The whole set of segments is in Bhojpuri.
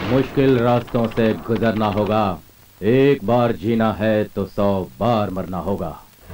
मुश्किल रास्तों से गुजरना होगा एक बार जीना है तो सौ बार मरना होगा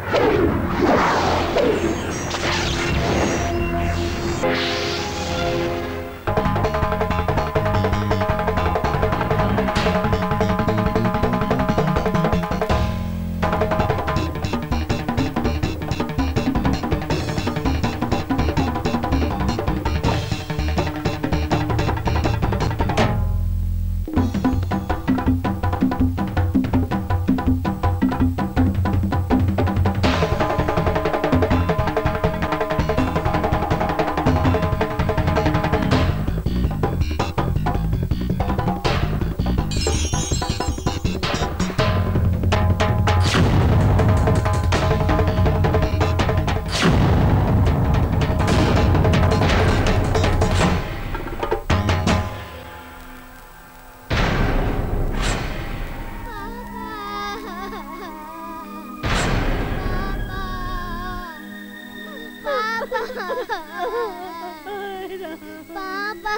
पापा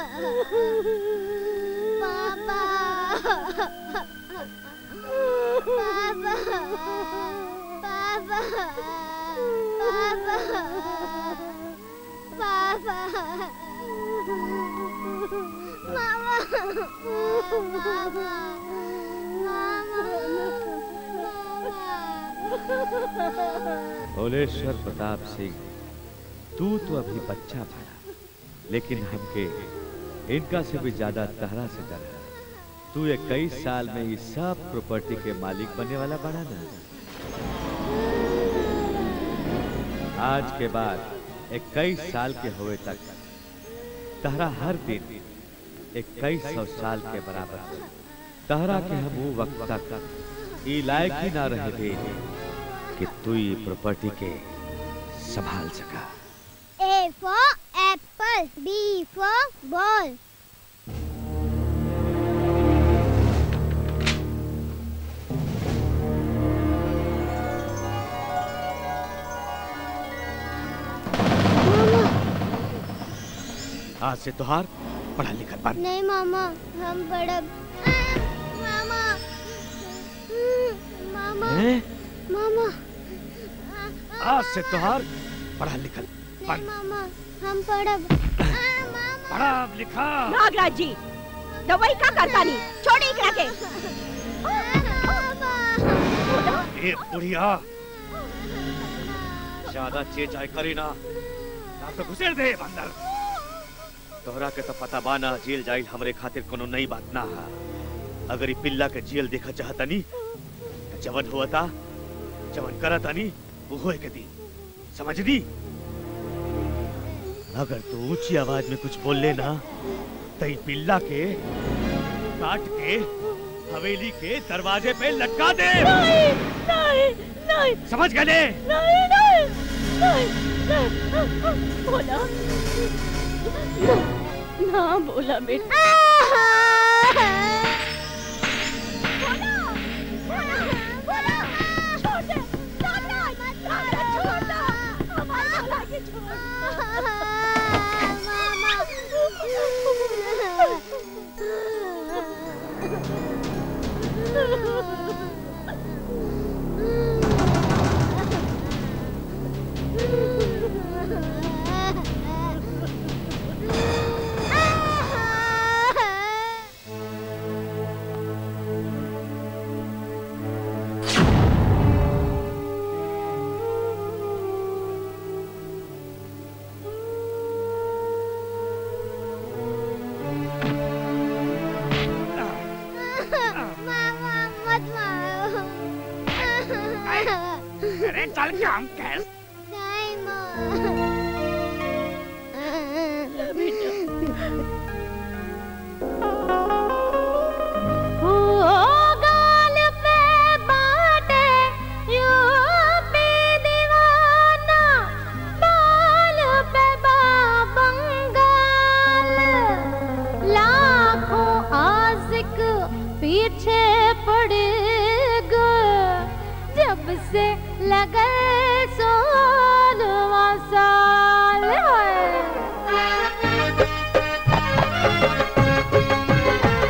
पापा पापा पापा पापा मामा मामा भोलेश्वर प्रताप सिंह तू तो अभी बच्चा बड़ा लेकिन हमके इनका से भी ज्यादा तहरा से डर है तू इक्कीस साल में इस सब प्रॉपर्टी के मालिक बनने वाला बड़ा ना आज के बाद इक्कीस साल के हुए तक तहरा हर दिन इक्कीस सौ साल के बराबर है। तहरा के हम वो वक्त तक ई लायक ही ना रहे थे कि तू ये प्रॉपर्टी के संभाल सका A for apple, B for ball. आज से तुहार पढ़ा लिखा बंद नहीं मामा हम बड़ा मामा मामा हैं? मामा आज से तुहार पढ़ा लिखा नहीं बंद मामा हम पढ़ब पढ़ा लिखा नागराज जी दवाई का करता नहीं छोड़ी एकरा के ए बुढ़िया ज्यादा चेचाई करी ना ना तो घुसेड़ दे बंदर तोहरा के तो पता बाना जेल जाइल हमरे खातिर कोनो नई बात ना है अगर ई पिल्ला के जेल देखा चाहता नी तो जवन हुआ था जवन करता नी वो होए के दी समझ दी अगर तू ऊंची आवाज में कुछ बोल लेना तो ई पिल्ला के काट के हवेली के दरवाजे पे लटका दे नहीं नहीं नहीं समझ गए नहीं नहीं नहीं नहीं बोला ना बोला बेटा मामा मत मारो अरे चल काम कर नहीं माँ ओ गाल पे बाटे यूपी दीवाना बाल पे बंगाल लाखों आशिक पीछे पड़ गए जब से लगे सोलवा साल है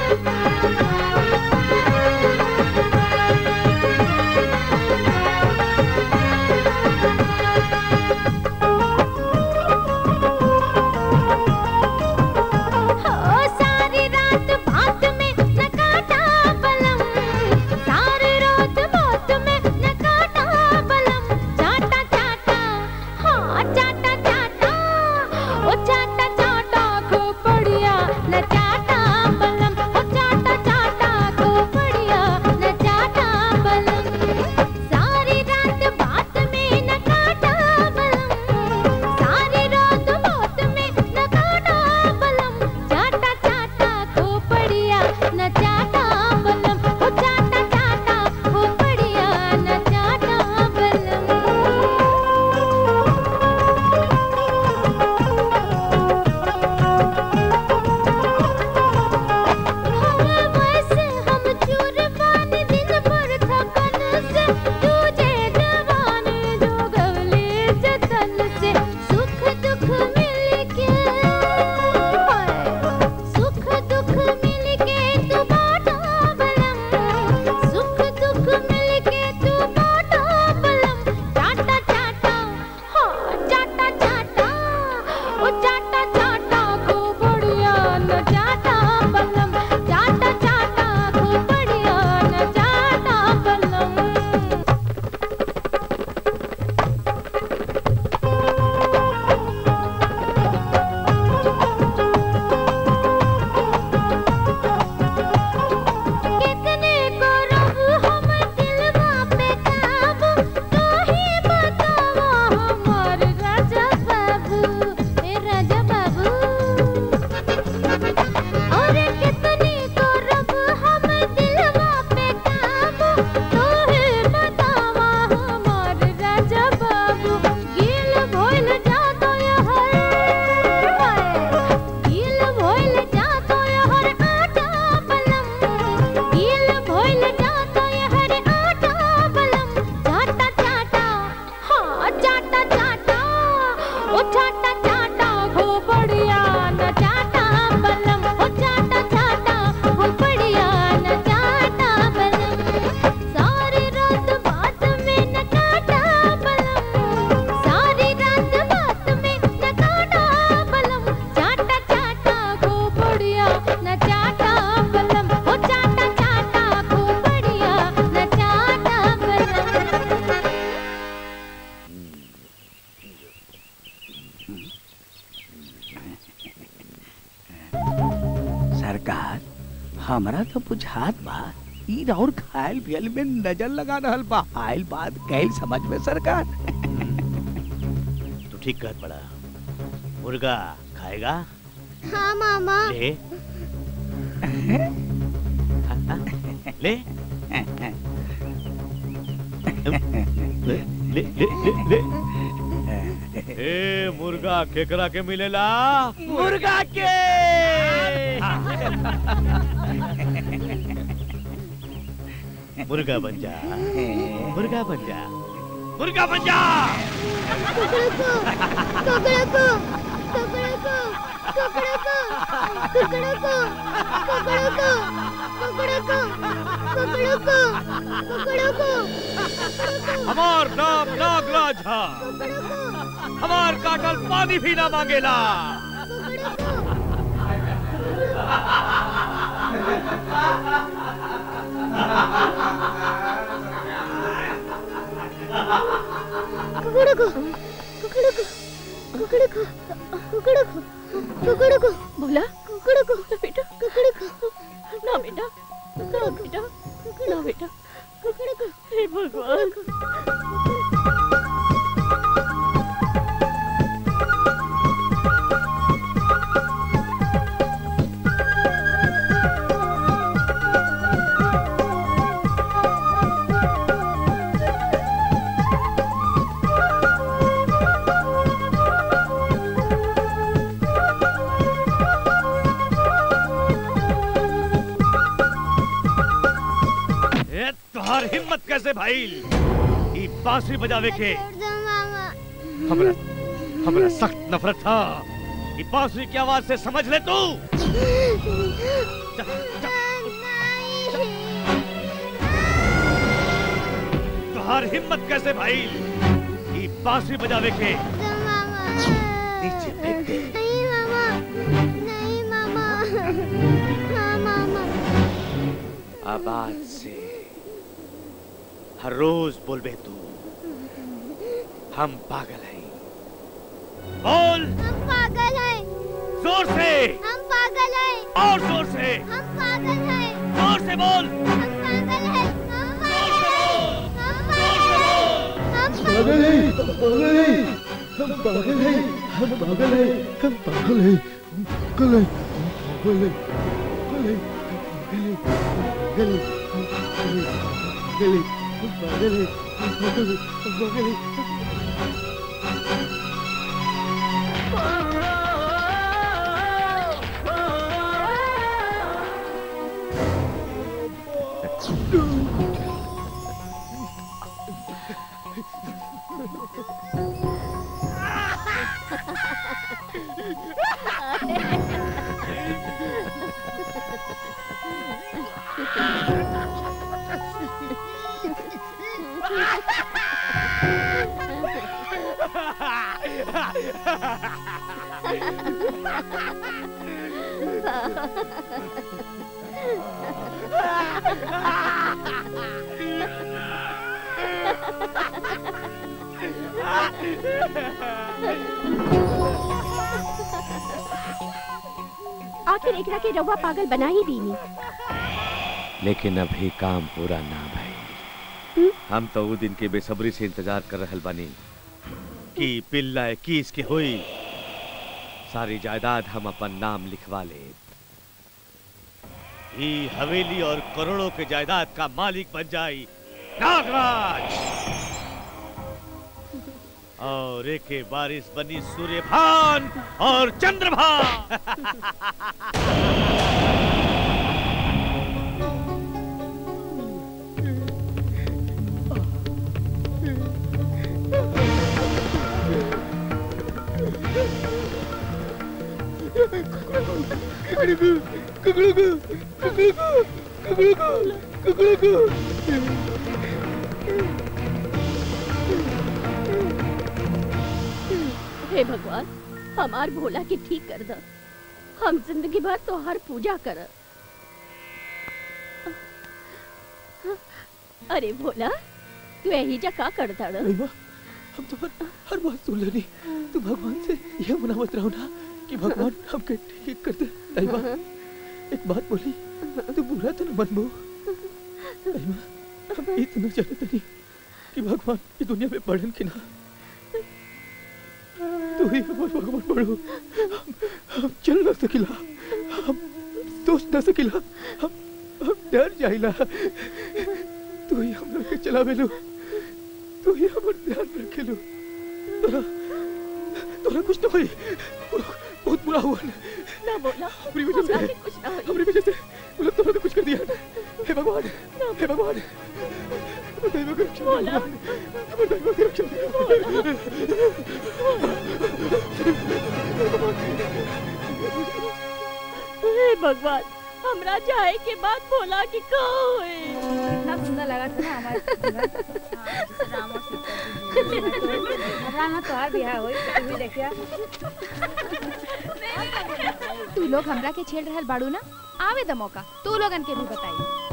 सरकार हमरा तो बुझात बा ई और खायल पियल में नजर लगा रहल बा आइल बात कहल समझ में सरकार तू ठीक कर पड़ा मुर्गा खाएगा हाँ मामा ले ले ले ले ले ले ए मुर्गा केकरा के मिलेला मुर्गा के मुर्गा बन जा मुर्गा बन जा मुर्गा बन जा कुकड़को कुकड़को कुकड़को कुकड़को कुकड़को कुकड़को कुकड़को कुकड़को कुकड़को हमार नाम नागराज है हमार काटल पानी भी ना मांगेला कुकड़को कुकड़को कुकड़को कुकड़को कुकड़को बोला कुकड़को बेटा कुकड़को ना बेटा ना बेटा ना बेटा कुकड़को हे भगवान ए तुम्हार हिम्मत कैसे भाई ई बांसुरी बजावे के मामा हमरा हमरा सख्त नफरत था ई बांसुरी की आवाज से समझ ले तू चल, चल, तुम्हार हिम्मत कैसे भाई ई बांसुरी बजावे के नीचे फेंक दे नहीं मामा नहीं मामा हाँ मामा अब आज से हर रोज बोलबे तू हम पागल हैं बोल हम पागल हैं जोर से हम पागल हैं और जोर से हम पागल हैं जोर से बोल हम पागल हैं हम जोर से हम बोल हम पागल है हम पागल है हम पागल है हम पागल है हम पागल है पागल है पागल है पागल है पागल है हम पागल है हम पागल है हम पागल है आखिर एकरा के रउआ पागल बना ही दीनी लेकिन अभी काम पूरा ना भाई हम तो वो दिन के बेसब्री से इंतजार कर रहल बानी कि पिल्ला इक्कीस के हुई सारी जायदाद हम अपन नाम लिखवा ले ई हवेली और करोड़ों के जायदाद का मालिक बन जाई नागराज और एक के बारिश बनी सूर्यभान और चंद्रभान हे भगवान हमार भोला के ठीक कर द हम जिंदगी भर तो हर पूजा कर अरे भोला तू यही जा का करता ड़? हम तो हर, हर बात सुन लेनी तू भगवान से यह मनावत रहो ना कि भगवान हमके ठीक कर दे नहीं बा एक बात बोली तू बुरा तो न मनबो रहीमा हम इतना जानते नहीं कि भगवान की दुनिया में पढ़न कि ना तू ही हमार भगवान पढ़ो हम, हम चल ना सकिला हम सोच ना सकिला हम हम डर जाइला तू ही हम के चलावे लो तू ही हमर ध्यान रखे लो तोरा तोरा कुछ तो होई बहुत बुरा हुआ ना ना बोला अपनी वजह से हमरा के कुछ ना होई अपनी वजह से मतलब तूने तो कुछ कर दिया हे भगवान हे भगवान दैव की रक्षा बोला। दैव की रक्षा हे भगवान हमरा जाए के बाद बोला कि का होए कितना सुंदर लगा था ना हमारे जीवन। हाँ, राम और सीता जी जीवन। हमरा ना तोहार बियाह होई तो तू भी देखिया तू लोग हमरा के छेड़ रहल बाड़ू ना आवे द मौका तू लोगन के भी बताई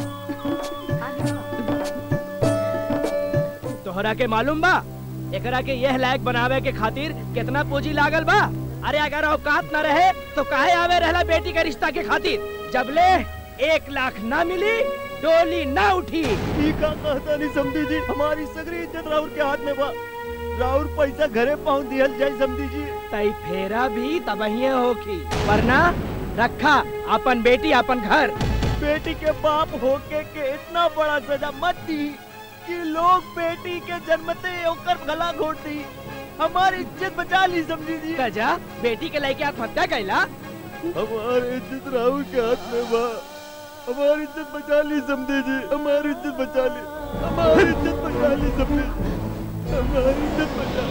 तोहरा के मालूम बा एकरा के यह लायक बनावे के खातिर कितना पूंजी लागल बा अरे अगर औकात न रहे तो काहे आवे रहला बेटी के रिश्ता के खातिर जबले एक लाख ना मिली डोली ना उठी ई का कहता नहीं समझी जी हमारी सगरी इज्जत राहुल के हाथ में बा राहुल पैसा घरे पहुंच दिहल जाए समझी जी तई फेरा भी तबहिए होखी वरना रखा अपन बेटी अपन घर बेटी के बाप होके के इतना बड़ा सजा मत दी कि लोग बेटी के जन्मते ओकर गला घोट दी हमारी इज्जत बचा ली समझी जी गजा बेटी के लेके आत्महत्या कैला हमारी इज्जत राहुल के हाथ में बा हमारी इज्जत बचा ली समझे जी हमारी इज्जत बचा ली हमारी इज्जत बचा ली समझे हमारी इज्जत बचा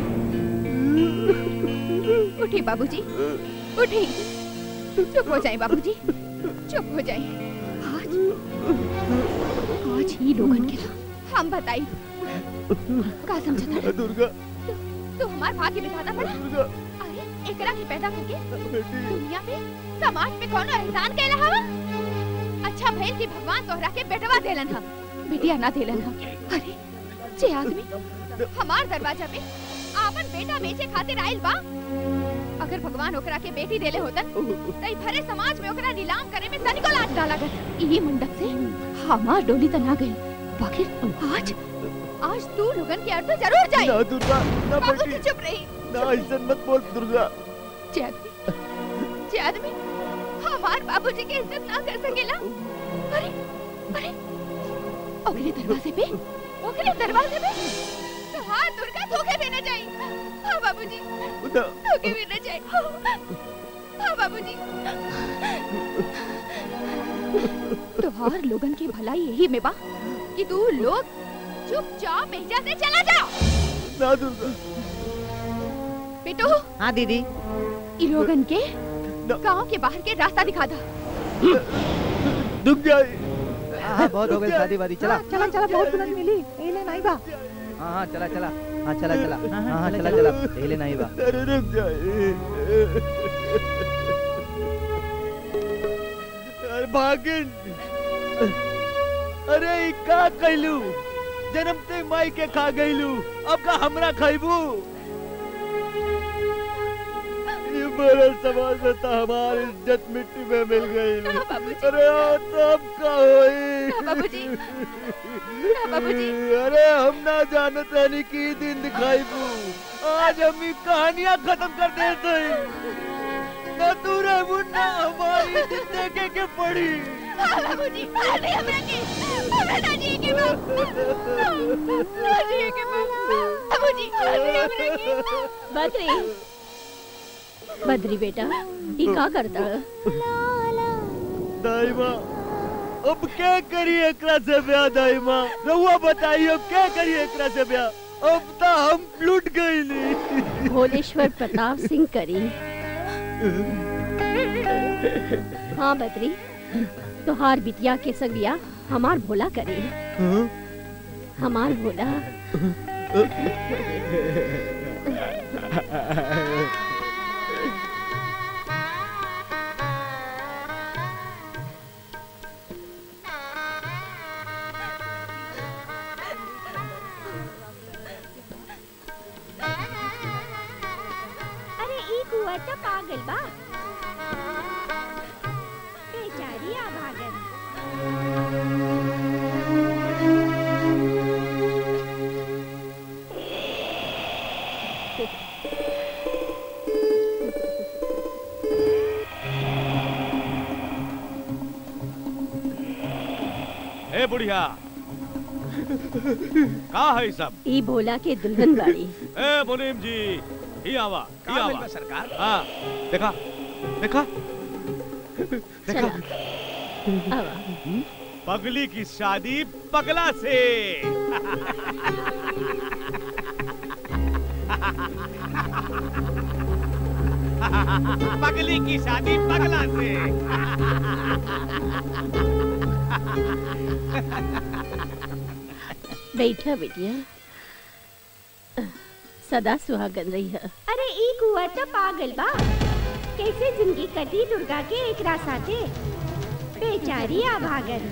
ली उठी बाबूजी उठी चुप हो जाए बाबूजी चुप हो जाए आज आज ही लोगन के ना हम बताई का समझता दुर्गा तू हमार भाग्य के बिठाता पड़ा दुर्गा अरे एकरा के पैदा करके बेटी दुनिया में समाज में कौनो एहसान कैला हवा अच्छा भइल कि भगवान तोहरा के बेटवा देलन हम बिटिया ना देलन हम अरे जे आदमी हमार दरवाजा पे आपन बेटा बेचे खातिर आइल बा अगर भगवान ओकरा के बेटी देले होतन तई भरे समाज में ओकरा नीलाम करे में तनिको लाज ना लागत ई मंडप से हमार डोली तना गई बाकी आज आज तू लोगन के अर्थ जरूर जाई ना दुर्गा ना बाबूजी बेटी चुप रही ना ऐसा मत बोल दुर्गा जे आदमी जे आदमी हमार बाबूजी की इज्जत ना कर सकेला अरे अरे ओकरे दरवाजे पे ओकरे दरवाजे पे तो हाँ दुर्गा धोखे भी न जाई हाँ बाबूजी ना धोखे भी न जाई हाँ बाबूजी तोहार लोगन की भलाई यही में बा कि तू लोग चुपचाप भेजा से चला जा ना दुर्गा बेटू हाँ दीदी इ लोगन के गांव के बाहर के रास्ता दिखा दा दुख जाए हाँ बहुत हो गई शादी वादी चला चला चला बहुत बुलंद मिली एले नहीं बा हाँ हाँ चला चला हाँ चला चला हाँ हाँ चला चला पहले नहीं बा अरे रुक जाए अरे भागिन अरे ई का कैलू जन्मते माई के खा गईलू अब का हमरा खाइबू ये बड़ा समाज में तो हमारी इज्जत मिट्टी में मिल गई ना बाबूजी अरे तब का होई ना बाबूजी ना बाबूजी अरे हम ना जानत रहनी की दिन दिखाईबू आज हम ई कहानियां खत्म कर देते ना तू रहबू ना हमारी इज्जत देखे के पड़ी हाँ बाबूजी नहीं हमरा के हमरा ना जी के बा ना जी के बा बाबूजी नहीं हमरा के बद्री बद्री बेटा ई का करता दाइमा अब क्या करिए एकरा से ब्याह दाइमा रहुआ बताइए अब क्या करिए एकरा से ब्याह अब तो हम लूट गई भोलेश्वर प्रताप सिंह करी हाँ बद्री तोहार बिटिया के संगिया हमार भोला करे हमार भोला अरे ई कुंवर तो पागल बा ए बुढ़िया का है ई सब ई भोला के दुल्हन बाड़ी ए मुनीम जी ही आवा ही का भइल आवा बा सरकार हाँ देखा देखा देखा आवा पगली की शादी पगला से पगली की शादी पगला से बैठा बेटिया सदा सुहागन रही है अरे ई कुंवर तो पागल बा कैसे जिंदगी कटी दुर्गा के एकरा साथे बेचारी आ भागल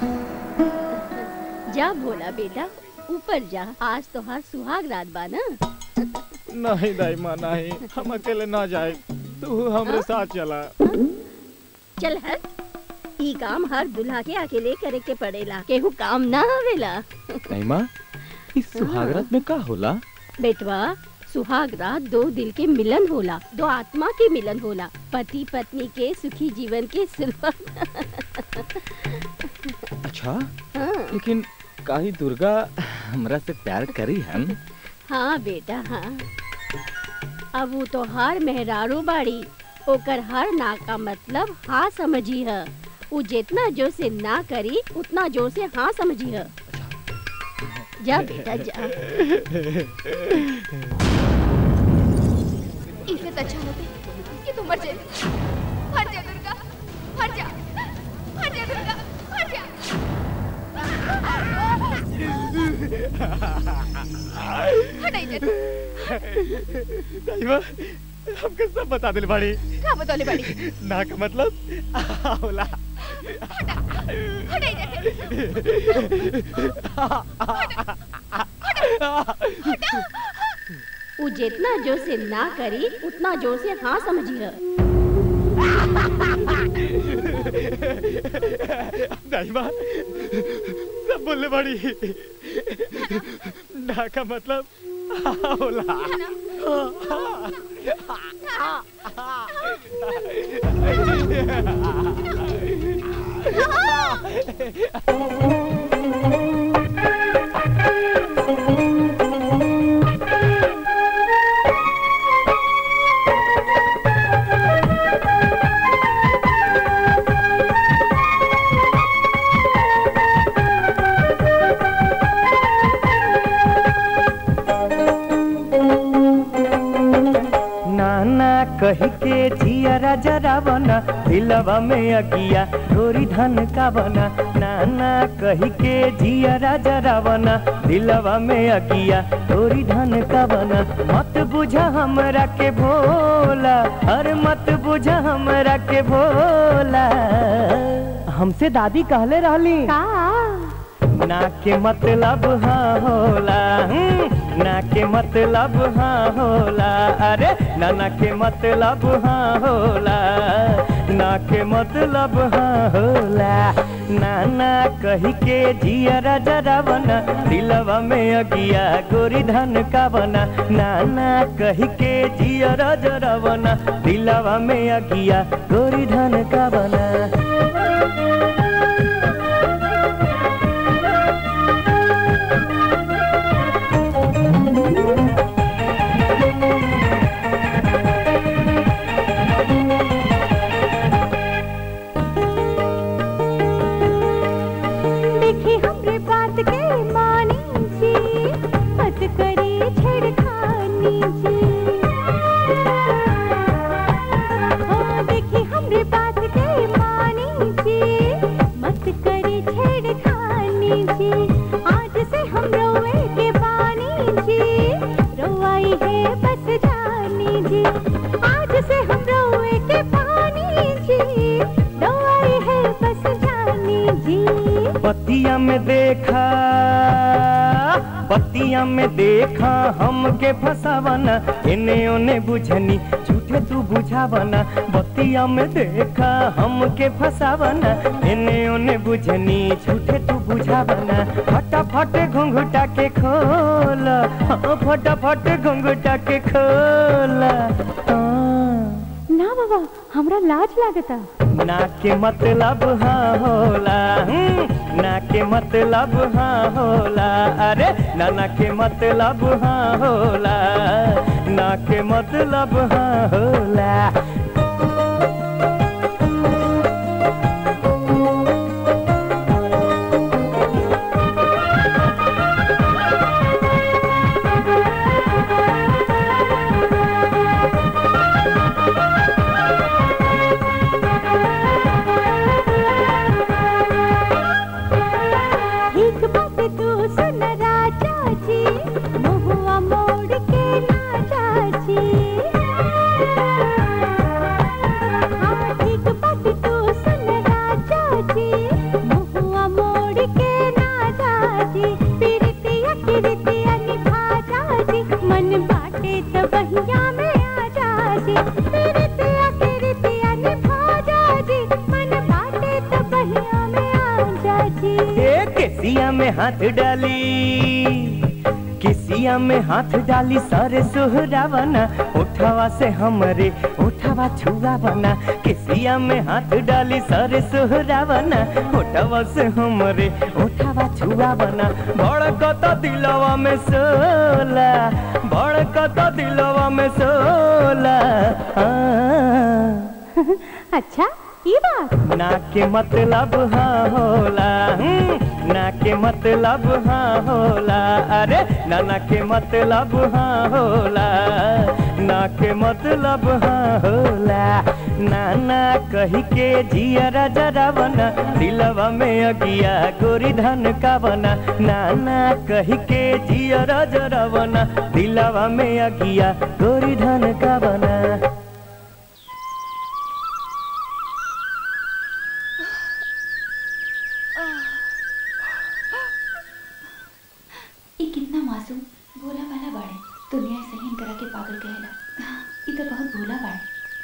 जा भोला बेटा ऊपर जा आज तो हर सुहाग रात बा ना नहीं दाई माँ नहीं हम अकेले ना जाए तू हमरे साथ चला चल हट ई काम हर दुल्हा के अकेले करे के पड़ेला केहू काम ना आवेला नहीं माँ इस सुहागरात में का होला बेटवा सुहाग रात दो दिल के मिलन होला दो आत्मा के मिलन होला पति पत्नी के सुखी जीवन के शुरुआत अच्छा हाँ, लेकिन काही दुर्गा हमरा से प्यार करी हम हाँ बेटा हाँ अब वो तो हर मेहरारू बाड़ी ओकर हर ना का मतलब हाँ समझी है वो जितना जोर से ना करी उतना जोर से हाँ समझी है जा बेटा जा इससे तो अच्छा होता कि तुम मर जाए मर जा दुर्गा मर जा मर जा दुर्गा मर जा हटाई जा दाई माँ हमके सब बता दिल बाड़ी का बतौले बड़ी ना का मतलब होला हटाई जा वो जितना जोर से ना करी उतना जोर से हाँ समझी है दाई माँ सब बोलने बाड़ी ना का मतलब होला नाना कही के जिया राजा रावना दिलवा में अगिया थोड़ी धन का बना नाना कही के जिया राजा रावना दिलवा में अगिया थोड़ी धन का बना मत बुझा हमरा के भोला अरे मत बुझा हमरा के भोला हमसे दादी कहले रहली ना के मतलब हाँ होला हम्म, ना के मतलब हाँ होला अरे ना ना के मतलब हाँ होला ना के मतलब हाँ होला ना ना कही के जिया राजा रावना दिलवा में अगिया गोरी धन का बना ना ना कही के जिया राजा रावना दिलवा में अगिया गोरी धन का बना देखी हमरे बात के मानी जी मत करी छेड़खानी जी ओ देखी हमरे बात के मानी जी मत करी छेड़खानी जी आज से हम रोए के बानी जी रोवाई है बस जानी जी आज से हम रोए के बानी जी रोवाई है बस जानी जी बतिया में देखा बतिया में देखा हमके फसावना इने ओने बुझनी झूठे तू बुझावना बतिया में देखा हमके फसावना इने ओने बुझनी झूठे तू बुझावना फटाफट घुंघुटा के खोल हाँ फटाफट घुंघुटा के खोल हाँ ना बाबा हमरा लाज लागता ना के मतलब हाँ होला हम्म, ना के मतलब हाँ होला अरे नाना के मतलब हाँ होला ना के मतलब हाँ होला एक बात तू सुन राजा जी महुआ मोड़ के ना चाची हाँ एक बात तू सुन राजा जी महुआ मोड़ के ना चाची पिरतिया किरतिया निभा जाजी मन बाटे त बहिया में आ जाजी पिरतिया किरतिया निभा जाजी मन बाटे त बहिया में आ जाजी ए केसिया में हाथ डाली केसिया में हाथ डाली सारे सुहरावना उठावा से हमरे उठावा छुआवना केसिया में हाथ डाली सारे सुहरावना उठावा से हमरे उठावा छुआवना भड़कत दिलवा में सोला भड़कत दिलवा में सोला हाँ। अच्छा ये बात ना के मतलब हाँ होला हम्म, ना के मतलब हाँ होला अरे ना ना के मतलब हाँ होला ना के मतलब हाँ होला नाना कही के जिया जरा बना दिलवा में अगिया गोरी धन का बना नाना कही के जिया जरा बना दिलवा में अगिया गोरी धन का बना ये कितना मासूम भोला भाला बाड़े दुनिया सही करा के पागल कहेला ये तो बहुत भोला बाड़े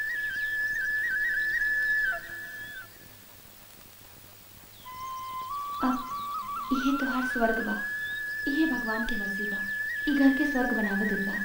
अब ये तोहार स्वर्ग बा ये भगवान की मर्जी बा ये घर के स्वर्ग बनावे दुर्गा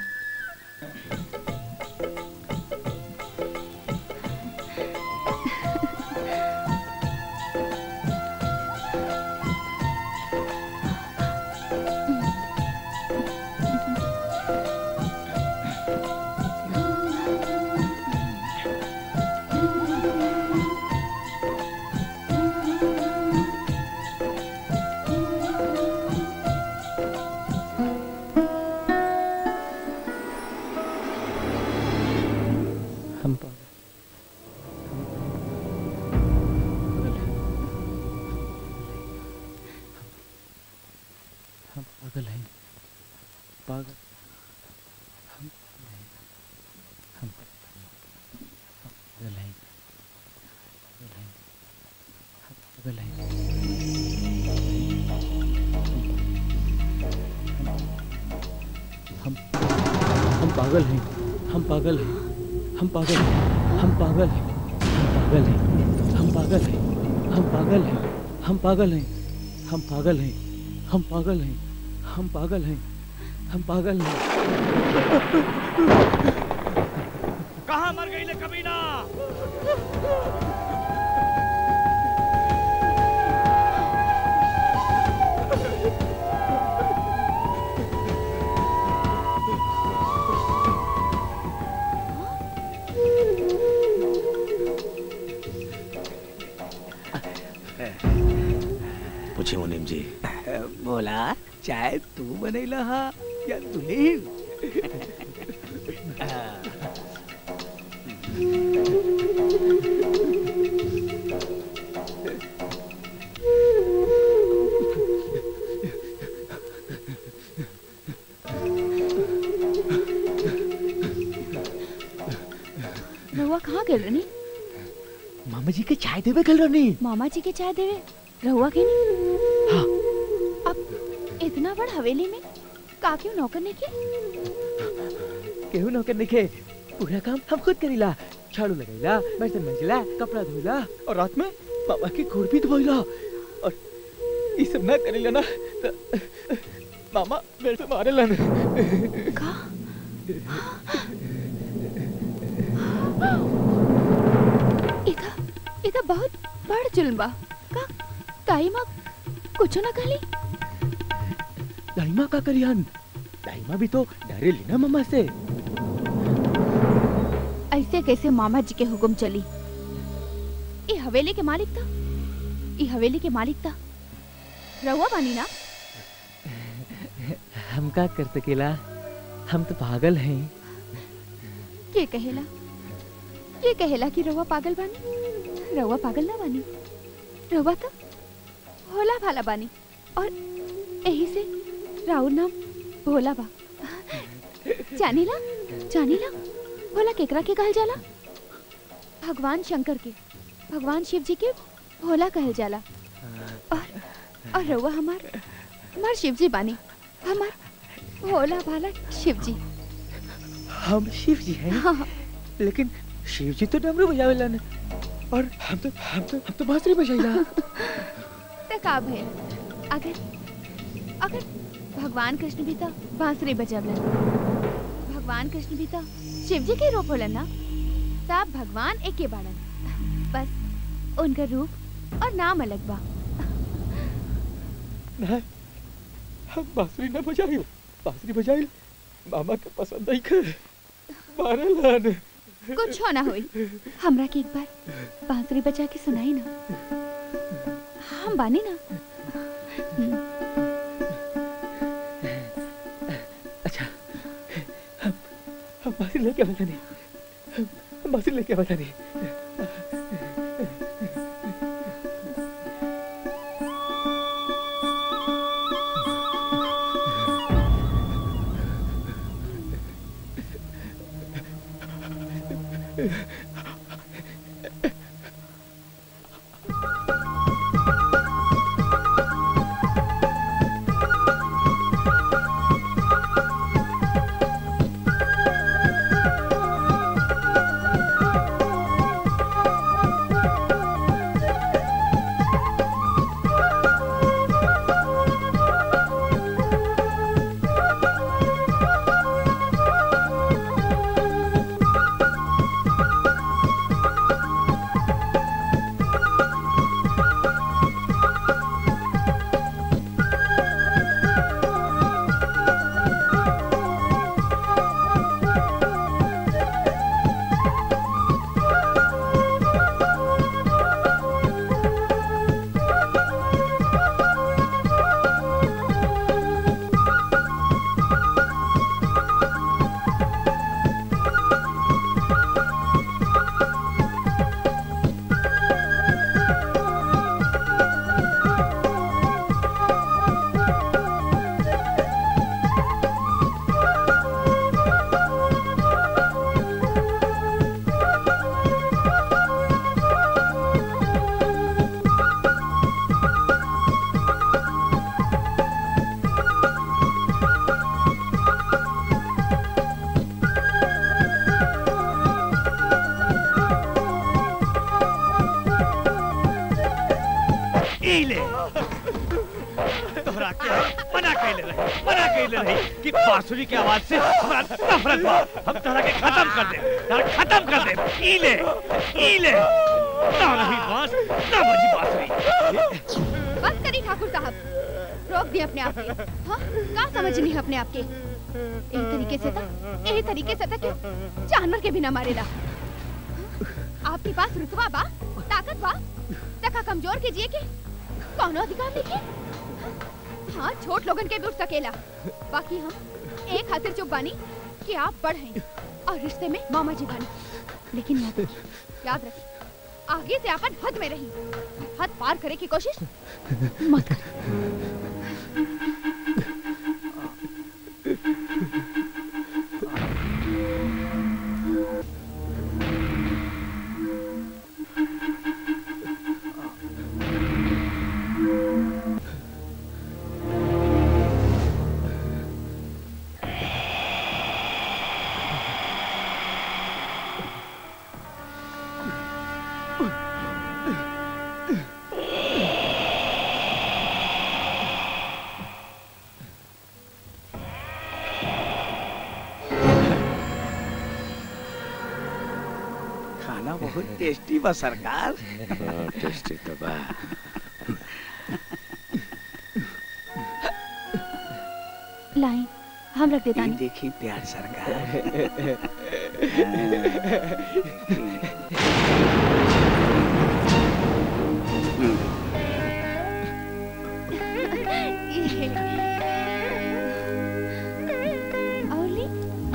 हम हम पागल हैं पागल हम हम पागल हैं पागल हैं हम पागल हैं हम हम पागल हैं हम पागल हैं हम पागल हैं हम पागल हैं हम पागल हैं हम पागल हैं हम पागल हैं हम पागल हैं हम पागल हैं हम पागल हैं हम पागल हैं हम पागल हैं कहाँ मर गई ले कमीना पूछे मुनीम जी बोला चाय तू बनैला हा या दुल्हीन रहुआ कहाँ गए रनी मामा जी के चाय देवे गल रहनी मामा जी के चाय देवे रहुआ के नहीं अब इतना बड़ हवेली में का क्यों नौकर ने की केहू नौकर नइखे पूरा काम हम खुद करीला झाड़ू लगाइला बर्तन मंजिला कपड़ा धोइला और रात में मामा की घोड़ भी धोइला और ये सब ना करीला ना त मामा मेरे पे मारेलन का इधर इधर बहुत बड़ जुल्म बा का ताई माँ कुछ ना कहली दाइमा का करियन दाइमा भी तो डरे ली ना मम्मा से ऐसे कैसे मामा जी के हुक्म चली ये हवेली के मालिक था ये हवेली के मालिक था रहुआ बानी ना हम का कर सकेला हम तो पागल हैं ये कहेला ये कहेला कि रहुआ पागल बानी रहुआ पागल ना बानी रहुआ तो भोला भाला बानी और यही से राहुल नाम भोला बा जानीला जानीला भोला केकरा के कहल जाला भगवान शंकर के भगवान शिव जी के भोला कहल जाला और और रहुआ हमार हमार शिव जी बानी हमार भोला भाला शिव जी हम शिव जी हैं हाँ। लेकिन शिव जी तो डमरू बजावेला न और हम तो हम तो हम तो बांसुरी बजाइला तो का भइल अगर अगर भगवान कृष्ण भी तो बांसुरी बजावलन भगवान कृष्ण भी तो शिव जी के रूप होलन ना तब भगवान एके बाड़न बस उनका रूप और नाम अलग बा नहीं हम बांसुरी ना बजाई बांसुरी बजाई मामा के पसंद नहीं कर मारेला न कुछ हो ना हुई हमरा के एक बार बांसुरी बजा के सुनाई ना हम बानी ना अच्छा हम हम बांसुरी लेके बता नहीं हम हम बांसुरी लेके बता नहीं इले तोहरा के मना कैले रही मना कैले रही कि बांसुरी की आवाज से हमरा नफरत बा हम तोहरा के खत्म कर दे तोहरा खत्म कर दे इले इले ना रही बांस ना बजी बांसुरी बस करी ठाकुर साहब रोक दिए अपने आप के हाँ का समझनी है अपने आप के यही तरीके से था यही तरीके से था कि जानवर के बिना मारेला आपके पास रुतबा बा ताकत बा तका कमजोर के जिए के कौनो अधिकार नहीं के हाँ छोट लोगन के भी उठ सकेला बाकी हम एक खातिर चुप बानी कि आप बड़ हैं और रिश्ते में मामा जी बानी लेकिन याद रखिए याद रखिए आगे से अपन हद में रही हद पार करे की कोशिश मत कर खाना बहुत टेस्टी बा सरकार टेस्टी तो बा लाई हम रख देता ये नहीं देखी प्यार सरकार और ली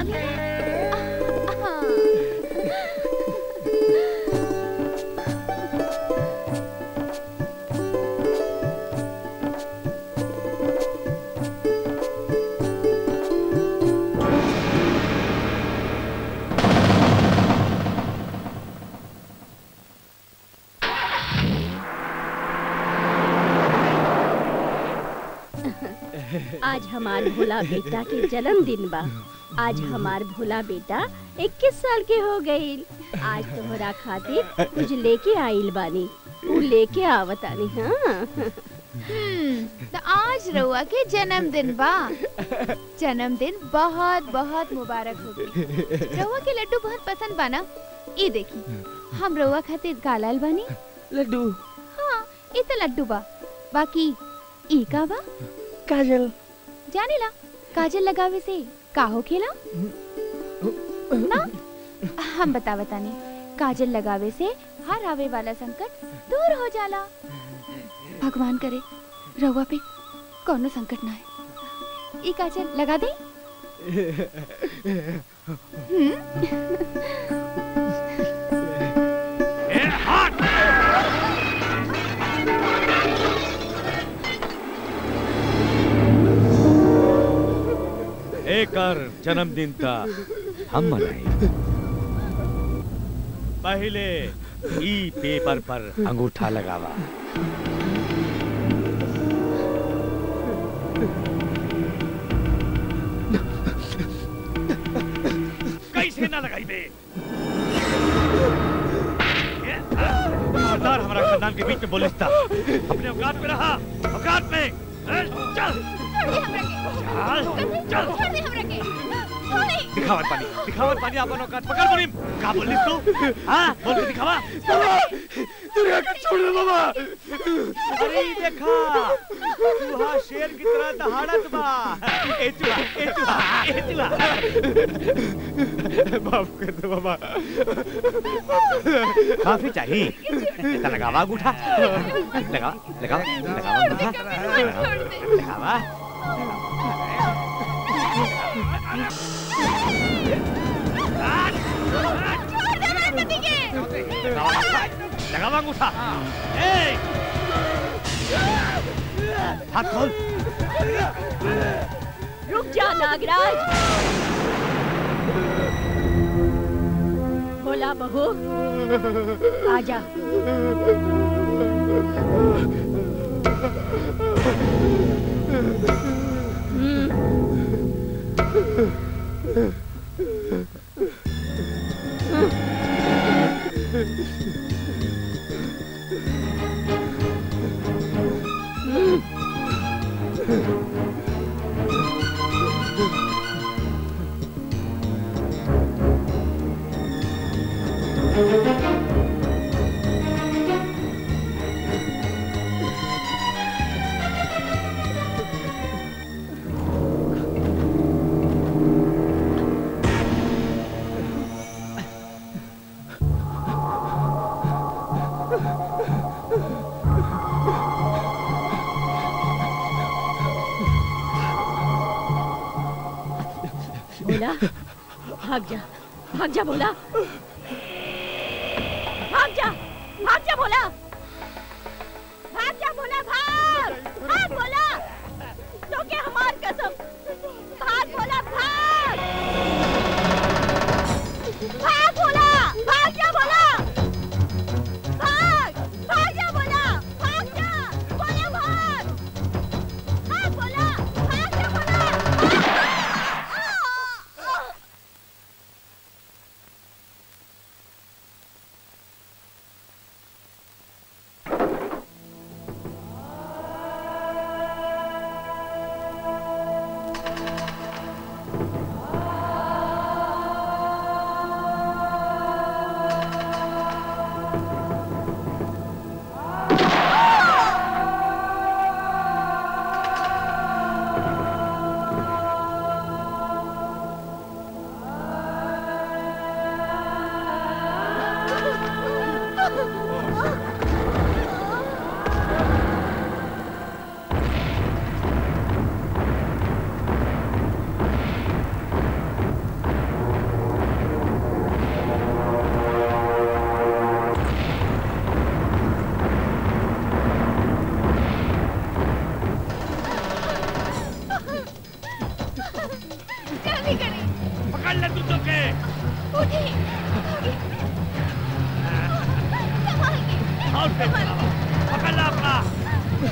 आज हमार भोला बेटा के जन्मदिन बा आज हमार भोला बेटा 21 साल के हो गईल आज तोहरा खातिर कुछ लेके आइल बानी उ लेके आवतानी हाँ हम्म तो आज रउआ के जन्मदिन बा जन्मदिन बहुत बहुत मुबारक होगी रउआ के लड्डू बहुत पसंद बा ना ई देखी हम रउआ खातिर कालाल बानी लड्डू हाँ ई तो लड्डू बा बाकी ई का बा काजल जाने ला काजल लगावे से का हो खेला ना हम बता बताने काजल लगावे से हर आवे वाला संकट दूर हो जाला भगवान करे रउआ पे कोनो संकट ना है ई काजल लगा दे एकर जन्मदिन था हम मनाई पहले ई पेपर पर अंगूठा लगावा कैसे ना लगाई बे खबरदार हमारा खानदान के बीच में बोलिस था अपने औकात में रहा औकात में ए, चल चल चल दिखावत पानी दिखावत पानी अपन औकात पकड़ बोली का बोलिस तू हां बोल के दिखावा दुर्गा का छोड़ दे बाबा अरे ई देखा चूहा शेर की तरह दहाड़त बा ए चूहा ए चूहा ए चूहा माफ कर दो बाबा काफी चाहिए इतना लगावा अंगूठा लगा लगा लगावा अंगूठा लगावा लगावा अंगूठा ए हाथ खोल रुक जा नागराज भोला बहू आजा भोला भाग जा भाग जा भोला भाग जा भाग जा भोला भाग जा भोला भाग भाग भोला तो के हमार कसम भाग भोला भाग भाग भोला भाग जा भोला भाग भाग जा भोला भाग जा भोला भाग भाग भोला भाग जा भोला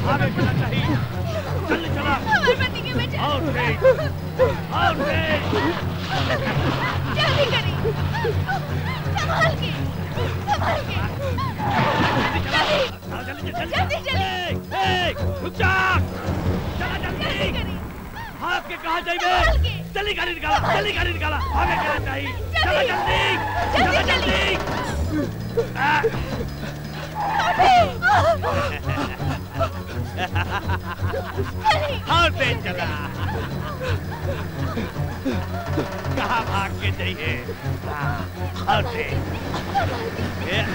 आगे चला चाहिए जल्दी चला हमारे पति के बेटे और तेज और तेज जल्दी करिए संभाल के संभाल के जल्दी जल्दी जल्दी ए, रुक जा चला जल्दी हाथ के कहा जाइए जल्दी गाड़ी निकाला जल्दी गाड़ी निकाला आगे चला चाहिए चला जल्दी चला जल्दी और तेज चला कहाँ भाग के जाइए हाँ, और तेज ए,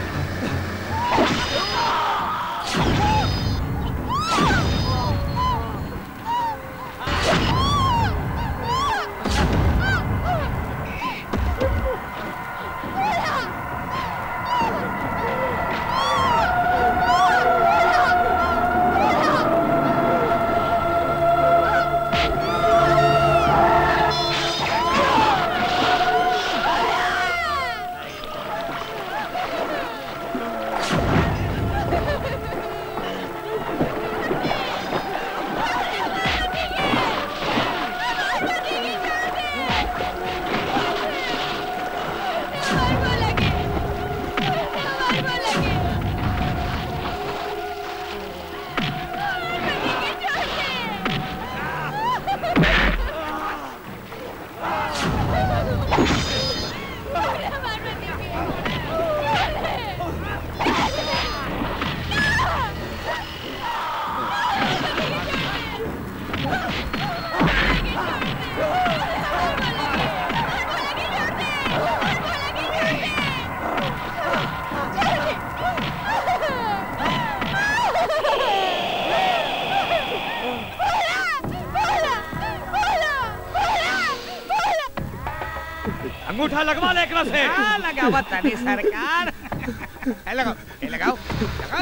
अंगूठा लगवा ले एकरा से हाँ, लगावा तनी सरकार ए, लगाओ ए, लगाओ लगाओ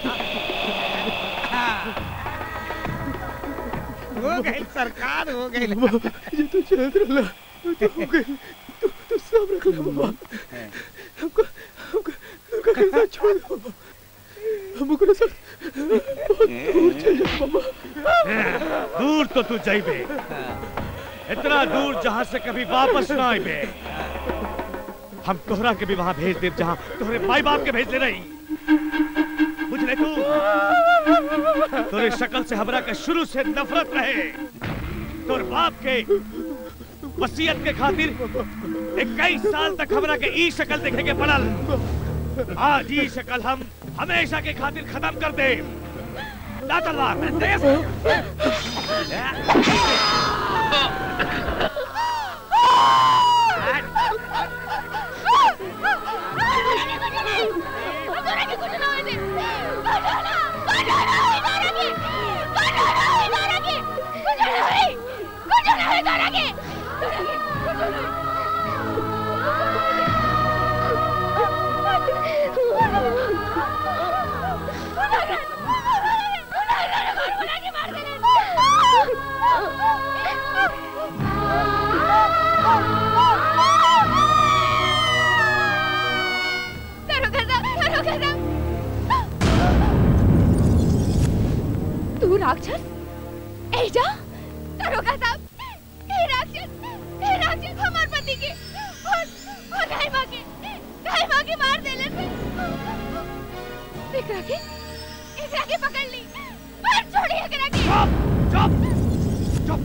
हाँ। हो गई सरकार हो गई ये तो चल रहा तो हो गई तू तू सब रख ले बाबा हमको हमको हमको कैसा छोड़ दो बाबा हमको ना सब बहुत दूर चल जाओ बाबा दूर तो तू जाइबे इतना दूर जहाँ से कभी वापस ना आइबे हम तोहरा के भी वहाँ भेज देव जहाँ तोहरे माई बाप के भेज ले रही बुझ ले तू तोरे शक्ल से हमरा के शुरू से नफरत रहे तोर बाप के वसीयत के खातिर इक्कीस साल तक हमरा के ई शक्ल देखे के पड़ल आज ई शक्ल हम हमेशा के खातिर खत्म कर दे ला तलवार दे तू राक्षस एजा दरोगा साहब हे राक्षस हे राक्षस हमार पति के और और गाय मां के गाय मां के मार देले से एकरा के एकरा के पकड़ ली मार छोड़ी एकरा के चुप चुप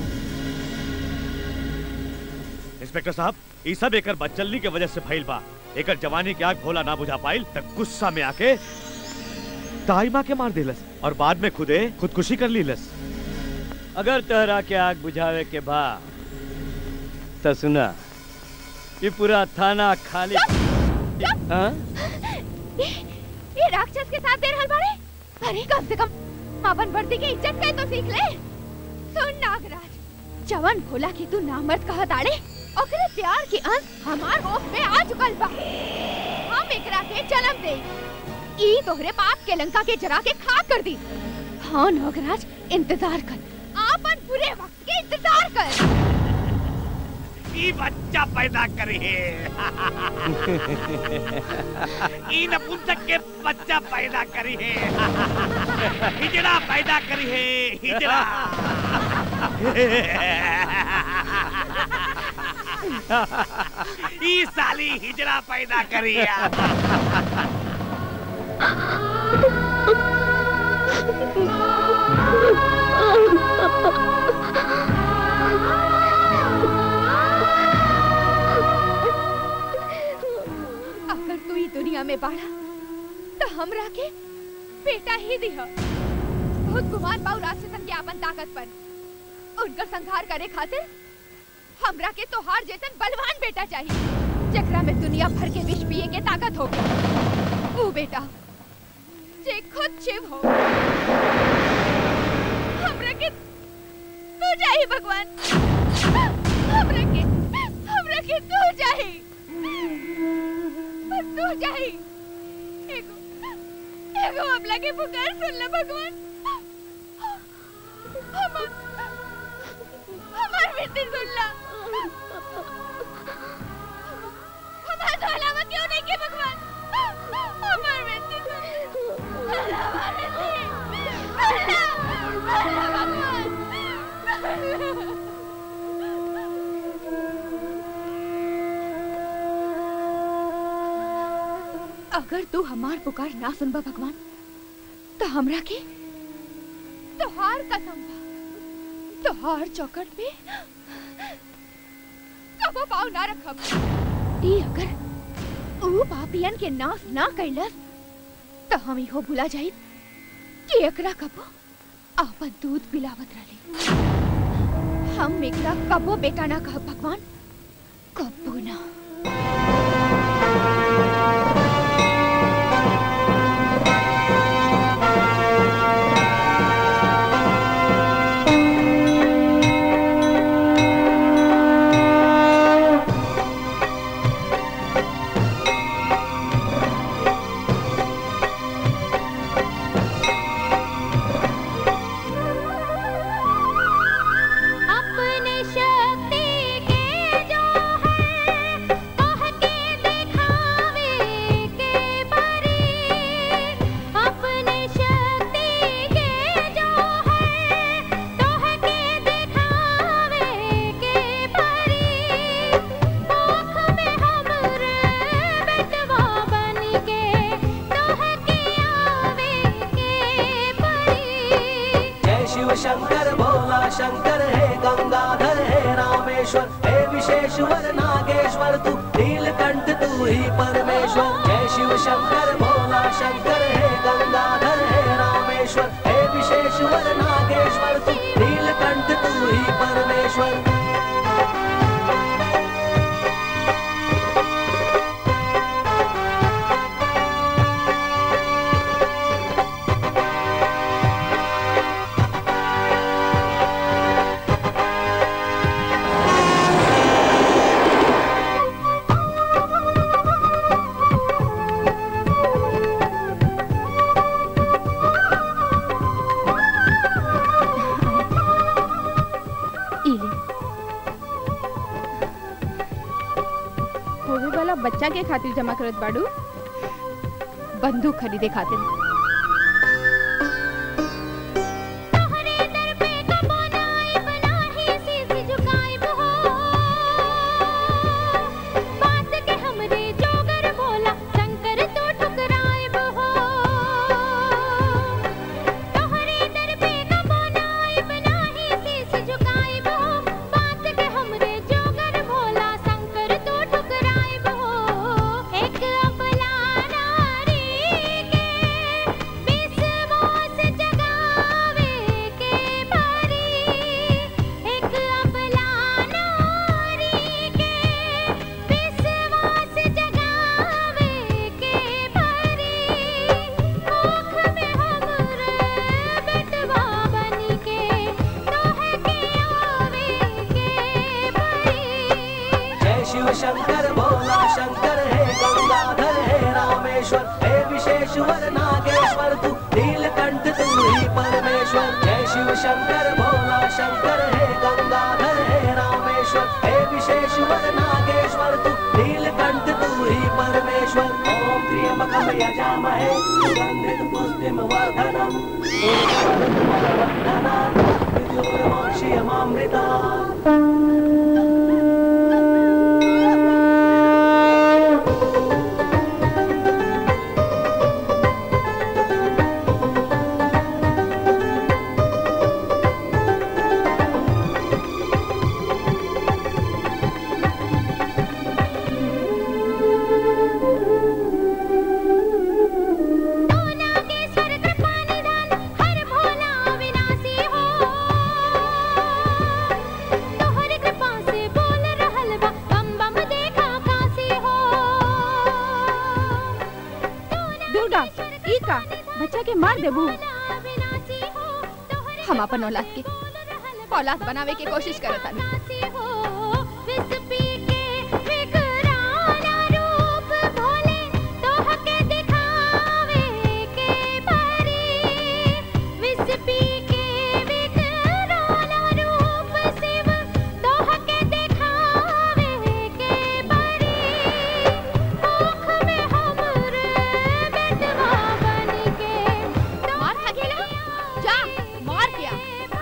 इंस्पेक्टर साहब ई सब एकर बच्चलनी के वजह से भइल बा एकर जवानी के आग भोला ना बुझा पाइल तब गुस्सा में आके ताई माँ के मार देलस और बाद में खुदे खुदकुशी कर लीलस अगर तहरा के आग बुझावे के बा तो सुना ये पूरा थाना खाली हाँ? ये, ये राक्षस के साथ दे रहल बाड़े अरे कम से कम अपन वर्दी के इज्जत के तो सीख ले सुन नागराज जवन भोला की तू नामर्द कहा ताड़े ओकरे प्यार के अंश हमार होश में आ चुकल बा हम एकरा के जन्म दे ई तोहरे बाप के लंका के जरा के खाक कर दी हाँ नागराज इंतजार कर आपन बुरे वक्त के इंतजार कर ई बच्चा पैदा करी है ई नपुंसक के बच्चा पैदा करी है हिजड़ा पैदा करी है हिजड़ा ई साली हिजड़ा पैदा करी है अगर तू ई दुनिया में बाड़ा तो हमरा के बेटा ही दिह बहुत गुमान बाऊ राक्षसन के आपन ताकत पर उनकर संहार करे खातिर हमरा के तोहार जैसन बलवान बेटा चाहिए जकरा में दुनिया भर के विष पिए के ताकत हो वो बेटा जे खुद शिव हो हमरा के तू चाहिए भगवान हमरा के हमरा के तू चाहिए बस तू चाहिए एगो एगो हमला के पुकार सुन ले भगवान हमार हमार विनती सुन ला हमार तो अलावा क्यों नहीं के भगवान हमार विनती सुन ला हमार विनती सुन ला सुन ला भगवान अगर तू हमार पुकार ना सुनबा भगवान तो हमरा के तोहार कसम बा तोहार चौकट पे कबो पाँव ना रखब ई अगर ऊ पापियन के नाश ना कैलस तो हम इहो भुला जाई कि एकरा कबो आपन दूध पिलावत रही हम एकरा कबो बेटा ना कहब भगवान कबो ना अपने शक्ति के जो है कह के दिखावे के परी अपने शक्ति के जो है कह के दिखावे के परी आँख में हमरे बेटवा बन के कह के आवे के परी जय शिव शंकर भोला शंकर हे गंगाधर हे रामेश्वर हे विशेश्वर नागेश्वर तू नीलकंठ तू ही परमेश्वर जय शिव शंकर भोला शंकर हे गंगाधर हे रामेश्वर हे विशेश्वर नागेश्वर तू नीलकंठ तू ही परमेश्वर इले होवे वाला बच्चा के खातिर जमा करत बाड़ू बंदूक खरीदे खातिर शीश झुकाइब हो बात के हमरे जोगर बोला शंकर तो ठुकराइब हो तोहरे दर पे कबो नाइब नाही शीश झुकाइब हो बात के हमरे जोगर बोला शंकर तो ठुकराइब हो एक अपना नारी के विश्वास जगावे के परी एक अपना नारी के विश्वास जगावे के परी आँख में हमरे बेटवा बनी के तोहे के आवे के परी जय शिव शंकर भोला शंकर हे गंगाधर हे रामेश्वर हे विशेश्वर नागेश्वर तू नीलकंठ तू ही परमेश्वर जय शिव शंकर भोला शंकर हे गंगाधर हे रामेश्वर हे विशेश्वर त्र्यम्बकं यजामहे सुगन्धिं पुष्टिं वर्धनम् मृत्युर्मोक्षीयमामृता तोहरे कृपा से बोल रहल बा बम बम देखा काशी हो दुर्गा ई का बच्चा के मार देबू हम अपन औलाद के औलाद बनावे के कोशिश करत तानी विष पी के विकराल रूप भोले तोहके दिखावे के परी विष पी के विकराल रूप शिव तोहके दिखावे के परी आँख में हमरे बेटवा बन के मार खा गेला जा मार के आ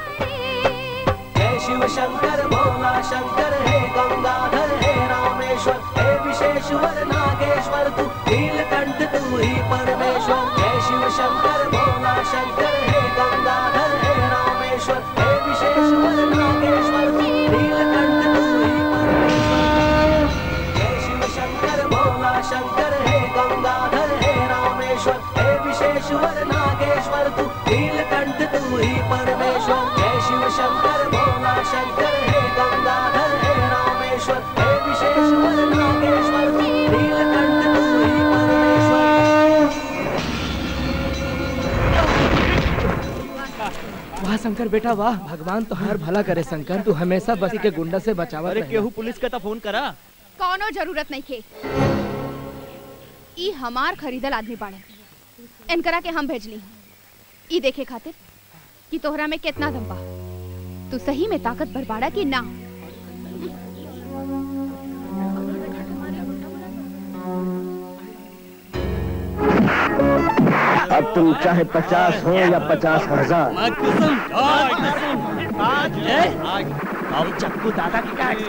जय शिव शंकर भोला शंकर हे गंगाधर हे रामेश्वर हे विशेश्वर नागेश्वर तू नीलकंठ तू ही परमेश्वर जय शिव शंकर भोला शंकर हे गंगाधर हे रामेश्वर हे विशेश्वर नागेश्वर तू नीलकंठ तू ही परमेश्वर जय शिव शंकर भोला शंकर हे गंगाधर हे रामेश्वर हे विशेश्वर नागेश्वर तू नीलकंठ तू ही परमेश्वर जय शिव शंकर भोला शंकर हे गंगाधर हे रामेश्वर हे विशेश्वर नागेश्वर तू नीलकंठ तू ही परमेश्वर वाह शंकर बेटा वाह भगवान तुम्हार भला करे शंकर तू हमेशा बसी के गुंडा से बचावा अरे केहू पुलिस का तो फोन करा कौनो जरूरत नहीं के ई हमार खरीदल आदमी बाड़े इनकरा के हम भेजली ई देखे खातिर कि तोहरा में कितना दम बा तू सही में ताकत भर बाड़ा कि ना अब तुम चाहे पचास हो या पचास हजार अब चक्कू दादा की क्या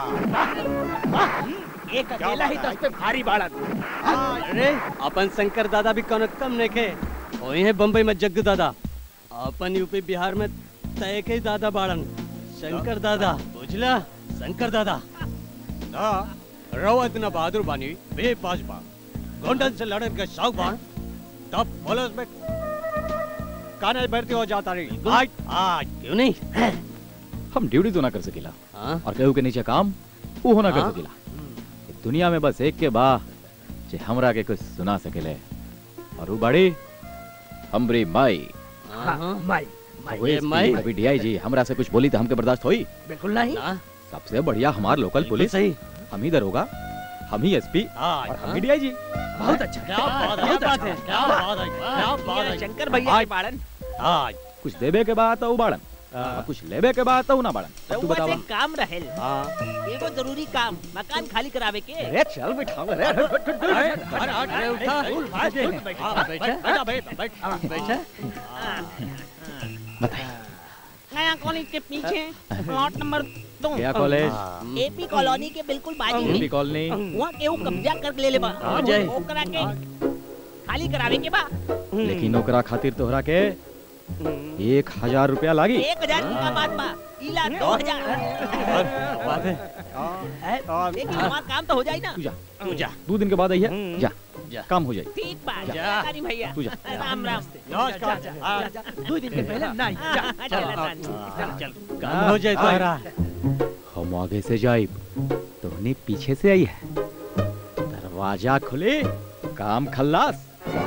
एक अकेला ही दस पे भारी बाड़ा अरे अपन शंकर दादा भी कौन कम नहीं के वही है बम्बई में जग्गू दादा अपन यूपी बिहार में तय के दादा बाड़न शंकर दादा बुझला शंकर दादा ना रवा इतना बहादुर बानी बेपास बा गोंडन से लड़न के शौक बा तब पुलिस में काने भर्ती हो जाता रही आज आज क्यों नहीं हम ड्यूटी तो ना कर सकेला और केहू के नीचे काम वो होना कर हाँ। सकेला इस दुनिया में बस एक के बा जे हमरा के कुछ सुना सकेले और वो बड़ी हमरी माई माई ओए माई। अभी डीआई जी हमरा से कुछ बोली तो हमके बर्दाश्त होई बिल्कुल नहीं सबसे बढ़िया हमार लोकल पुलिस सही हम ही दरोगा हम ही एसपी और हम ही डीआई जी बहुत अच्छा क्या बात है, क्या बात है, क्या बात है, क्या बात है। शंकर भैया के बाड़न आज कुछ देबे के बाद तो बाड़न और कुछ लेबे के बाद तो ना बाड़न अब तू रउआ बतावा से काम रहेल एगो जरूरी काम मकान खाली करावे के अरे चल बिठाओ अरे अरे अरे उठा बैठा बैठा बैठा बैठा नया कॉलेज के पीछे प्लॉट नंबर दो क्या कॉलेज? एपी कॉलोनी के बिल्कुल बाजू में एपी कॉलोनी? वहाँ केहू कब्जा कर ले ले बा आ जाए। ओकरा के खाली करावे के बा लेकिन ओकरा खातिर तोहरा के एक हजार रुपया लागी एक हजार की का बात बा इला दो हजार बात है लेकिन हमारा काम तो हो जाए ना तू जा तू जा दो दिन के बाद आइए जा जा काम हो जाए ठीक बा जा। जानकारी भैया तू जा। राम राम नमस्कार दो दिन के पहले नहीं जा चल चल चल काम हो जाए तोहरा हम आगे से जाइब तोहनी पीछे से आई है दरवाजा खुले काम खल्लास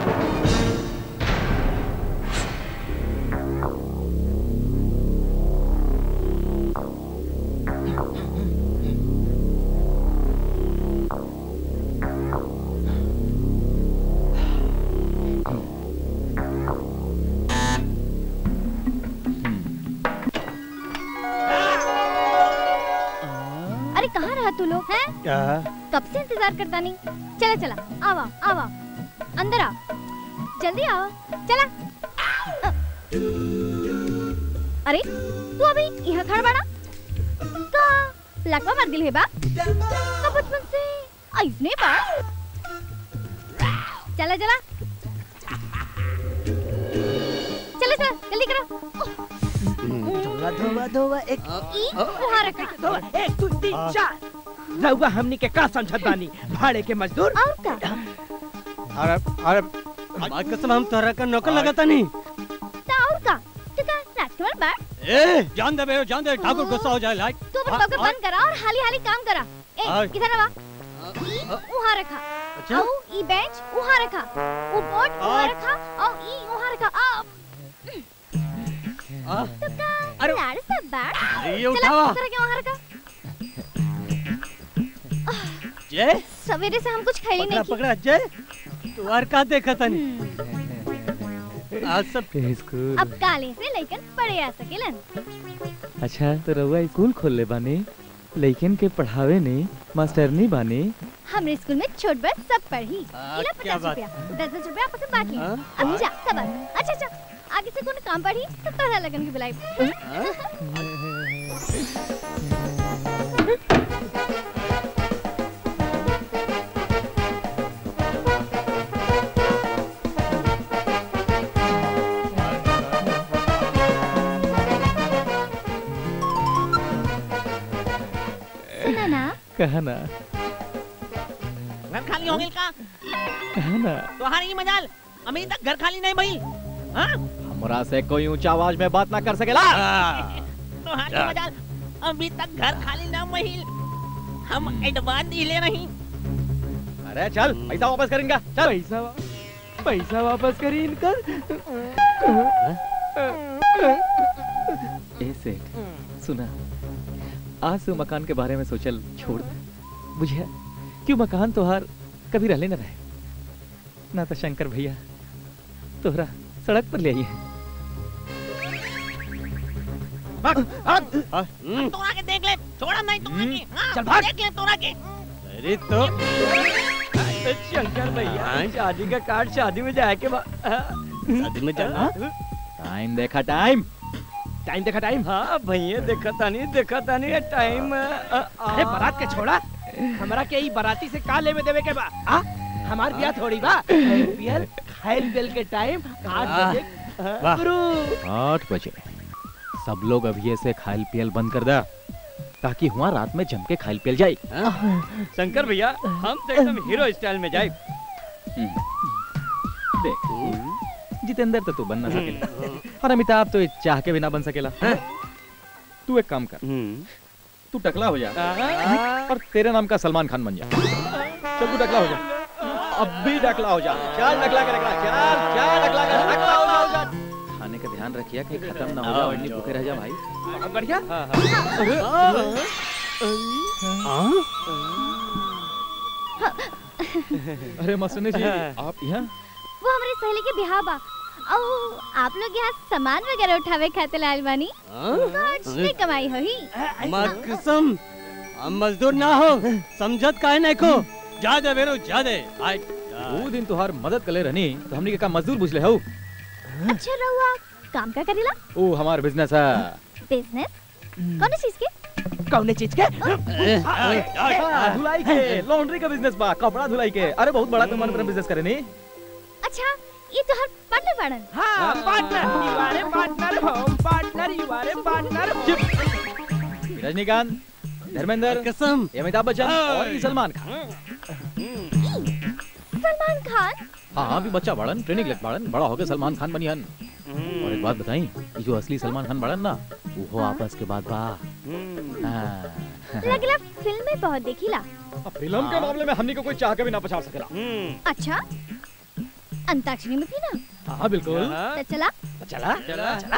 अरे कहाँ रहा तू लोग हैं क्या कब से इंतजार करता नहीं चला चला आवा आवा अंदर आओ जल्दी आओ चला अरे तू अभी यहाँ खड़ा बड़ा का लकवा मर गिल है बा का बचपन से ऐसने बा चला चला चला चला जल्दी करो धोवा धोवा धोवा एक ई वहाँ रखा धोवा एक दो तीन चार रहुआ हमनी के का समझत बानी भाड़े के मजदूर और का अरे अरे माँ कसम हम तोहरा का नौकर लगाता नहीं ता और का तू का राजकुमार बा ए जान दे बे जान दे ठाकुर गुस्सा हो जाए लाइक तू अपन पग बंद करा और हाली हाली काम करा ए और- किधर बा ई वहाँ रखा अच्छा? औ ई बेंच वहाँ रखा वो बोर्ड वहाँ और- रखा और ई वहाँ रखा आ आ, तो का अरे- लाड़ सब बा अरे ये चला उठावा। उधर के वहाँ रखा जय सवेरे से हम कुछ खाई पकड़ा नहीं की पकड़ा जय तू और का देखा तनी आज सब स्कूल अब काले से लेकर पड़े आ सकेलन अच्छा तो रउआ स्कूल खोल ले बानी लइकन के पढ़ावे ने मास्टरनी बानी हमरे स्कूल में छोट बड़ सब पढ़ी आ, इला क्या पचास बात रुपया दस दस रुपया आपस में बांट ली हाँ? अब जा सब अच्छा अच्छा आगे से कोनो काम पढ़ी तो तोहरा लगन की बुलाई सुना ना कहा ना घर खाली हो गइल का कहा ना तोहार ही मजाल अभी तक घर खाली नहीं भइल हाँ हमरा से कोई ऊंचा आवाज में बात ना कर सकेला तोहार ही मजाल अभी तक घर खाली ना भइल हम एडवांस दिले नहीं अरे चल पैसा वापस कर इनका चल पैसा पैसा वापस करी इनका ए सेठ सुना आज से मकान के बारे में सोचल छोड़ दे बुझिया क्यों मकान तोहार कभी रहले न रहे ना तो शंकर भैया तोहरा सड़क पर ले आई है तोरा के देख ले छोड़ा नहीं तोरा के हाँ, चल भाग। देख ले तोरा के अरे तो शंकर भैया शादी का कार्ड शादी में जाए के बाद शादी में जाना टाइम देखा टाइम टाइम देखा टाइम हाँ भैया देखा तानी देखा तानी टाइम अरे बारात के छोड़ा हमरा के ई बाराती से का लेवे देवे के बा आ हमार बियाह थोड़ी बा बियाह खाइल बेल के टाइम आठ बजे वाह। गुरु आठ बजे सब लोग अभी से खाइल पियल बंद कर दा ताकि हुआ रात में जम के खाइल पियल जाए शंकर भैया हम तो एकदम हीरो स्टाइल में जाए देख जितेंद्र तो तू बन ना सकेला और अमिताभ तो ये चाह के भी ना बन सकेला तू एक काम कर तू टकला हो जा और तेरे नाम का सलमान खान बन जा चल तू टकला हो जा अब भी टकला हो जा चल टकला कर टकला चल चल टकला कर टकला हो जा, हो जा खाने का ध्यान रखिए कि खत्म ना हो जाए और नहीं भूखे रह जा भाई बढ़िया अरे मसने जी आप यहाँ वो हमारी सहेली के बिहार बा और आप लोग यहाँ सामान वगैरह उठावे खाते लाल बानी कुछ नहीं कमाई हो ही माँ कसम हम मजदूर ना हो समझत काहे नहीं को जा दे बेरो जा दे आय वो दिन तुहार मदद कले रहनी तो हमने के का मजदूर बुझले हो अच्छा रहुआ काम का करेला ओ हमार बिजनेस है बिजनेस कौन चीज के कौन चीज के हाँ, धुलाई के लॉन्ड्री का बिजनेस बा कपड़ा धुलाई के अरे बहुत बड़ा तुम मन बिजनेस करे नी अच्छा ये तो हर पार्टनर बाड़न हाँ partner you are a partner हम partner you are a partner Rajinikanth Dharmendra कसम अमिताभ बच्चन और ये सलमान खान सलमान खान हाँ भी बच्चा बड़न ट्रेनिंग लेत बड़न बड़ा होके सलमान खान बनी हन और एक बात बताई ये जो असली सलमान खान बड़न ना वो हो आपस के बाद बा हाँ। लगला फिल्म में बहुत देखीला फिल्म के मामले में हमनी को कोई चाह के भी ना पछाड़ सकेला अच्छा अंताक्षरी में थी ना हाँ बिल्कुल तो चला चला चला चला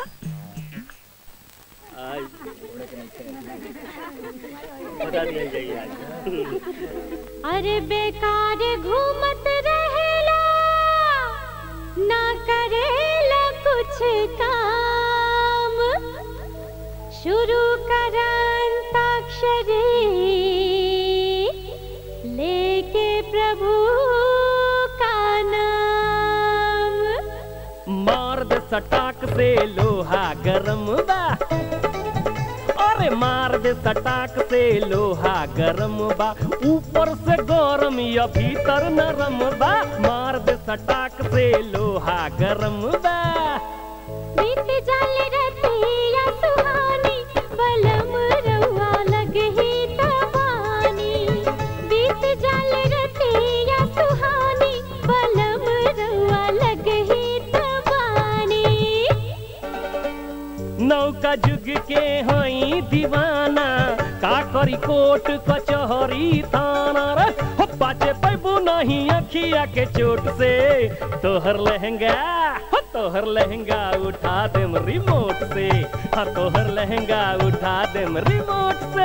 अरे बेकार घूमत रहेला ना करेला कुछ काम शुरू कर अंताक्षरी लेके प्रभु का नाम से लोहा गरम बा अरे मार दे सटाक से लोहा गरम बा ऊपर से गरम या भीतर नरम बा मार दे सटाक से लोहा गरम बा बीत जाल रतिया सुहानी बलम रउआ लगही तबानी बीत जाल रतिया सुहानी बलम रउआ लगही तबानी नौका जुग के हई दीवाना का करी कोट कचहरी थाना रे हो पाचे पैबू नहीं अखिया के चोट से तोहर लहंगा हो तोहर लहंगा उठा देम रिमोट से हाँ तोहर लहंगा उठा देम रिमोट से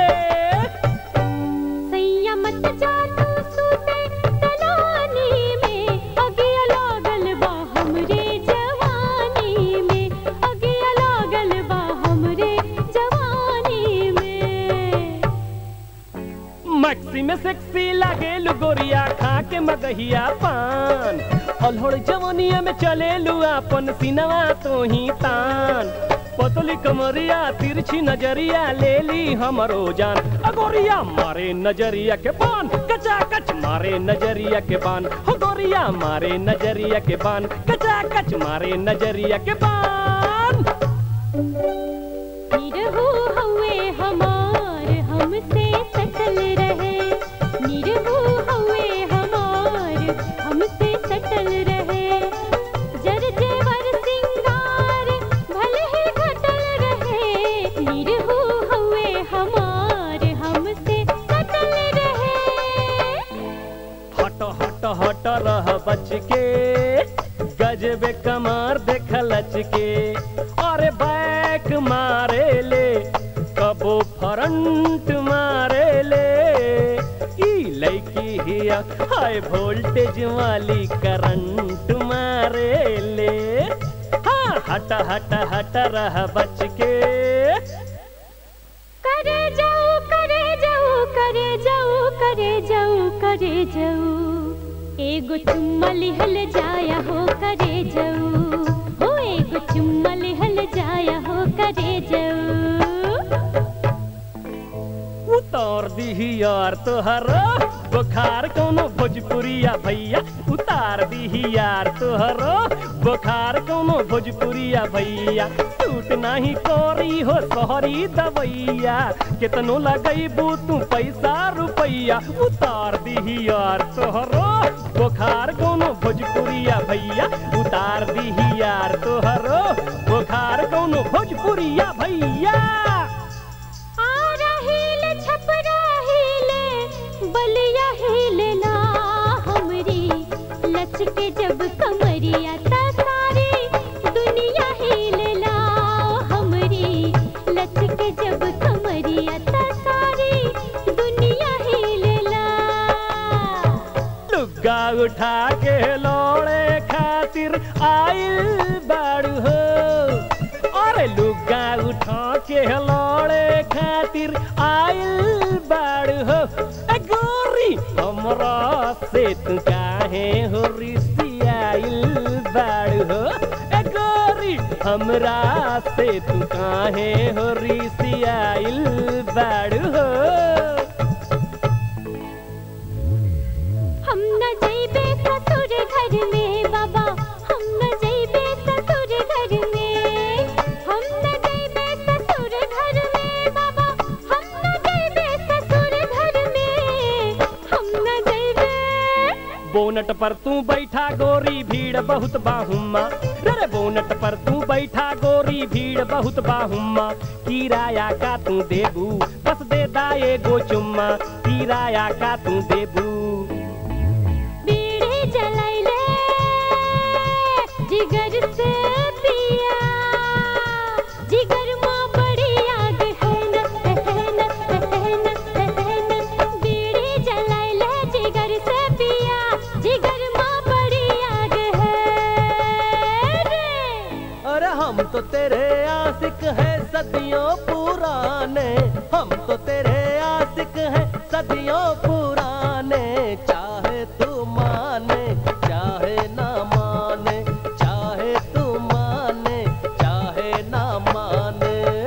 सैया मत जा तू सूते तलानी में अगिया लागल बा हमरे जवानी में अगिया लागल बा हमरे जवानी में मैक्सी में सेक्सी लागे गोरिया खा के मगहिया पान अलहड़ जवनिया में चले अपन सिनवा तो ही तान पतली कमरिया तिरछी नजरिया ले ली हमरो जान अगोरिया मारे नजरिया के बान कचा कच मारे नजरिया के बान हो गोरिया मारे नजरिया के बान कचा कच मारे नजरिया के बान निरहु हउए हमार हमसे सटल रहे निरहु हउए हमार हमसे सटल रहे जर जेवर सिंगार भले ही घटल रहे निरहु हउए हमार हमसे सटल रहे हट हट हट रह बच के गजबे कमार देख लच के अरे बैक मारे ले कबो फ्रंट मारे ले ई लड़की हिया हाई वोल्टेज वाली करंट मारे ले हाँ हट हट हट रह बच के करे जाऊ करे जाऊ करे जाऊ करे जाऊ करे जाऊ एगो चुम्मा लिहल जाया हो करे जाऊ हो एगो चुम्मा लिहल जाया हो करे जाऊ उतार दीही यार तोहरा बुखार कौनो भोजपुरिया भैया उतार दीही यार तोहरा बुखार कौनो भोजपुरिया भैया टूट नहीं कोरी हो सोहरी दवैया कितनो लगैबू तू पैसा रुपैया उतार दीही यार तोहरा बुखार कौनो भोजपुरिया भैया उतार दीही यार तोहरा बुखार कौनो भोजपुरिया भैया आ रहीले छप रहीले बलिया हिले ला हमरी लचके जब कमरिया ता सारी दुनिया हिले ला हमरी लचके जब कमरिया ता सारी दुनिया हिले ला लुग्गा उठा के लोड़े खातिर आइल बाड़ू हो अरे लुग्गा उठा के लोड़े खातिर आइल बाड़ू हो ए गोरी हमरा से तू काहे हो रिसियाइल बाड़ू हो ए गोरी हमरा से तू काहे हो रिसियाइल बाड़ू हो हम न जइबे ससुर घर में बाबा हम न जइबे ससुर घर में हम न जइबे ससुर घर में बाबा हम न जइबे ससुर घर में हम न जइबे बोनट पर तू बैठा गोरी भीड़ बहुत बाहुमा रे बोनट पर तू बैठा गोरी भीड़ बहुत बाहुमा किराया का तू देबू बस दे दाए गो चुम्मा किराया का तू देबू बीड़ी जलाइले जिगर से पिया जिगर माँ बड़ी आग है न है न है न है न बीड़ी जलाइले जिगर से पिया जिगर माँ बड़ी आग है रे अरे हम तो तेरे आशिक हैं सदियों पुराने हम तो तेरे आशिक हैं सदियों पुराने चाहे तू माने चाहे ना माने चाहे तू माने चाहे समान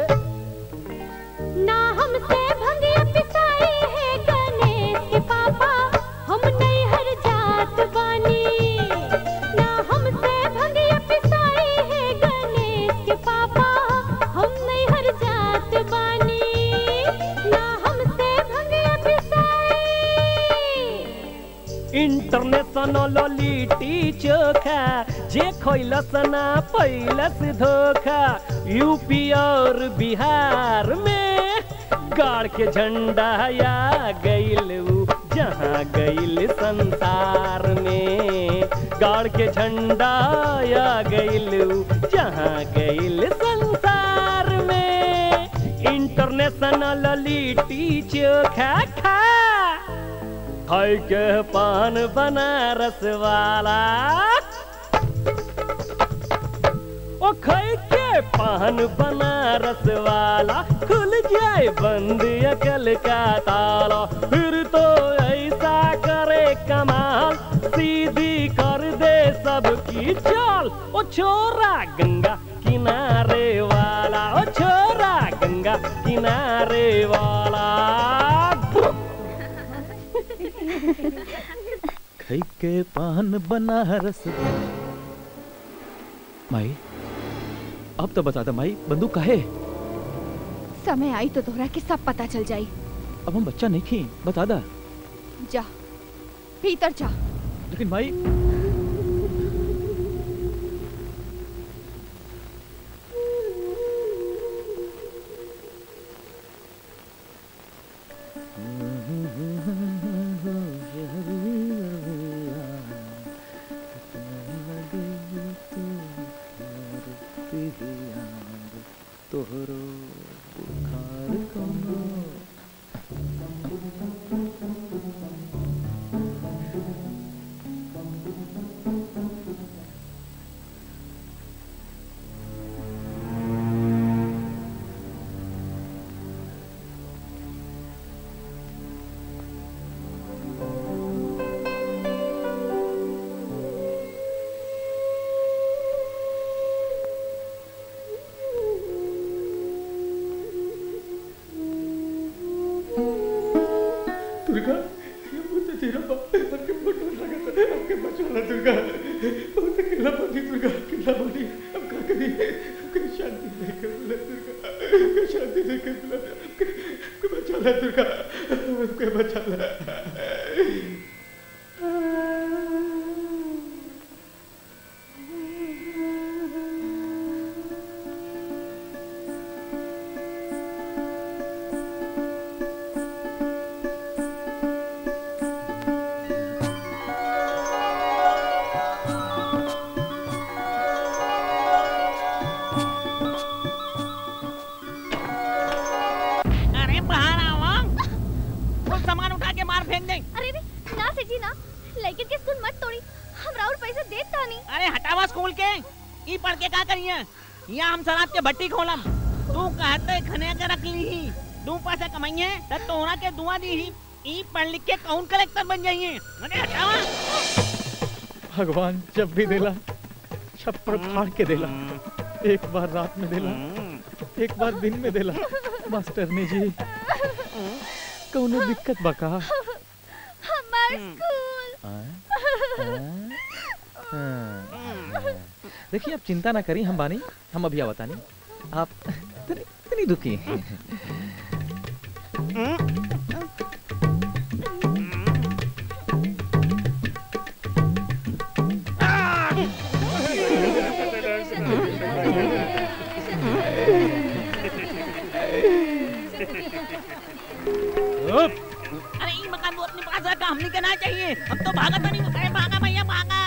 ना हमसे भंगिया पिसाई है गणेश के पापा हम नहीं हर जात बानी ना हमसे भंगिया पिसाई है गणेश के पापा हम नहीं हर जात बानी ना हमसे भंगिया पिसाई इंटरनेशनल लिट्टी चोखा जे खैलस ना पैलस धोखा यूपी और बिहार में गाड़ के झंडा या गइल उ जहाँ गइल संसार में गाड़ के झंडा या गइल उ जहाँ गइल संसार में इंटरनेशनल लिट्टी चोखा खा खाई के पान बनारस वाला ओ खाई के पान बनारस वाला खुल जाए बंद अकल का ताला फिर तो ऐसा करे कमाल सीधी कर दे सबकी चाल ओ छोरा गंगा किनारे वाला ओ छोरा गंगा किनारे वाला खई के पान बनारस माई अब तो बता दे माई बंदूक काहे समय आई तो तोहरा के सब पता चल जाई अब हम बच्चा नहीं खी बता दा जा भीतर जा लेकिन माई तोहरो बुखार कौनो दुर्गा ये बहुत तेरा बाप हमके फोटो लगा था हमके बचाना दुर्गा बहुत अकेला बनी दुर्गा अकेला बनी हम का करी हमके शांति नहीं कर बोला दुर्गा हमके शांति नहीं कर बोला हमके हमके बचाना दुर्गा हमके बचाना अरे बाहर आओ कुछ सामान उठा के मार फेंक दे अरे रे ना सेठी ना लेकिन के स्कूल मत तोड़ी हम राउर पैसे देता नहीं अरे हटावा स्कूल के ई पढ़ के का करिए यहाँ हम शराब के भट्टी खोलम तू कहते खने के रख ली ही दू पैसे कमाइए तो तोहरा के दुआ दी ही ई पढ़ लिख के काउंट कलेक्टर बन जाइए अरे हटावा भगवान जब भी देला छप्पर फाड़ के देला एक बार रात में देला एक बार दिन में देला मास्टरनी जी कौनो दिक्कत बका हमार स्कूल देखिए आप चिंता ना करी हम बानी हम अभी आवता नहीं आप तनी तनी दुखी अरे ई मकान वो अपने पास रखा हमने कहना चाहिए हम तो भागा तो नहीं अरे भागा भैया भागा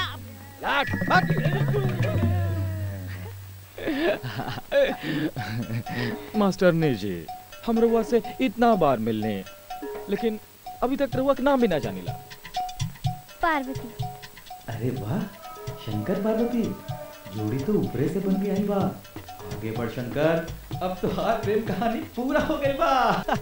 मास्टरनी जी हम रउआ से इतना बार मिलने लेकिन अभी तक रउआ के नाम भी ना जानिला पार्वती अरे वाह शंकर पार्वती जोड़ी तो ऊपरे से बन के आई बा आगे बढ़ शंकर अब तो हाथ प्रेम कहानी पूरा हो गई बा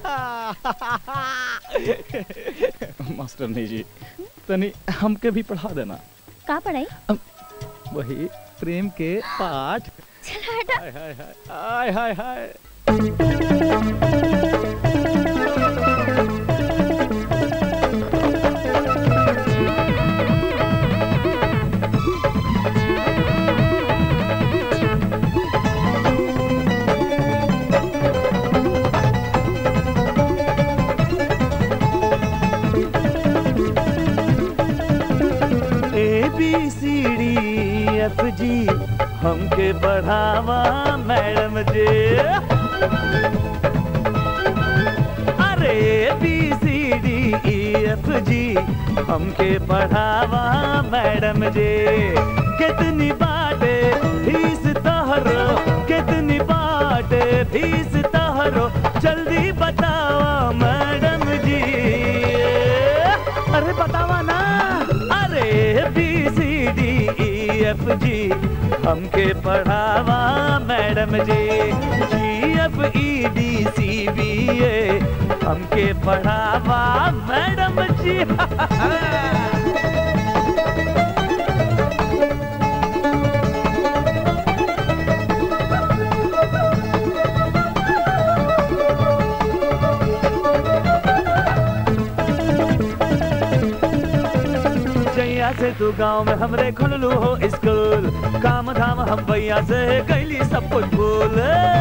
मास्टरनी जी तनी हमके भी पढ़ा देना का पढ़ाई वही प्रेम के पाठ चल हटा हाय हाय हाय हाय हाय हाय A B C D F G हमके बढ़ावा मैडम जी अरे A B C D E F G हमके बढ़ावा मैडम जी कितनी बाटे फीस तहरो कितनी बाटे फीस तहरो जल्दी बतावा मैडम जी अरे बतावा ना अरे B C D E F G हमके पढ़ावा मैडम जी जी F E D C B ए हमके पढ़ावा मैडम जी जैया से तू गांव में हमरे खुललू हो स्कूल काम धाम हम भैया से कैली सब कुछ भूल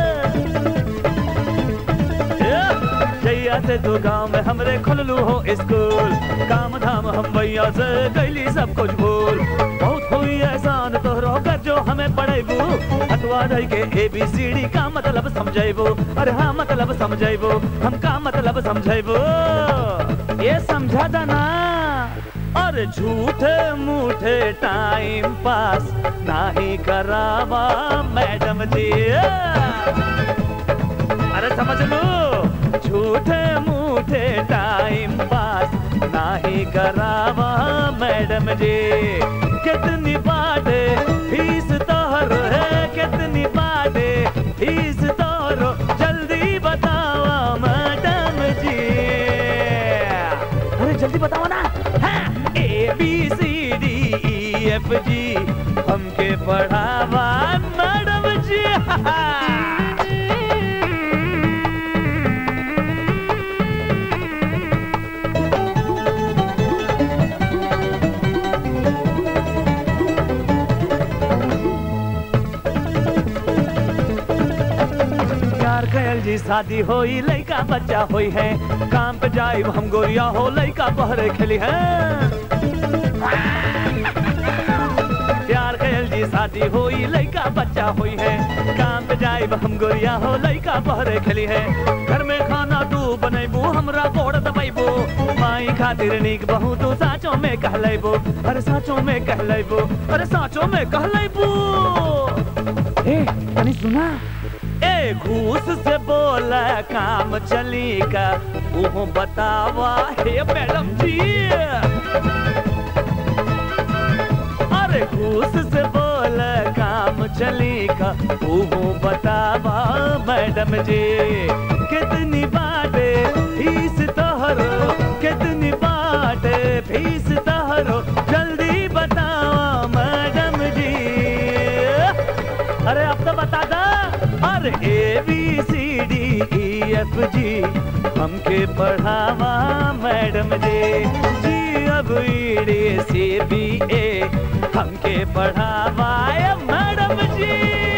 जैया से तू गांव में हमरे खुललू हो स्कूल काम धाम हम भैया से कैली सब कुछ भूल बहुत हुई एहसान तोहरो कर जो हमें पढ़ेबू हटवा रही के ए बी सी डी का मतलब समझेबू अरे हाँ मतलब समझेबू हम का मतलब समझेबू ये समझा था ना और झूठे मूठे टाइम पास नाही करावा मैडम जी अरे समझ लो झूठे मूठे टाइम पास नाही करावा मैडम जी कितनी बाटे फीस तोहर है कितनी बाटे फीस तोहरो जल्दी बतावा मैडम जी अरे जल्दी बताओ ना A B C D E F G हमके पढ़ावा मैडम जी प्यार कयल जी शादी होई लइका बच्चा होई है काम पे जाइब हम गोरिया हो लइका बहरे खेली है प्यार कयल जी शादी होई लइका बच्चा होई है काम पे जाइब हम गोरिया हो लइका बहरे खेली है घर में खाना तू बनैबू हमरा गोड़ दबैबू माई खातिर नीक बहू तू साचो में कहलैबू अरे साचो में कहलैबू अरे साचो में कहलैबू ए तनी सुना ए घूस से बोला काम चली का वो बतावा हे मैडम जी अरे घूस से बोला काम चली का वो बतावा मैडम जी कितनी बाटे फीस तोहरो कितनी बाटे फीस तोहरो जल्दी बतावा मैडम जी अरे अब तो बता दा अरे A B C D E F G हमके पढ़ावा मैडम जी जी अब ई डी सी बी ए हमके पढ़ावा ए मैडम जी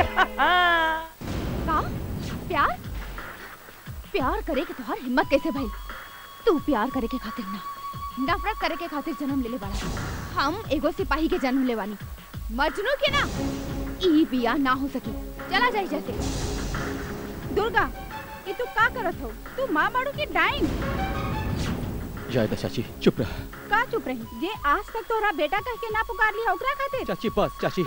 का प्यार प्यार करे के तोहार हिम्मत कैसे भइल तू प्यार करे के खातिर ना नफरत करे के खातिर जन्म लेले बाड़ा हम एगो सिपाही के जन्म लेवानी मजनू के ना ई बिया ना हो सकी चला जाई जैसे दुर्गा ये तू का करत हो तू माँ बाड़ू की डाइन जायदा चाची चुप रह का चुप रही जे आज तक तोरा बेटा कह के ना पुकार लिया ओकरा खातिर चाची बस चाची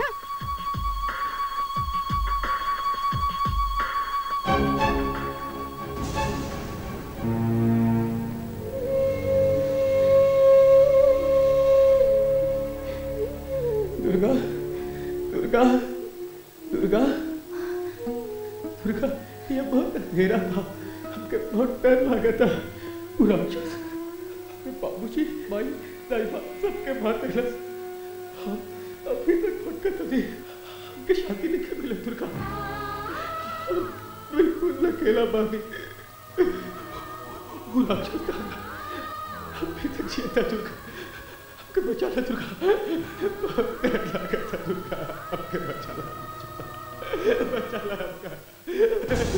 दुर्गा दुर्गा दुर्गा दुर्गा ये बहुत अंधेरा था हमके बहुत डर लगा था वो राक्षस हमें बाबूजी माई दाई बाप सबके मार दिला हम अभी तक भटकत थी हमके शांति नहीं मिले दुर्गा बिल्कुल अकेला बानी बुला चलता अभी तक जियता दुर्गा हमके बचा ला दुर्गा डर लागता दुर्गा हमके बचा ला बचा ला हमका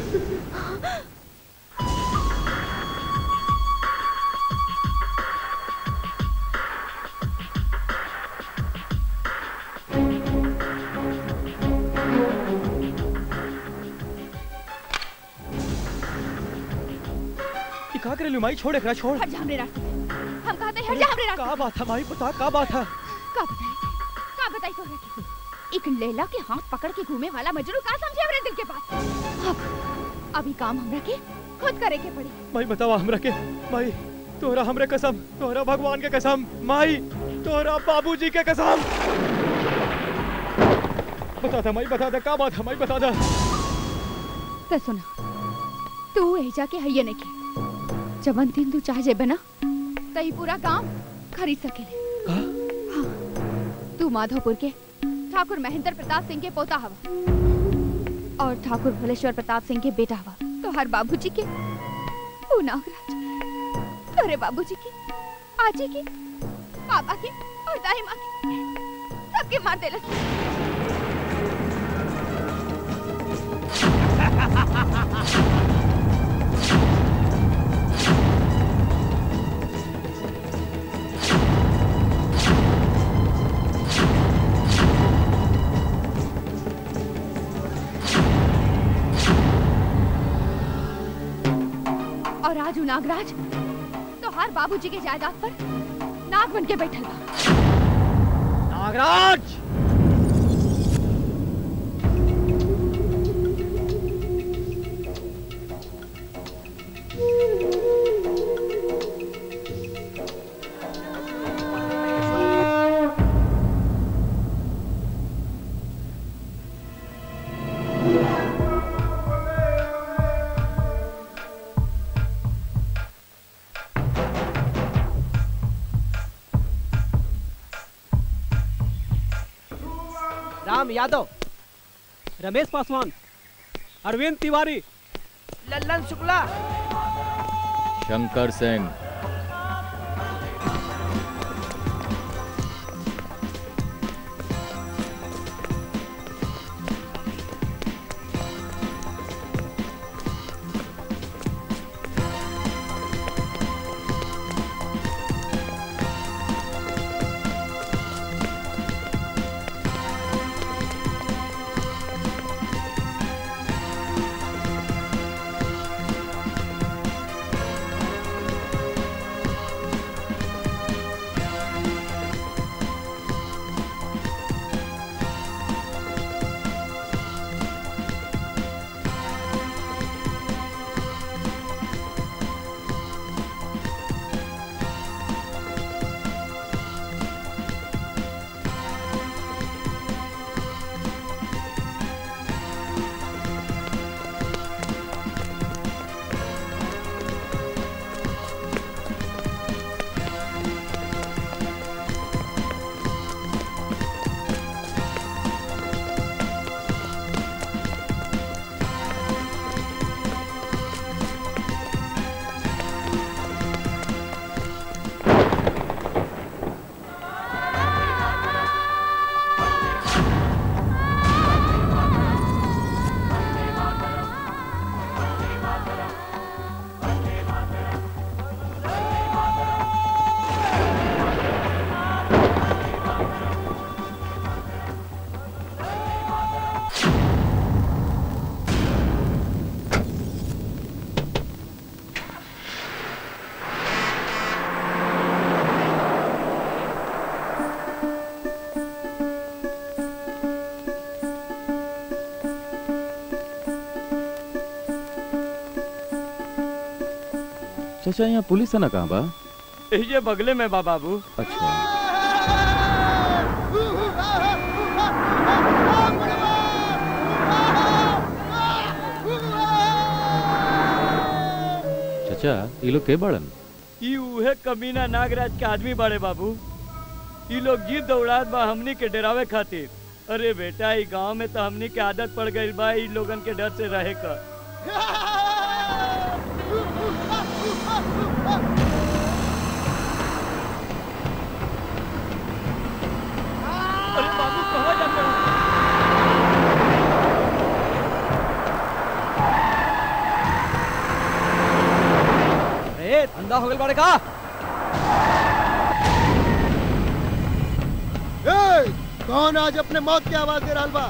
ये का करे माई छोड़ एकरा छोड़ हट जा हमरे रास्ते से हम कहते हैं हट जा हमरे रास्ते का बात है माई बता का बात है का बताई का बताई तो रखी एक लैला के हाथ पकड़ के घूमे वाला मजनू का समझे हमरे दिल के पास अब अभी काम हमरा के खुद करे के पड़ी माई बतावा हमरा के माई तोहरा हमरे कसम तोहरा भगवान के कसम माई तोहरा बाबूजी के कसम बता दे माई बता दे का बात है माई बता दे तो सुना तू एजा के हइये नहीं के जवन दिन तू चाह जेबे ना तई पूरा काम खरीद सकेले हाँ तू माधोपुर के ठाकुर महेंद्र प्रताप सिंह के पोता हवा और ठाकुर भलेश्वर प्रताप सिंह के बेटा हवा तो हर बाबूजी के ओ नागराज तोरे बाबूजी के आजी के पापा के और दाई माँ के सबके मार देलस और आज उ नागराज तो हर बाबूजी के जायदाद पर नाग बन के बैठल बा नागराज राम यादव रमेश पासवान अरविंद तिवारी लल्लन शुक्ला शंकर सिंह चाचा यहाँ पुलिस है ना कहाँ बा ये बगले में बा बाबू अच्छा चाचा ये लोग के बड़न ई उहे कमीना नागराज के आदमी बाड़े बाबू ई लोग जीप दौड़ात बा हमनी के डरावे खातिर अरे बेटा ई गांव में तो हमनी के आदत पड़ गई बा ई लोगन के डर से रहे का अरे बाबू कहाँ जाते हो ए अंधा हो गल बाड़े का ए, कौन आज अपने मौत की आवाज दे रहा बा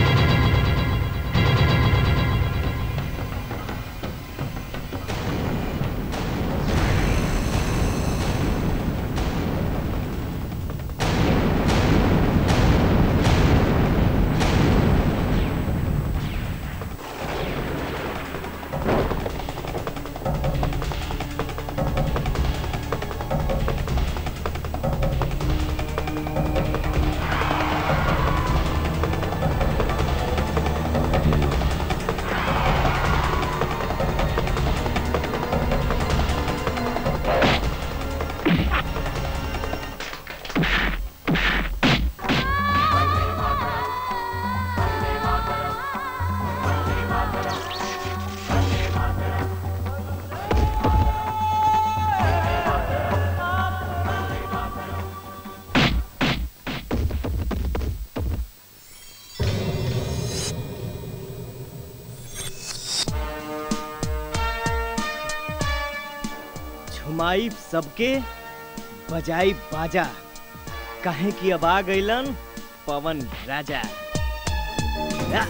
झुमाई सबके बजाई बाजा काहे कि अब आ गइलन पवन राजा या।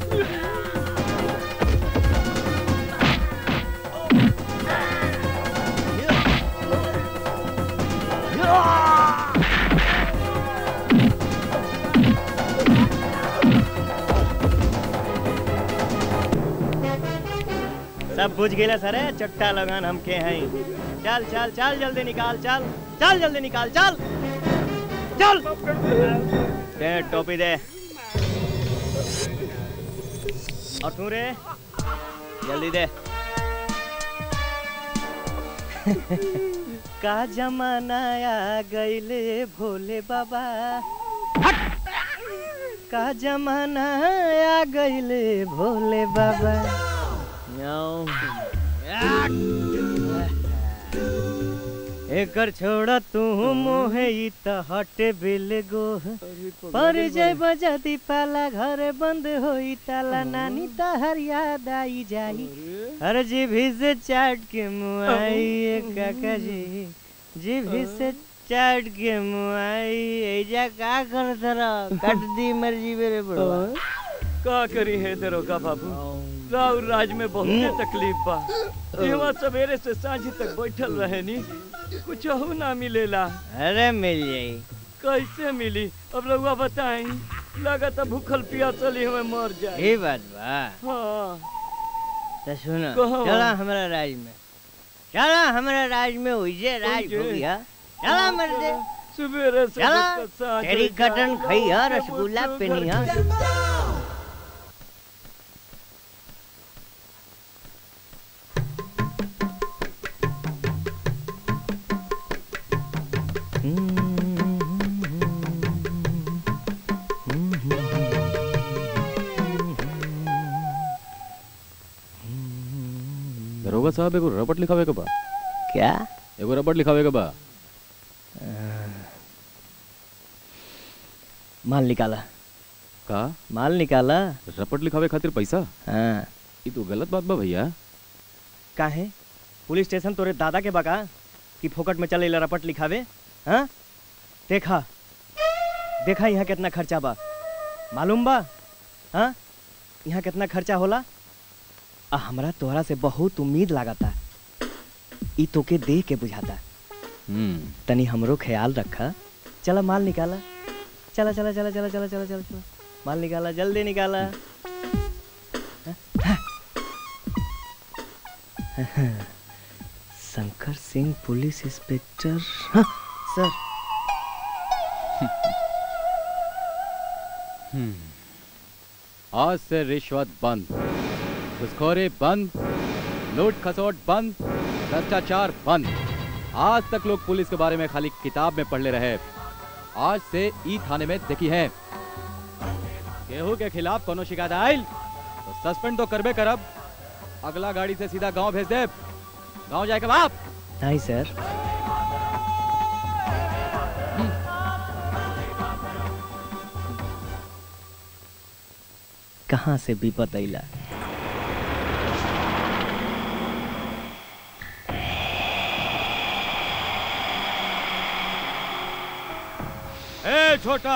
सब बुझ गेला सरे चट्टा लगान हमके हैं चल चल चल जल्दी निकाल चल चल जल्दी निकाल चल चल दे टोपी दे और तू रे जल्दी दे का जमाना आ गईले भोले बाबा का जमाना आ गईले भोले बाबा याओ। एकर छोड़ा तू मोहे ई त हटे बिल गोह पर जय बजती पाला घर बंद होई ताला नानी तहर याद आई जाई हर जीभी से चाट के मुआई ए काका जी जीभी से चाट के मुआई एजा का कर तरा कट दी मर्जी मेरे बड़वा का करी है दरोगा बाबू राव राज में बहुत तकलीफ बा यहाँ सवेरे से सांझ तक बैठल रहे नी कुछ ना मिलेला अरे मिल जाई कैसे मिली अब रउआ बताई लगत भूखल पियासल ही हमें मर जाए ये बात बा हाँ तो सुनो कहो। चला हमारा राज में चला हमारा राज में उइजे राज उइजे। हो गया चला मर्दे सवेरे से चला लेकर सांझ तेरी तक कटन खइया भूखे रसगुल्ला भूखे पिनिया दरोगा साहब एगो रपट लिखावे के बा क्या एगो रपट लिखावे के बा माल निकाला का माल निकाला रपट लिखावे खातिर पैसा हाँ ये तो गलत बात बा भैया काहे पुलिस स्टेशन तोरे दादा के बका कि फोकट में चले रपट लिखावे हाँ देखा देखा यहाँ कितना खर्चा बा मालूम बा हाँ यहाँ कितना खर्चा होला आ हमरा तोहरा से बहुत उम्मीद लागता ई तोके देख के बुझाता हम्म तनी हमरो ख्याल रखा चला माल निकाला चला चला चला चला चला चला चला चला माल निकाला जल्दी निकाला शंकर सिंह पुलिस इंस्पेक्टर हाँ, सर हम्म। आज से रिश्वत बंद घुसखोरी बंद लूट खसोट बंद भ्रष्टाचार बंद आज तक लोग पुलिस के बारे में खाली किताब में पढ़ ले रहे आज से ई थाने में देखी है केहू के खिलाफ कोनो शिकायत आइल तो सस्पेंड तो करबे करब अगला गाड़ी से सीधा गांव भेज दे गांव जाए के बाप नहीं सर कहाँ से विपत अइला ए छोटा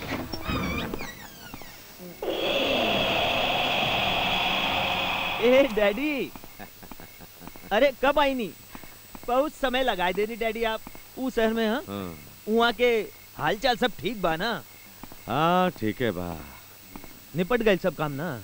ए डैडी अरे कब आई नी बहुत समय लगाए देनी डैडी आप ऊ शहर में हाँ हाँ वहाँ के हालचाल सब ठीक बा ना हाँ ठीक है बा निपट गए सब काम ना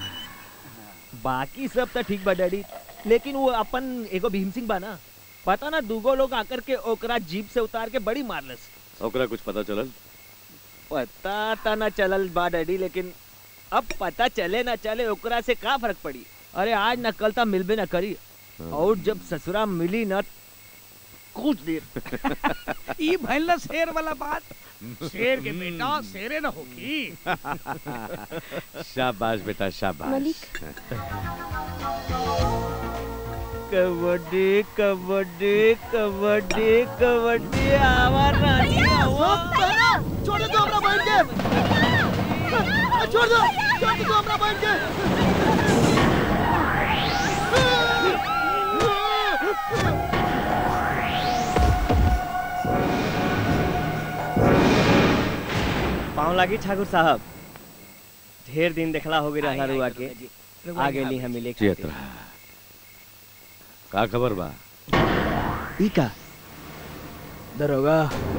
बाकी सब तो ठीक बा डैडी लेकिन वो अपन एगो भीम सिंह बा ना पता ना दूगो लोग आकर के ओकरा जीप से उतार के बड़ी मारलस ओकरा कुछ पता चलल पता ता ना चलल बा डैडी लेकिन अब पता चले ना चले ओकरा से का फर्क पड़ी अरे आज ना कल ता मिलबे ना करी और जब ससुरा मिली ना कुछ देर ई भइल ना शेर वाला बात शेर के बेटा शेरे न होगी शाबाश बेटा शाबाश कबड्डी कबड्डी कबड्डी कबड्डी आवा रानी आवा छोड़ दो हमरा बहन के छोड़ दो छोड़ दो हमरा बहन के पाँव लागी ठाकुर साहब ढेर दिन देखला हो गई रहला रुआ के आ गेली हम मिले जियत रहा का खबर बा ई का दरोगा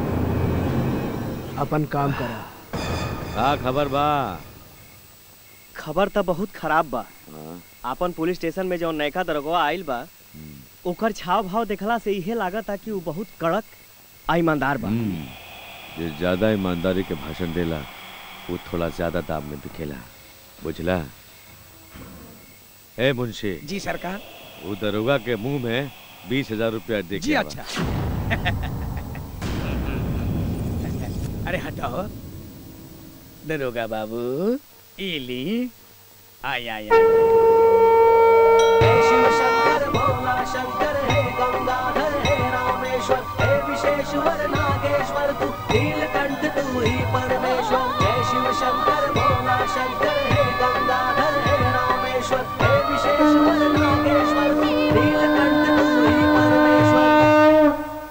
अपन काम करा का खबर बा खबर तो बहुत खराब बा हाँ, आपन पुलिस स्टेशन में जौन नयका दरोगा आइल बा ओकर छाव भाव देखला से इहे लागत कि उ बहुत कड़क आ ईमानदार बा हम्म, जे ज्यादा ईमानदारी के भाषण देला वो थोड़ा ज्यादा दाम में बिकेला बुझला ए मुंशी जी सरकार वो दरोगा के मुंह में बीस हजार रुपया दे जी के आवा। अच्छा अरे हटाओ दरोगा बाबू इली आय आय शिव शंकर भोला शंकर हे गंगाधर हे रामेश्वर हे विशेश्वर नागेश्वर तू नीलकंठ तू ही परमेश्वर जय शिव शंकर भोला शंकर हे गंगाधर हे रामेश्वर हे विशेश्वर नागेश्वर तू नीलकंठ तू ही परमेश्वर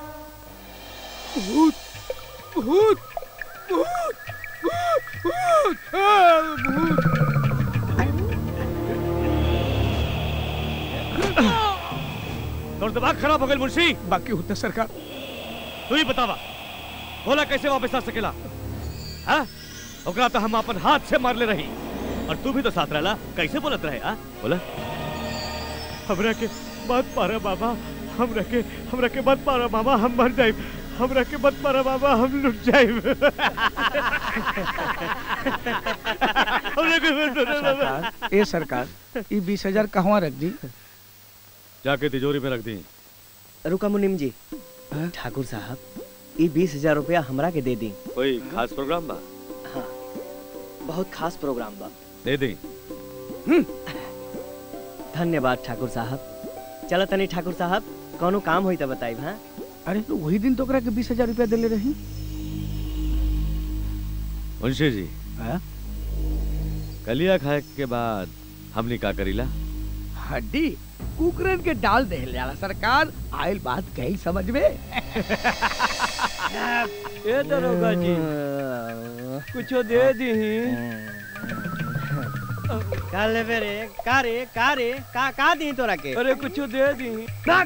भूत भूत भूत भूत भूत आ, भूत तोर दिमाग खराब हो गई मुंशी बाकी होता सरकार तू ही बतावा बोला कैसे वापस आ सकेला हाँ ओकरा तो हम अपन हाथ से मार ले रही और तू भी तो साथ रहला कैसे बोलत रहे हाँ बोला हमरा के मत पारा बाबा हमरा के हमरा के मत पारा मामा हम मर जाइब हमरा के मत पारा बाबा हम लुट जाइब हमरा के मत पारा बाबा सरकार ए सरकार ई बीस हजार कहवा रख दी जाके तिजोरी में रख दी रुका मुनिम जी ठाकुर साहब ई बीस हजार रुपया हमरा के दे दी कोई खास प्रोग्राम बा हाँ बहुत खास प्रोग्राम बा दे दी धन्यवाद ठाकुर साहब चलो तनी ठाकुर साहब कौनो काम होई त बताई हाँ अरे तो वही दिन तो ओकरा के बीस हजार रुपया देले रही मुंशी जी हाँ? कलिया खाए के बाद हमने का करीला हड्डी कुकरन के डाल दे जाला सरकार आइल बात कही समझ में ए दरोगा जी कुछो दे दी का लेबे रे का रे का रे का का दी तोरा के अरे कुछो दे दी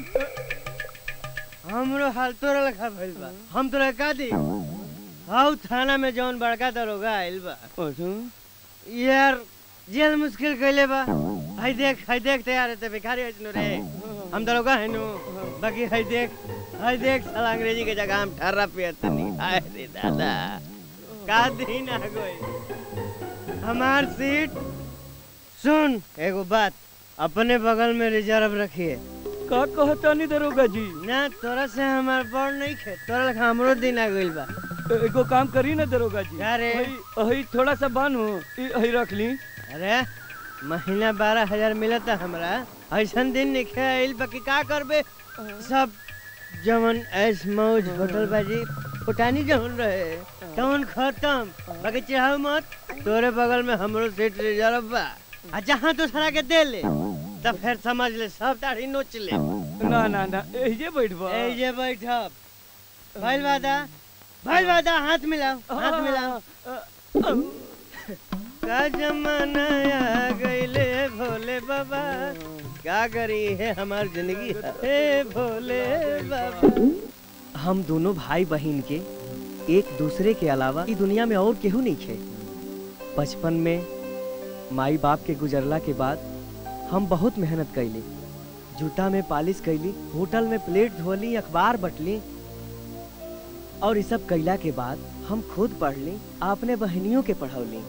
हमरो हाल तोरा लखा भइल बा हम तोरा का दी हाउ थाना में जौन बड़का दरोगा आइल बा यार जेल मुश्किल कइले बा हाय देख हाय देख तैयार है भिखारी हइनु रे हम दरोगा हइनु बाकी हाय देख हाय देख साला अंग्रेजी के जगह हम ठर्रा पियत तनी हाय रे दादा का दिन आ गई हमार सीट सुन एगो बात अपने बगल में रिजर्व रखिए का कहता नहीं दरोगा जी ना तोरा से हमार बड़ नहीं खे तोरा लखा हमरो दिन आ गइल बा एगो काम करी ना दरोगा जी अरे अही थोड़ा सा बानू अही रख ली अरे महीना बारह हजार मिलता हमरा ऐसन दिन निखे आइल बाकी का करबे सब जवन ऐस मौज होटल बाजी फुटानी जवन रहे तवन खत्म बाकी चाहो मत तोरे बगल में हमरो सीट रिजर्व बा आ जहाँ तो सरा के दे ले तब फिर समझ ले सब दाढ़ी नोच ले ना ना ना एजे बैठबा एजे बैठब भइल वादा भइल वादा हाथ मिलाओ हाथ मिलाओ का जमाना आ गईले भोले बाबा क्या करी है हमार जिंदगी हे भोले बाबा हम दोनों भाई बहन के एक दूसरे के अलावा ई दुनिया में और केहू नहीं खे बचपन में माई बाप के गुजरला के बाद हम बहुत मेहनत कैली जूता में पालिश कैली होटल में प्लेट धोली अखबार बटली और ये सब कैला के बाद हम खुद पढ़ ली अपने बहनियों के पढ़ौली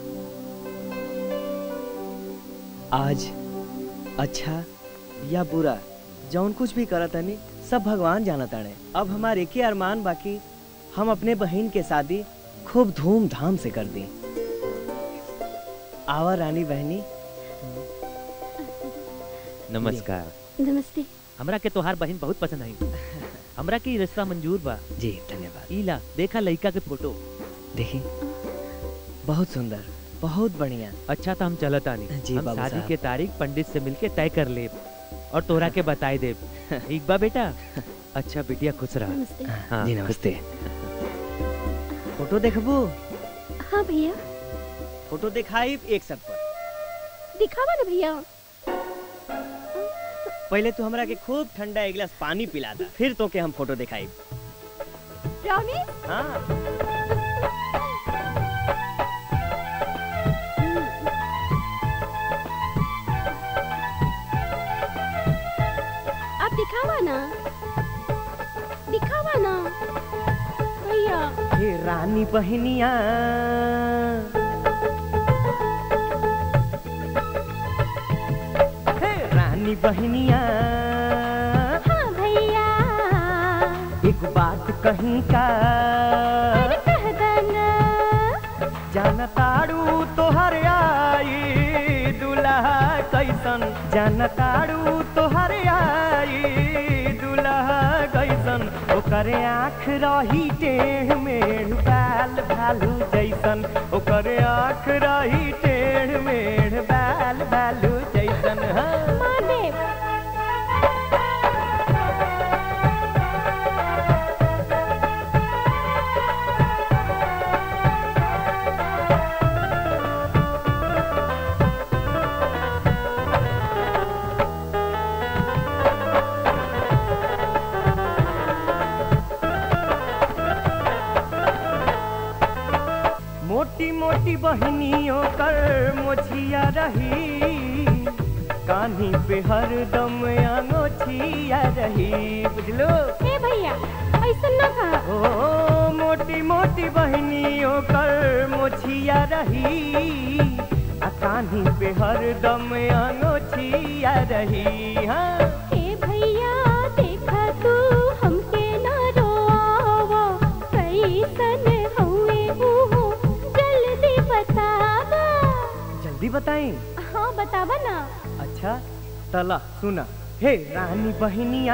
आज अच्छा या बुरा जौन कुछ भी करत तनी सब भगवान जानत ताणे अब हमारे एक ही अरमान बाकी हम अपने बहन के शादी खूब धूमधाम से कर दी आवा रानी बहनी नमस्कार नमस्ते हमरा के तोहार बहन बहुत पसंद आई हमरा के ई रिश्ता मंजूर बा जी धन्यवाद इला देखा लड़का के फोटो देखी बहुत सुंदर बहुत बढ़िया अच्छा तो हम चलत आनी जी, हम बाबू शादी साहब। के तारीख पंडित से मिलके तय कर ले और तोरा के बताई दे ठीक बा बेटा अच्छा बिटिया खुश नमस्ते। रहा हाँ जी नमस्ते फोटो देखबू हाँ भैया फोटो दिखाई एक सब पर दिखावा ना भैया पहले तू हमरा के खूब ठंडा एक गिलास पानी पिला दा फिर तो के हम फोटो दिखाई प्रॉमिस हाँ आप दिखावा ना दिखावा ना भैया हे रानी बहनिया हे रानी बहनिया हाँ भैया एक बात कहीं का कह देना जान ताड़ू तोहर आई दुल्हा कैसन जान ताड़ू तोहर आई दुल्हा कैसन ओकर आँख रही टेढ़ मेढ़ बाल भालू जैसन ओकर आँख रही टेढ़ मेढ़ बाल भालू जैसन हाँ। मोटी मोटी बहनियों कर मोछिया रही कान्ही पे हरदम आंगोछिया रही बुझलो ए भैया ऐसा ना कहा ओ मोटी मोटी बहनियों कर मोछिया रही आ कान्ही पे हरदम आंगोछिया रही हाँ ए भैया देखा तू हमके ना रोआवा कैसन हुए उहो जल्दी बतावा जल्दी बताएं हाँ बतावा ना अच्छा तला सुना हे रानी बहनिया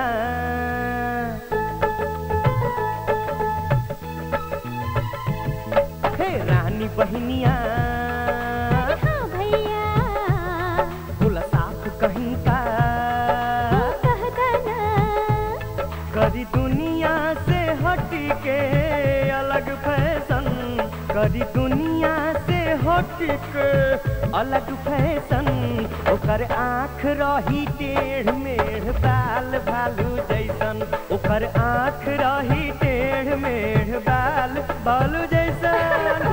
हे रानी बहनिया हाँ भैया बोला साफ कहीं का कह देना करी दुनिया से हट के अलग फैशन करी दुनिया से हट के अलग फैशन ओकर आँख रही टेढ़ मेढ़ बाल भालू जैसन ओकर आँख रही टेढ़ मेढ़ बाल भालू जैसन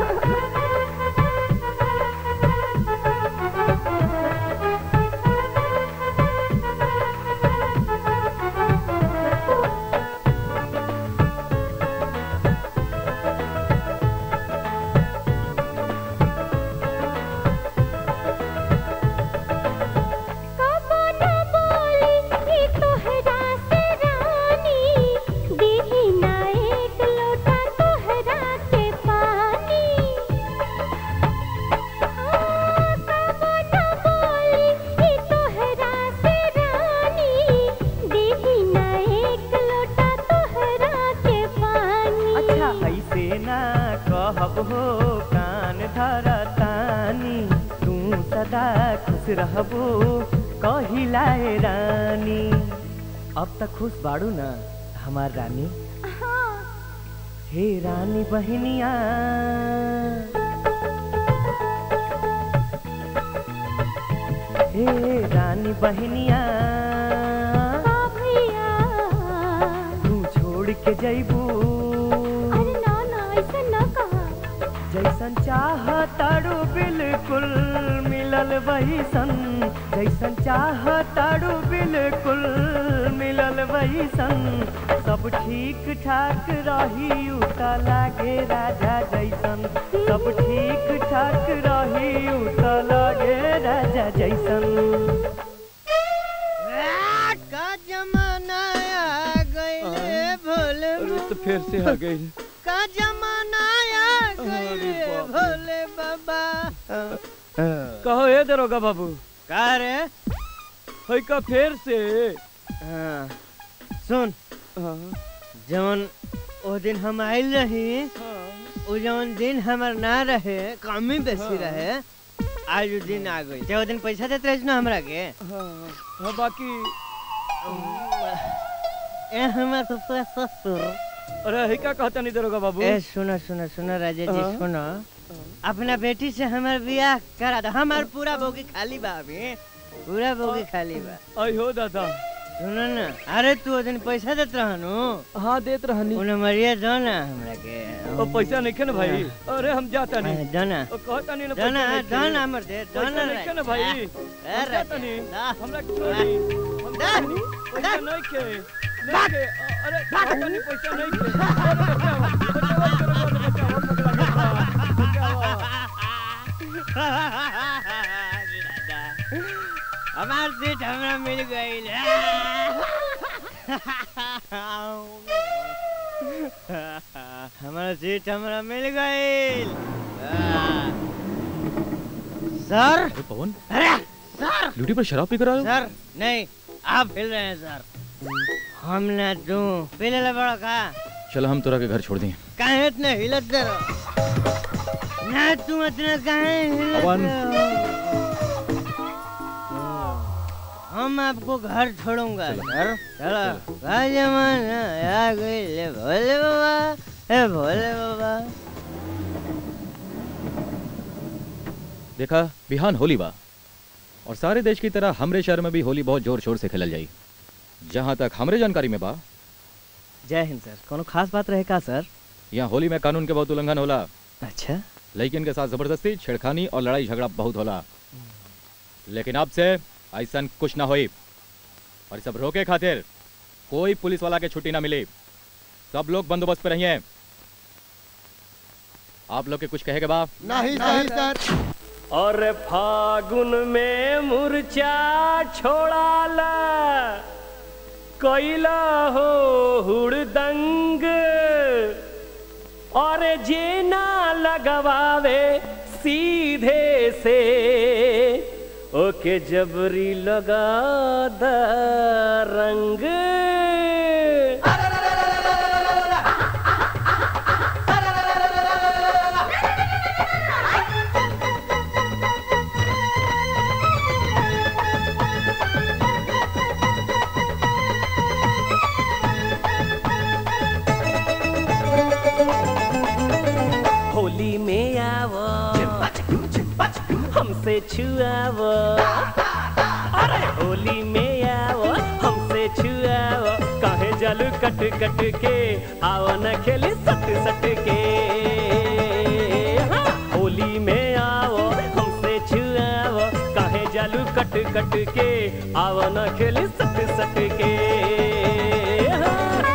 कबो न बोली ई तोहरा से रानी दीही ना एक लोटा तोहरा के रहबू कहिलाए रानी अब तक खुश बाड़ू ना हमार रानी हे रानी बहनिया हे रानी बहनिया तू छोड़ के जैबू अरे ना ना ऐसा ना कहा जैसन चाह तारू बिल्कुल मिलल वही सन जैसन चाह तारू बिल्कुल मिलल वही सन सब ठीक ठाक रही उता लागे राजा जैसन सब ठीक ठाक रही उता लागे राजा जैसन का जमाना आ गइले भोले अरे तो फिर से आ गई का जमाना आ गइले भोले बाबा कहो हे दरोगा बाबू का रे होई का फिर से हाँ, सुन जवन ओ दिन हम आइल रही ओ जवन दिन हमर ना रहे कमी बेसी रहे आज उ दिन आ गई ते ओ दिन पैसा देत रहिस ना हमरा के हाँ बाकी ए हमर तो पूरा ससुर अरे हे का कहता नहीं दरोगा बाबू ए सुनो सुनो सुनो राजा जी हाँ। सुनो अपना बेटी से हमार बियाह करा दो हमार पूरा बोगी खाली बा अभी पूरा बोगी खाली बा आई हो दादा सुनो ना अरे तू ओ दिन पैसा देत रहनु हाँ देत रहनी उन्हें मरिया दो ना हमरा के ओ पैसा नहीं के ना भाई अरे हम जाता नहीं हाँ, दो ना ओ कहता नहीं ना दो ना पैसा दो नहीं ना के। हमर दे दो पैसा ना नहीं के ना भाई ए, हम राजा, जाता नहीं दा। हमरा छोड़ी हम जाता नहीं पैसा नहीं के नहीं के अ- अरे कहता नहीं पैसा नहीं के अरे बचाओ बचाओ दरोगा ने बचाओ पकड़ा गया बचाओ हमार सीट हमरा मिल गई हमारा सीट हमरा मिल गई सर अरे पवन अरे सर ड्यूटी पर शराब पी कर आए हो? सर नहीं आप हिल रहे हैं सर हम ना तू पी ले बड़ा का चलो हम तोरा के घर छोड़ दें काहे इतने हिलत दे रहो ना तू इतना काहे हिलत पवन। रहो? हम आपको घर छोड़ूंगा सर चलो का जमाना आ गई ले भोले बाबा ए भोले बाबा देखा बिहान होली बा और सारे देश की तरह हमरे शहर में भी होली बहुत जोर शोर से खेलल जाई जहाँ तक हमरे जानकारी में बा जय हिंद सर कोनो खास बात रहे का सर यहाँ होली में कानून के बहुत उल्लंघन होला अच्छा लेकिन के साथ जबरदस्ती छेड़खानी और लड़ाई झगड़ा बहुत होला लेकिन अब से ऐसा कुछ ना होई और ई सब रोके खातिर कोई पुलिस वाला के छुट्टी ना मिली सब लोग बंदोबस्त पे रहिए आप लोग के कुछ कहेगा बा नहीं नहीं सर और फागुन में मुरचा छोड़ाला कैला हो हुड़दंग और जेना लगवावे सीधे से ओके जबरी लगा द रंग होली में आवो हमसे छुआवो अरे होली में आवो हमसे छुआवो काहे जल कट कट के आओ न खेली सट सट के हाँ, होली में आओ हमसे छुआवो काहे जल कट कट के आओ न खेली सट सट के हाँ।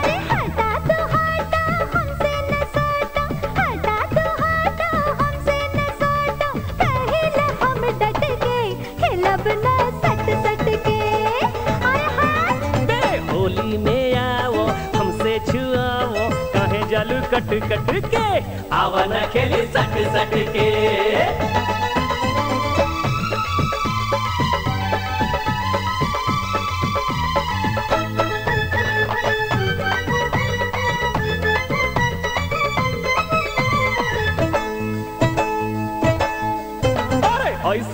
हम डट के खिलब ना सट सट के बे होली में आओ हमसे छुआओ काहे जालू कट कट के आवा न खेली सट सट के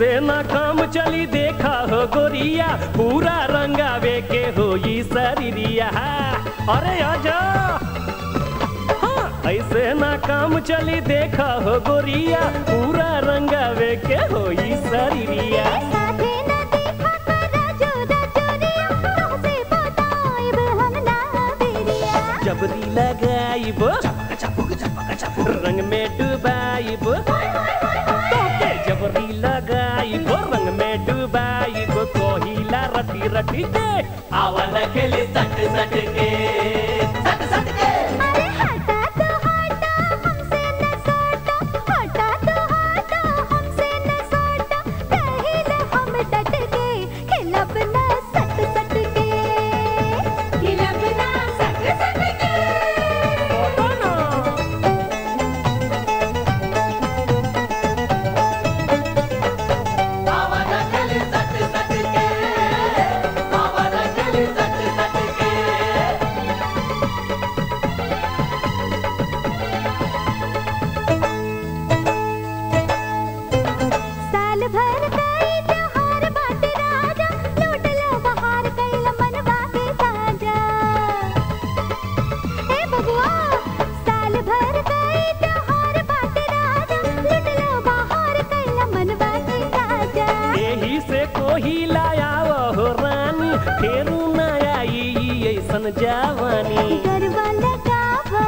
ऐसे ना काम चली देखा हो गोरिया पूरा रंगावे के हो ई शरीरिया अरे आजा हाँ, ऐसे ना काम चली देखा हो गोरिया पूरा रंगावे के हो ई शरीरिया जबरी लगाइब रंग में डुबाइब तोके जबरी लगाइब रंग में डुबाइब कोहिला रटी रटी के आवन खेली सट सट के सट सट के साल भर कई त्योहार बाटे राजा लूट लो बहार कैल मनवा के ताजा हे बबुआ साल भर कई त्योहार बाटे राजा लूट लो बहार कैल मनवा के ताजा यही से कोहिला आव हो रानी फेरू न आई ऐसन जवानी गरबा लगावा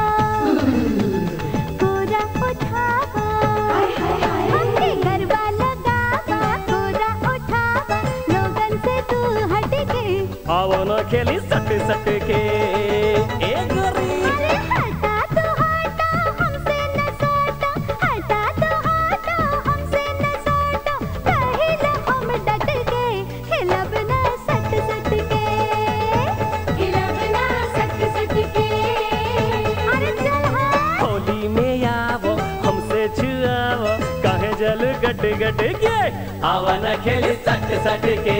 कोरा उठावा हमके गरबा लगावा कोरा उठावा लोगन से तू हट के आवन खेली सट सट के ए गोरी हटा तो हटा हमसे न सटा हटा तो हटा हमसे न सटा पहले हम डट के खिलब ना सट सट के खिलब ना सट सट के अरे चल हाँ होली में आवो हमसे छुआवो काहे जल गट गट के आवन खेली सट सट के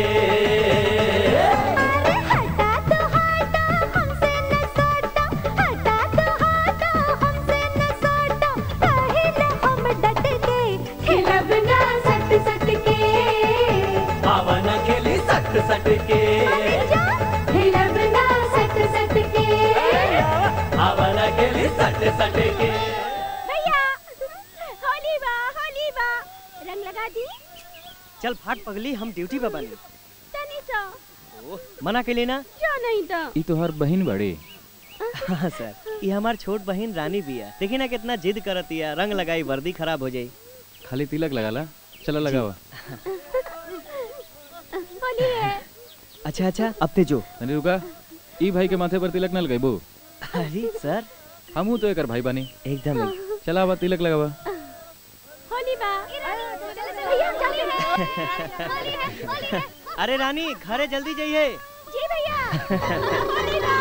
हटा तो हटा हमसे न सटा हटा तो हटा हमसे न सटा पहले हम डट के खिलब ना सट सट के आवन खेली सट सट के खिलब ना सट सट के आवन खेली सट सट के भैया होली बा होली बा रंग लगा दी चल फाट पगली हम ड्यूटी पे बने तनी सा मना के लेना जो नहीं था ई तोहर बहिन बड़ी हाँ सर ये हमार छोट बहन रानी बिया देखी ना कितना जिद करतिया रंग लगाई वर्दी खराब हो जाई खाली तिलक लगाला चलो लगावा होली है अच्छा अच्छा अब ते जो तनी रुका ई भाई के माथे पर तिलक न लगाइबो अरे सर हमहू तो एकर भाई बानी एकदम चला आवा तिलक लगावा होली बा भैया चलिए अरे रानी घरे जल्दी जाइए जी भैया होली बा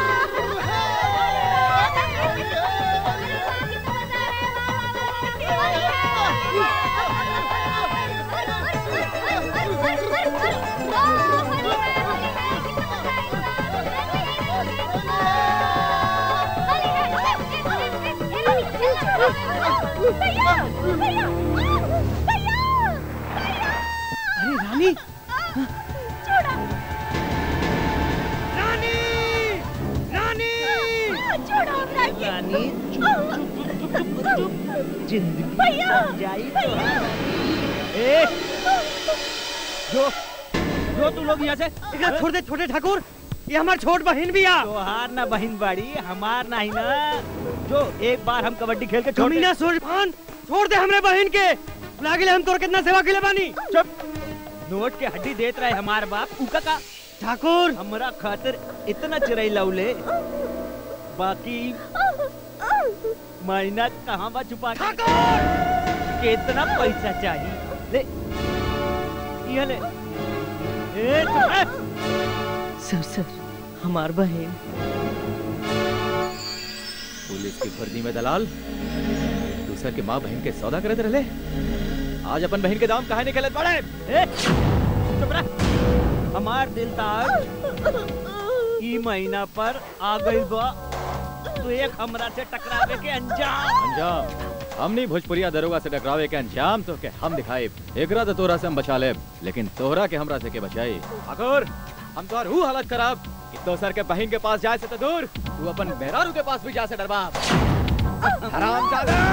अरे रानी रानी जिंदगी भैया जाई तो ए जो जो तू लोग यहाँ से एकरा छोड़ दे छोटे ठाकुर ये हमार छोट बहन भी आ तोहार ना बहन बाड़ी हमार ना ही ना जो एक बार हम कबड्डी खेल के छोड़ कमीना सुरफान छोड़ दे हमरे बहन के लागिले हम तोर कितना सेवा के बानी चुप नोट के हड्डी देत रहे हमार बाप उका का ठाकुर हमरा खातिर इतना चिरई लौले बाकी महीना कहाँ बा छुपा के कितना पैसा चाहिए ले ये ले ए चुप रह। सर सर हमार बहन पुलिस की वर्दी में दलाल दूसर के माँ बहन के सौदा करत रहले आज अपन बहन के दाम काहे निकलत बड़े ए, चुप रह। हमार दिल तार ई महीना पर आ गई बा तो एक हमरा से टकरावे के अंजाम अंजाम हमनी भोजपुरिया दरोगा से टकरावे के अंजाम तो के हम दिखाए एकरा तो तोरा से हम बचा लेब लेकिन तोहरा के हमरा से के बचाई ठाकुर हम तोहर हु हालत करब कि दोसर के बहिन के पास जाए से तो दूर तू अपन मेहरारू के पास भी जा से डरबा हराम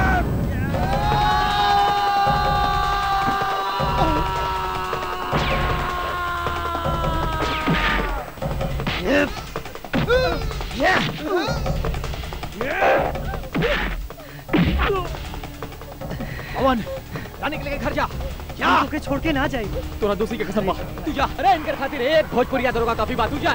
पवन जाने के लिए घर जा जा ओके छोड़ के ना जाइए तोरा दूसरी के कसम बा तू जा अरे इनकर खातिर एक भोजपुरिया दरोगा काफी बात तू जा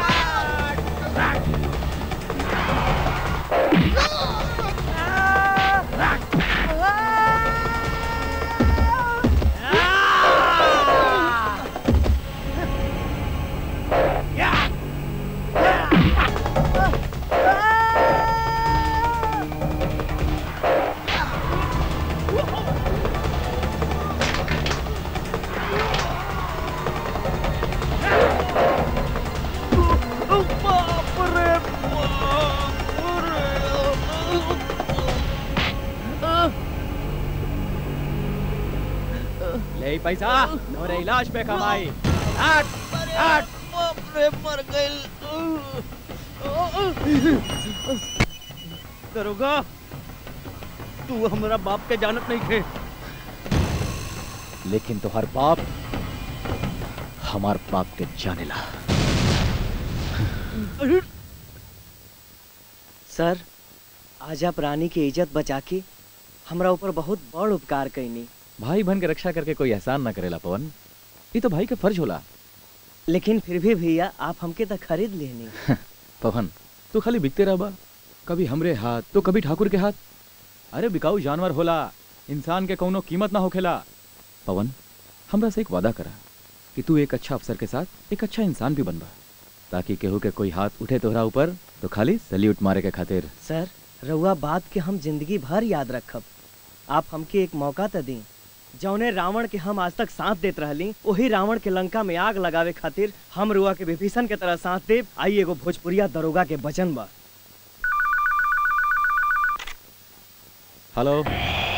ले ई पैसा नोरे इलाज पे कमाई हट हट बाप रे मर गइल दरोगा तू हमरा बाप के जानत नहीं थे लेकिन तोहर बाप हमार बाप के जानेला सर आज आप रानी की इज्जत बचा के हमरा ऊपर बहुत बड़ उपकार कैनी भाई बहन के रक्षा करके कोई एहसान ना करेला पवन ये तो भाई का फर्ज होला लेकिन फिर भी भैया आप हमके तो खरीद लेनी पवन तू खाली बिकते रहबा कभी हमरे हाथ तो कभी ठाकुर के हाथ अरे बिकाऊ जानवर होला इंसान के कौनो कीमत ना होखेला पवन हमरा से एक वादा करा कि तू एक अच्छा अफसर के साथ एक अच्छा इंसान भी बनबा ताकि केहू के कोई हाथ उठे तोहरा ऊपर तो खाली सल्यूट मारे के खातिर सर रउआ बात के हम जिंदगी भर याद रखब आप हमके एक मौका तो दी जौने रावण के हम आज तक साथ देत रहली वही रावण के लंका में आग लगावे खातिर हम रुआ के विभीषण के तरह साथ देव आई एगो भोजपुरिया दरोगा के वचन बा हेलो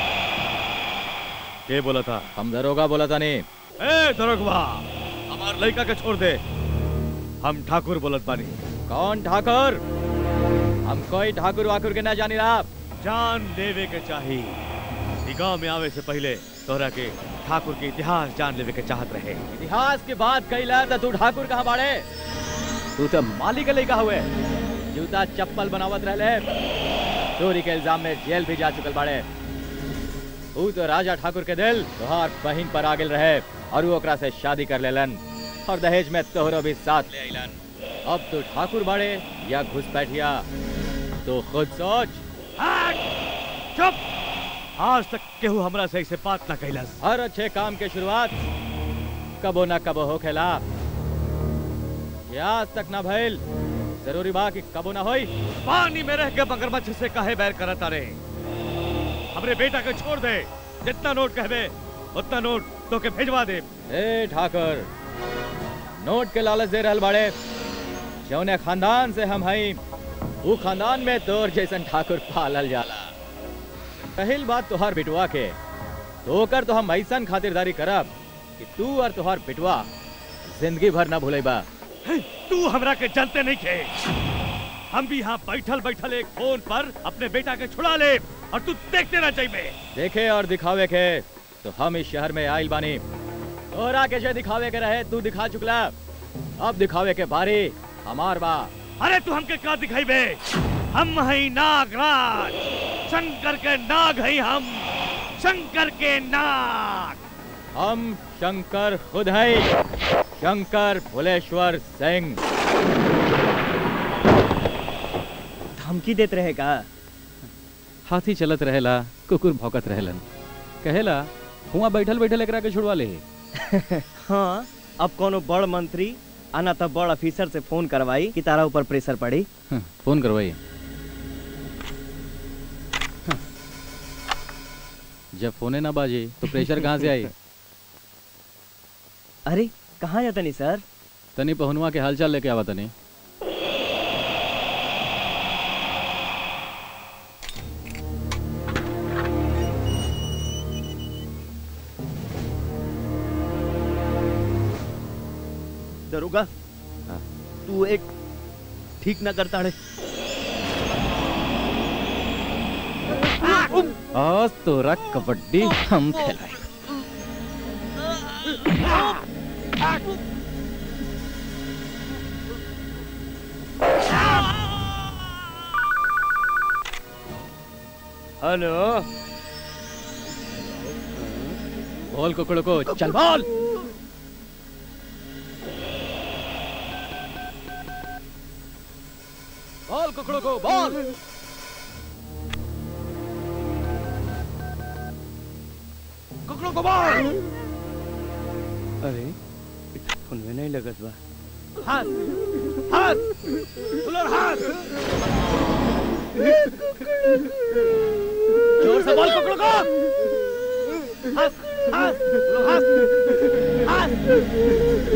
के बोला था हम दरोगा बोला था नहीं ए दरोगवा हमार लड़का के छोड़ दे हम ठाकुर बोलत बानी कौन ठाकुर हम कोई ठाकुर वाकुर के ना जानी रहा जान देवे के चाही ई गांव में आवे से पहले तोहरा के ठाकुर के इतिहास जान लेवे के चाहत रहे इतिहास की बात कैला तो तू ठाकुर कहाँ बाड़े तू तो माली के लइका हुए जूता चप्पल बनावत रहले चोरी के इल्जाम में जेल भी जा चुकल बाड़े तू तो राजा ठाकुर के दिल तोहार बहिन पर आगिल रहे और वो ओकरा से शादी कर लेलन और दहेज में तोहरो भी साथ ले आइलन अब तू ठाकुर बाड़े या घुसपैठिया तो खुद सोच चुप आज तक केहू हमरा से ऐसे बात ना कैलस हर अच्छे काम के शुरुआत कबो ना कबो हो खेला ये आज तक ना भइल जरूरी बा कि कबो ना होई पानी में रह के मगरमच्छ से काहे बैर करत अरे हमरे बेटा के छोड़ दे जितना नोट कहबे उतना नोट तो के भेजवा दे ए ठाकुर नोट के लालच दे रहल बाड़े जौने खानदान से हम हई वो खानदान में तोर जैसन ठाकुर पालल जाला पहिल बात तोहार बिटवा के तो ओकर तो हम ऐसन खातिरदारी करब कि तू और तोहार बिटवा जिंदगी भर ना भूलेबा तू हमरा के जानते नहीं खे हम भी यहाँ बैठल बैठल एक फोन पर अपने बेटा के छुड़ा ले और तू देखते ना चाहिए देखे और दिखावे के तो हम इस शहर में आइल बानी तोहरा के जे दिखावे के रहे तू दिखा चुकला अब दिखावे के बारी हमार बा अरे तू हमके का दिखाई बे हम हई नागराज शंकर के नाग हई हम शंकर के नाग हम शंकर खुद है शंकर भुलेश्वर सिंह धमकी देत रहेगा हाथी चलत रहेला कुकुर भौकत रहेलन कहेला हुआ बैठल बैठल एकरा के छुड़वा ले हाँ अब कोनो बड़ मंत्री आना तब बड़ ऑफिसर से फोन करवाई कि तारा ऊपर प्रेशर पड़ी फोन करवाई जब फोने ना बाजे तो प्रेशर कहाँ से आई अरे कहाँ जाता नहीं सर तनी पहुनुआ के हालचाल लेके आवा तनी दरोगा तू एक ठीक ना करता है आज तोरा कबड्डी हम खिलाए हेलो बोल कुकड़ू को चल बोल बोल कुकड़ू को बोल कुकड़ों को बोल अरे फोन में नहीं लगत बा हाथ हाथ खुलो हाथ जोर से बोल कुकड़ों को हाथ हाथ खुलो हाथ हाथ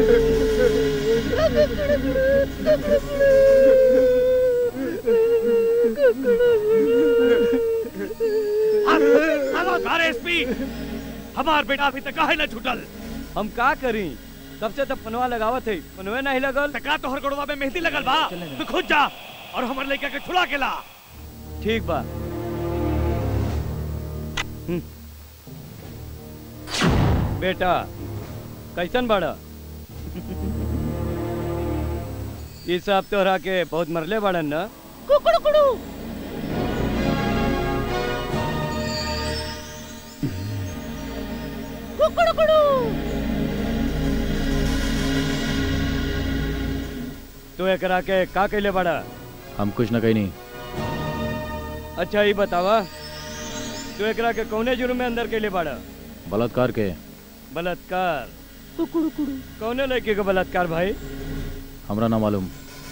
अरे एसपी हमार बेटा अभी तक काहे न छूटल हम का करी तब से तब पनवा लगावत है पनवे नहीं लगल तका तोहर गोड़वा में मेहंदी लगल बा तू खुद जा और हमर लड़का के छुड़ा के ला ठीक बा हम्म। बेटा कैसन बड़ा ये सब तोहरा के बहुत मरले बड़न ना कुकड़ू कुड़ू कुकड़ू कुड़ू तू एकरा के का कैले बड़ा हम कुछ न कही नहीं अच्छा ये बतावा तू एकरा के कौने जुर्म में अंदर कैले बड़ा बलात्कार के बलात्कार कुकड़ू कुड़ू कौने लड़के का बलात्कार भाई हमरा ना मालूम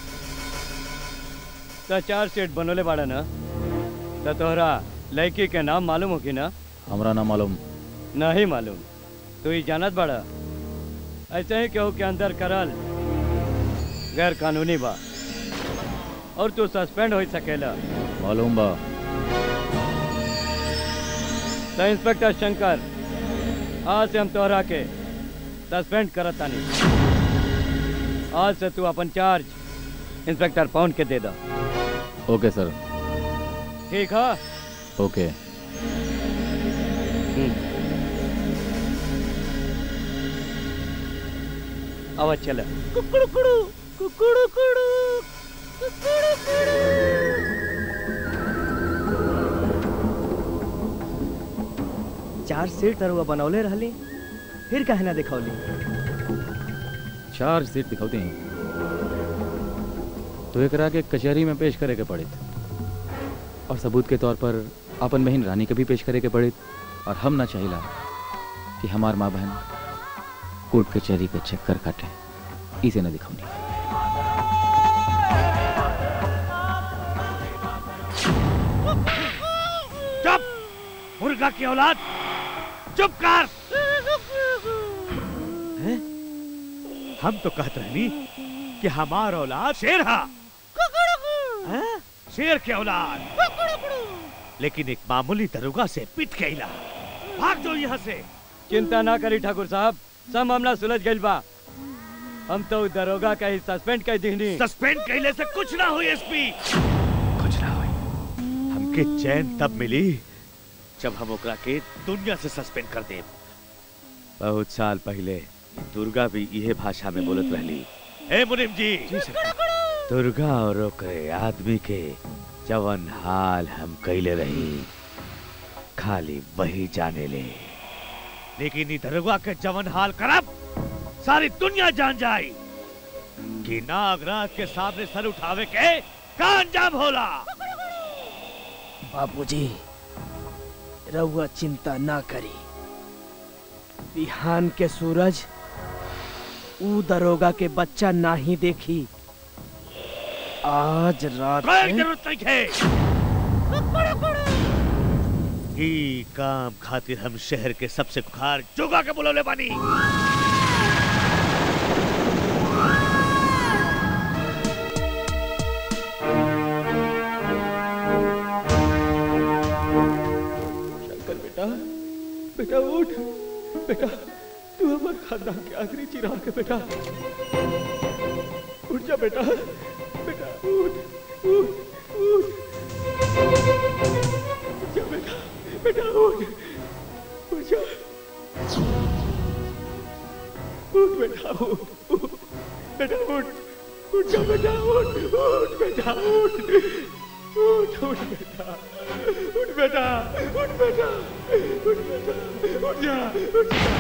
तो चार सेट बनोले बाड़ा ना तो तोहरा लड़की के नाम मालूम हो कि ना हमरा ना मालूम नहीं मालूम तू ही जानत बाड़ा ऐसे ही केहू के अंदर करल गैर कानूनी बा और तू सस्पेंड हो सकेला मालूम बा तो इंस्पेक्टर शंकर आज से हम तोहरा के सस्पेंड करत तानी आज से तू अपन चार्ज इंस्पेक्टर पौंड के दे दा ओके सर ठीक है ओके अब चल कुकड़ू कुड़ू कुकड़ू कुड़ू कुकड़ू कुड़ू चार सीट तरुआ बनौले रहली फिर काहे ना दिखौली चार सीट दिखाते हैं तो एकरा के कचहरी में पेश करे के पड़े और सबूत के तौर पर अपन बहन रानी के भी पेश करे के पड़े और हम ना चाहिला कि हमार माँ बहन कोर्ट कचहरी के चक्कर काटे इसे न दिखाऊंगी चुप मुर्गा की औलाद चुप कर हैं? हम तो कहते रहनी कि हमार औलाद शेर हा हैं? शेर की औलाद लेकिन एक मामूली दरोगा से पिट गईला भाग जाओ यहाँ से चिंता ना करी ठाकुर साहब सब मामला सुलझ गइल बा हम तो दरोगा का ही सस्पेंड कर दीनी सस्पेंड कैले से कुछ ना हुई एसपी कुछ ना हुई हमके चैन तब मिली जब हम ओकरा के दुनिया से सस्पेंड कर दे बहुत साल पहले दुर्गा भी इहे भाषा में बोलत रहली ए मुनिम जी दुर्गा और ओकरे आदमी के जवन हाल हम कैले रही खाली वही जाने ले लेकिन ई दरोगा के जवन हाल करब सारी दुनिया जान जाए कि नागराज के सामने सर उठावे के का अंजाम होला बाबूजी रउआ चिंता ना करी बिहान के सूरज ऊ दरोगा के बच्चा ना ही देखी आज रात कोई में जरूरत नहीं है ई काम खातिर हम शहर के सबसे खुखार जोगा के बुलौले बानी शंकर बेटा बेटा उठ बेटा तू हमारे खानदान के आखिरी चिराग है बेटा उठ जा बेटा बेटा उठ उठ उठ उठ जा बेटा बेटा उठ उठ जा उठ बेटा उठ उठ। बेटा उठ उठ जा बेटा उठ उठ बेटा उठ उठ उठ बेटा उठ बेटा उठ बेटा उठ बेटा उठ जा उठ जा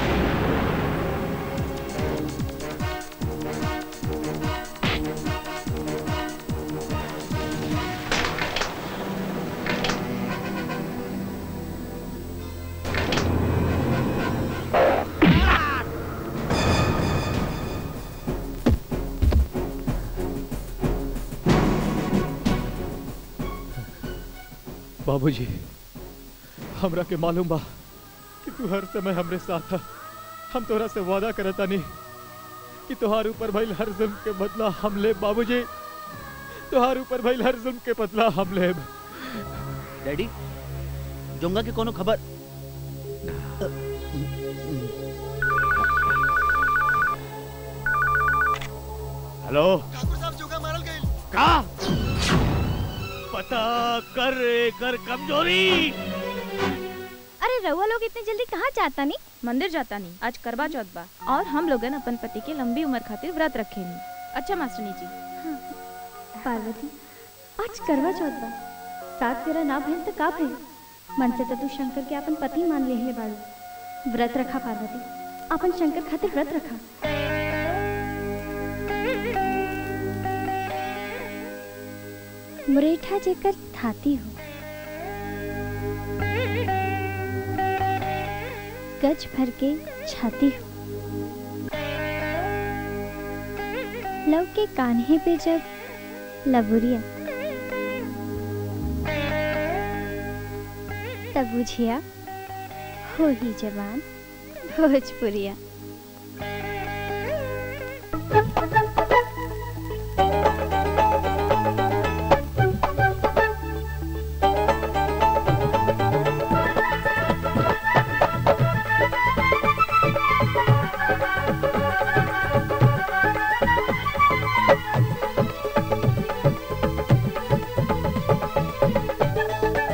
बाबूजी हमरा के मालूम बा कि तू हर समय हमरे साथ है हम तोरा से वादा करता नहीं कि तोहार ऊपर भइल हर जुल्म के बदला हम लेब बाबूजी तोहार ऊपर भइल हर जुल्म के बदला हम लेब डैडी जोंगा की कोनो खबर हेलो का पता कर कर कमजोरी अरे रउआ लोग इतने जल्दी कहाँ जाता नहीं मंदिर जाता नहीं आज करवा चौथ बा और हम लोगन अपन पति के लंबी उम्र खातिर व्रत रखे नहीं अच्छा मास्टरनी जी पार्वती आज करवा चौथ बा साथ फेरा ना भइल त का भइल मन से त तू शंकर के अपन पति मान लेले बाड़ू व्रत रखा पार्वती अपन शंकर खातिर व्रत रखा मुरेठा जेकर थाती हो गज भर के छाती हो लव के कान्हे पे जब लबुरिया तब बुझिया हो ही जवान भोजपुरिया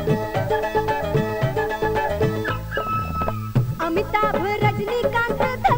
अमिताभ रजनीकांत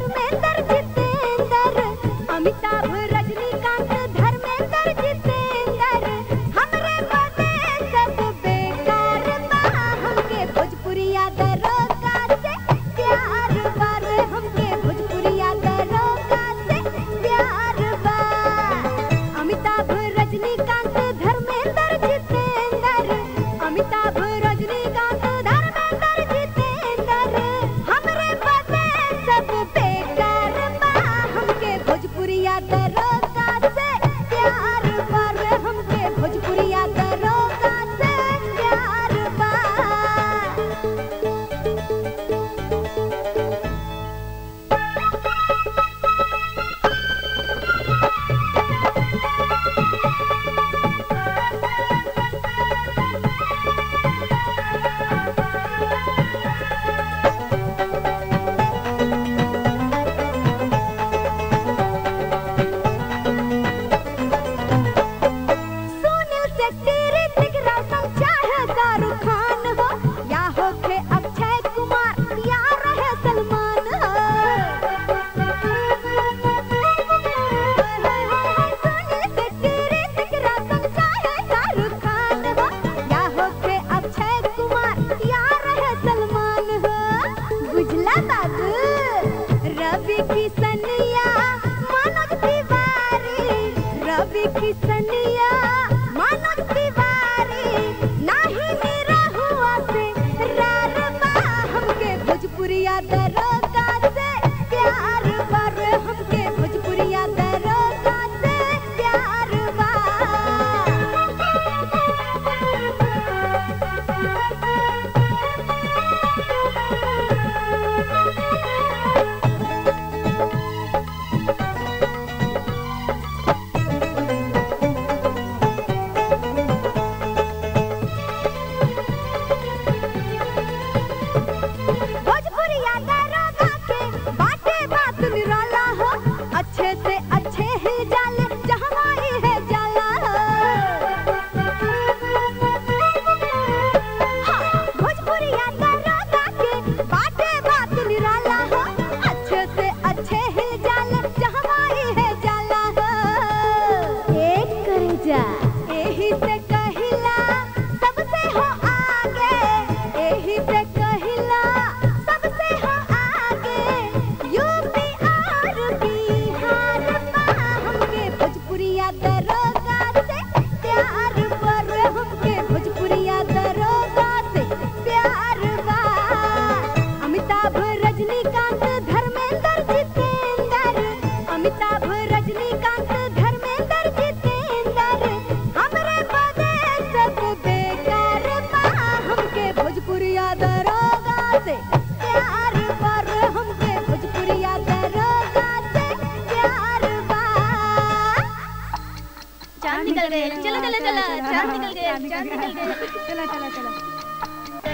चला चांद निकल गया चांद निकल गया चला चला चला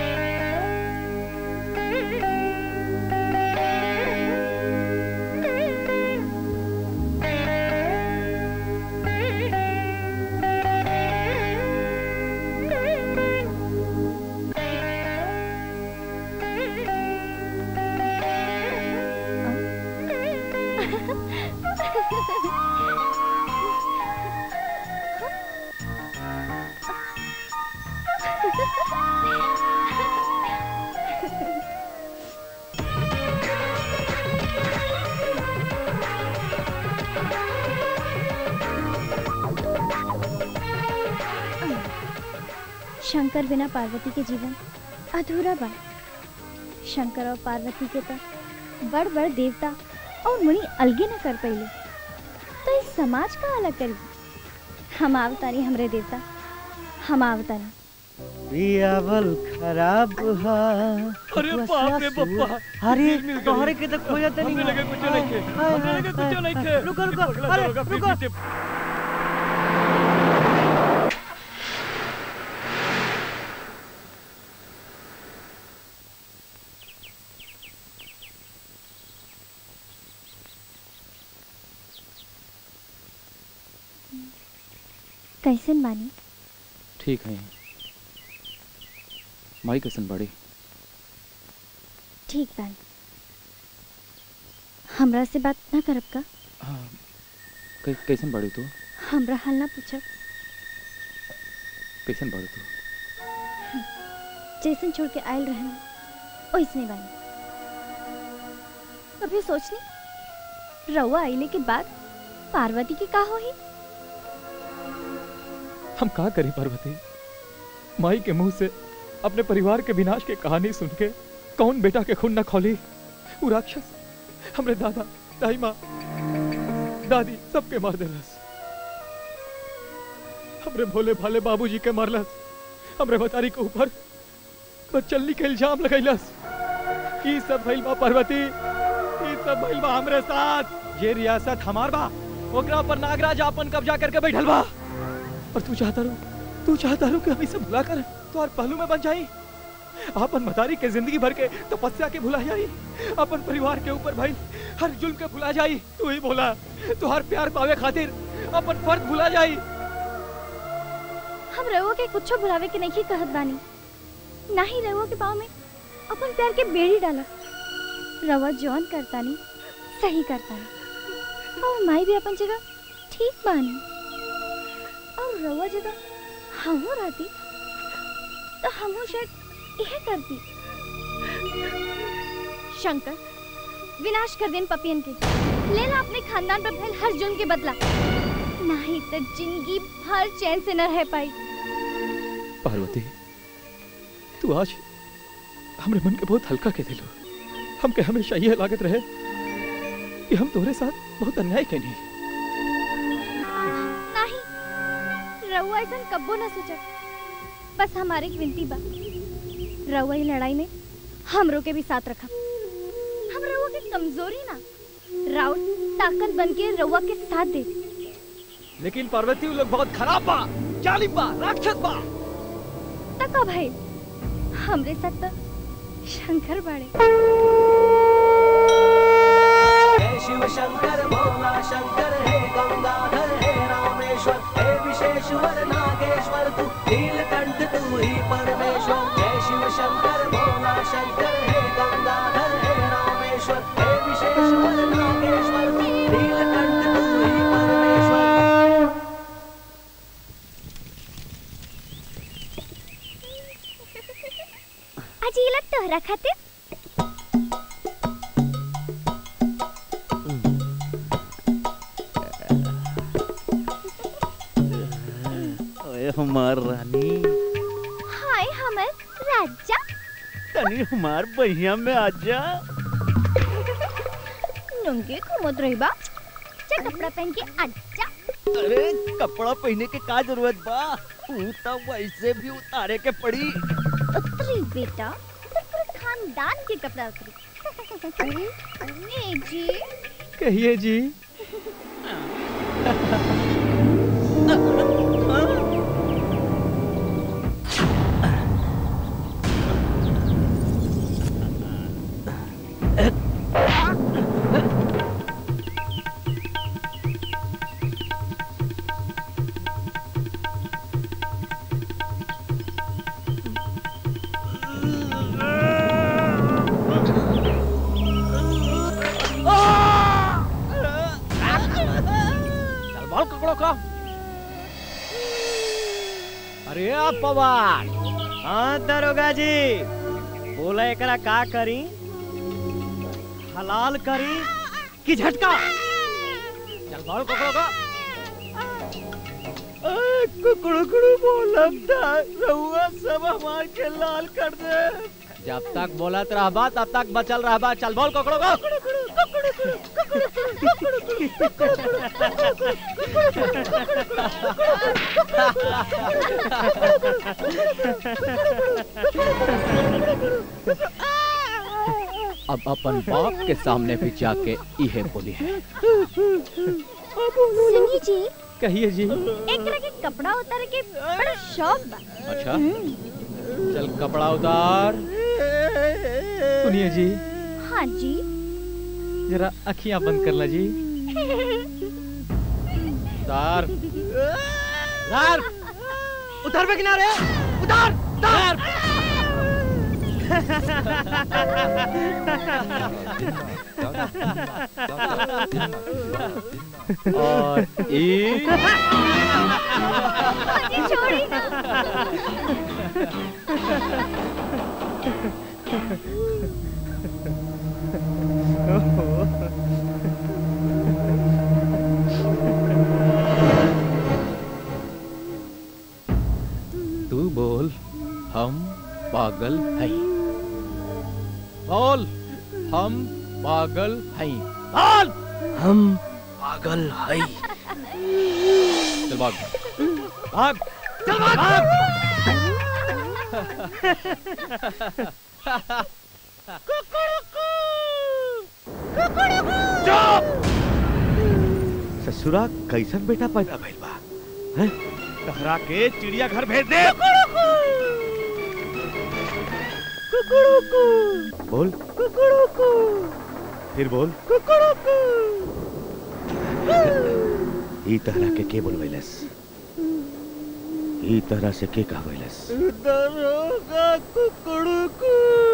शंकर बिना पार्वती के जीवन अधूरा बा शंकर और पार्वती के तो बड़ बड़ देवता और मुनि अलगे न कर पइले तो इस समाज का अलग करी हम आवतारी हमरे देवता हम आवतारी पियावल खराब हा अरे बाप रे बप्पा अरे मिल गई। तोहरे के तो खोजा तनी हमने लगे कुछ नहीं खे हमने लगे कुछ नहीं खे रुको रुको अगला अरे दरोगा रुको पीछे- कैसन बानी ठीक है माई कैसन बड़ी ठीक बानी हमरा से बात ना करब का कै, कैसन बड़ी तू हमरा हाल ना पूछब कैसन बड़ी तू जैसन छोड़ के आयल रहे ओइसने बानी कभी सोचनी रउआ आइले के बाद पार्वती के का होई हम का करें पार्वती माई के मुंह से अपने परिवार के विनाश की कहानी सुन के कौन बेटा के खून न खोली वो राक्षस हमरे दादा दाई माँ दादी सबके मार देलस हमरे भोले भाले बाबूजी के मारलस हमरे बतारी के ऊपर बचल्ली के इल्जाम लगैलस ई सब भइल बा पार्वती ई सब भइल बा हमरे साथ ये रियासत हमार बा ओकरा पर नागराज अपन कब्जा करके बैठल बा और तू चाहता रो तू चाहता रो कि हम इसे भुला कर तो और पहलू में बन जाई अपन मतारी के जिंदगी भर के तपस्या के भुला जाई अपन परिवार के ऊपर भाई हर जुल्म के भुला जाई तू ही बोला तू हर प्यार पावे खातिर अपन फर्ज भुला जाई हम रउआ के कुछो भुलावे के नहीं कहत बानी ना ही रउआ के पाँव में अपन प्यार के बेड़ी डाला रउआ जौन करतानी सही करतानी और माई भी अपन जगह ठीक बानी और रउआ जगह हमो रहती तो हमो शायद यह करती शंकर विनाश कर देन पपियन के ले ला अपने खानदान पर फैल हर जुल्म के बदला नहीं तो जिंदगी भर चैन से न रह पाई पार्वती तू आज हमरे मन के बहुत हल्का के दिलो हमके हमेशा यह लागत रहे कि हम तोरे साथ बहुत अन्याय कैनी नहीं रउआ ऐसा कब्बो न सोचा बस हमारे की विनती बा रउआ ही लड़ाई में हमरो के भी साथ रखा हम रउआ के कमजोरी ना राउत ताकत बन के रउआ के साथ दे लेकिन पार्वती वो लोग बहुत खराब बा जालिम बा राक्षस बा तका भाई हमरे साथ तो शंकर बाड़े हे शिव शंकर भोला शंकर हे गंगाधर हे रामेश्वर हे विशेश्वर नागेश्वर तू नीलकंठ तू ही परमेश्वर हे शिव शंकर भोला शंकर हे गंगाधर हे रामेश्वर हे विशेश्वर नागेश्वर तू नीलकंठ तू ही परमेश्वर आज ये लग तोहरा खातिर ओए हमार रानी हाय हमर राजा तनी हमार बहिया में आजा नंगे घूमत रहिबा चा कपड़ा पहन के आजा अरे कपड़ा पहने के का जरूरत बा ऊ तो वैसे भी उतारे के पड़ी उतरी बेटा तो पूरे खानदान के कपड़ा उतरी अरे जी कहिए जी अरे आप पवार हाँ दरोगा जी बोला एकरा का करी हलाल करी कि झटका चल बोल पकड़ो को कुकड़ू कुकड़ू बोलम था रहुआ सब हमार के लाल कर दे जब तक बोलत रहबा तब तक बचल रहबा चल बोल पकड़ो को अब अपन बाप के सामने भी जाके इहे बोली है सुनिए जी कहिए जी एक तरह के कपड़ा उतार के बड़ा शौक बा अच्छा हम्म, चल कपड़ा उतार सुनिए जी हाँ जी जरा अखियां बंद कर ला जी उतार उतार उतार पे किनारे उतार उतार और एक अजी छोड़ी ना तू बोल हम पागल हैं बोल हम पागल हैं बोल हम पागल है चल भाग भाग चल भाग ससुरा कैसन बेटा पैदा भइल बा हैं तहरा के चिड़िया घर भेज दे बोल फिर बोल ई तरह के के बोलवैलस ई तरह से के कहवैलस दरोगा कुकड़ू को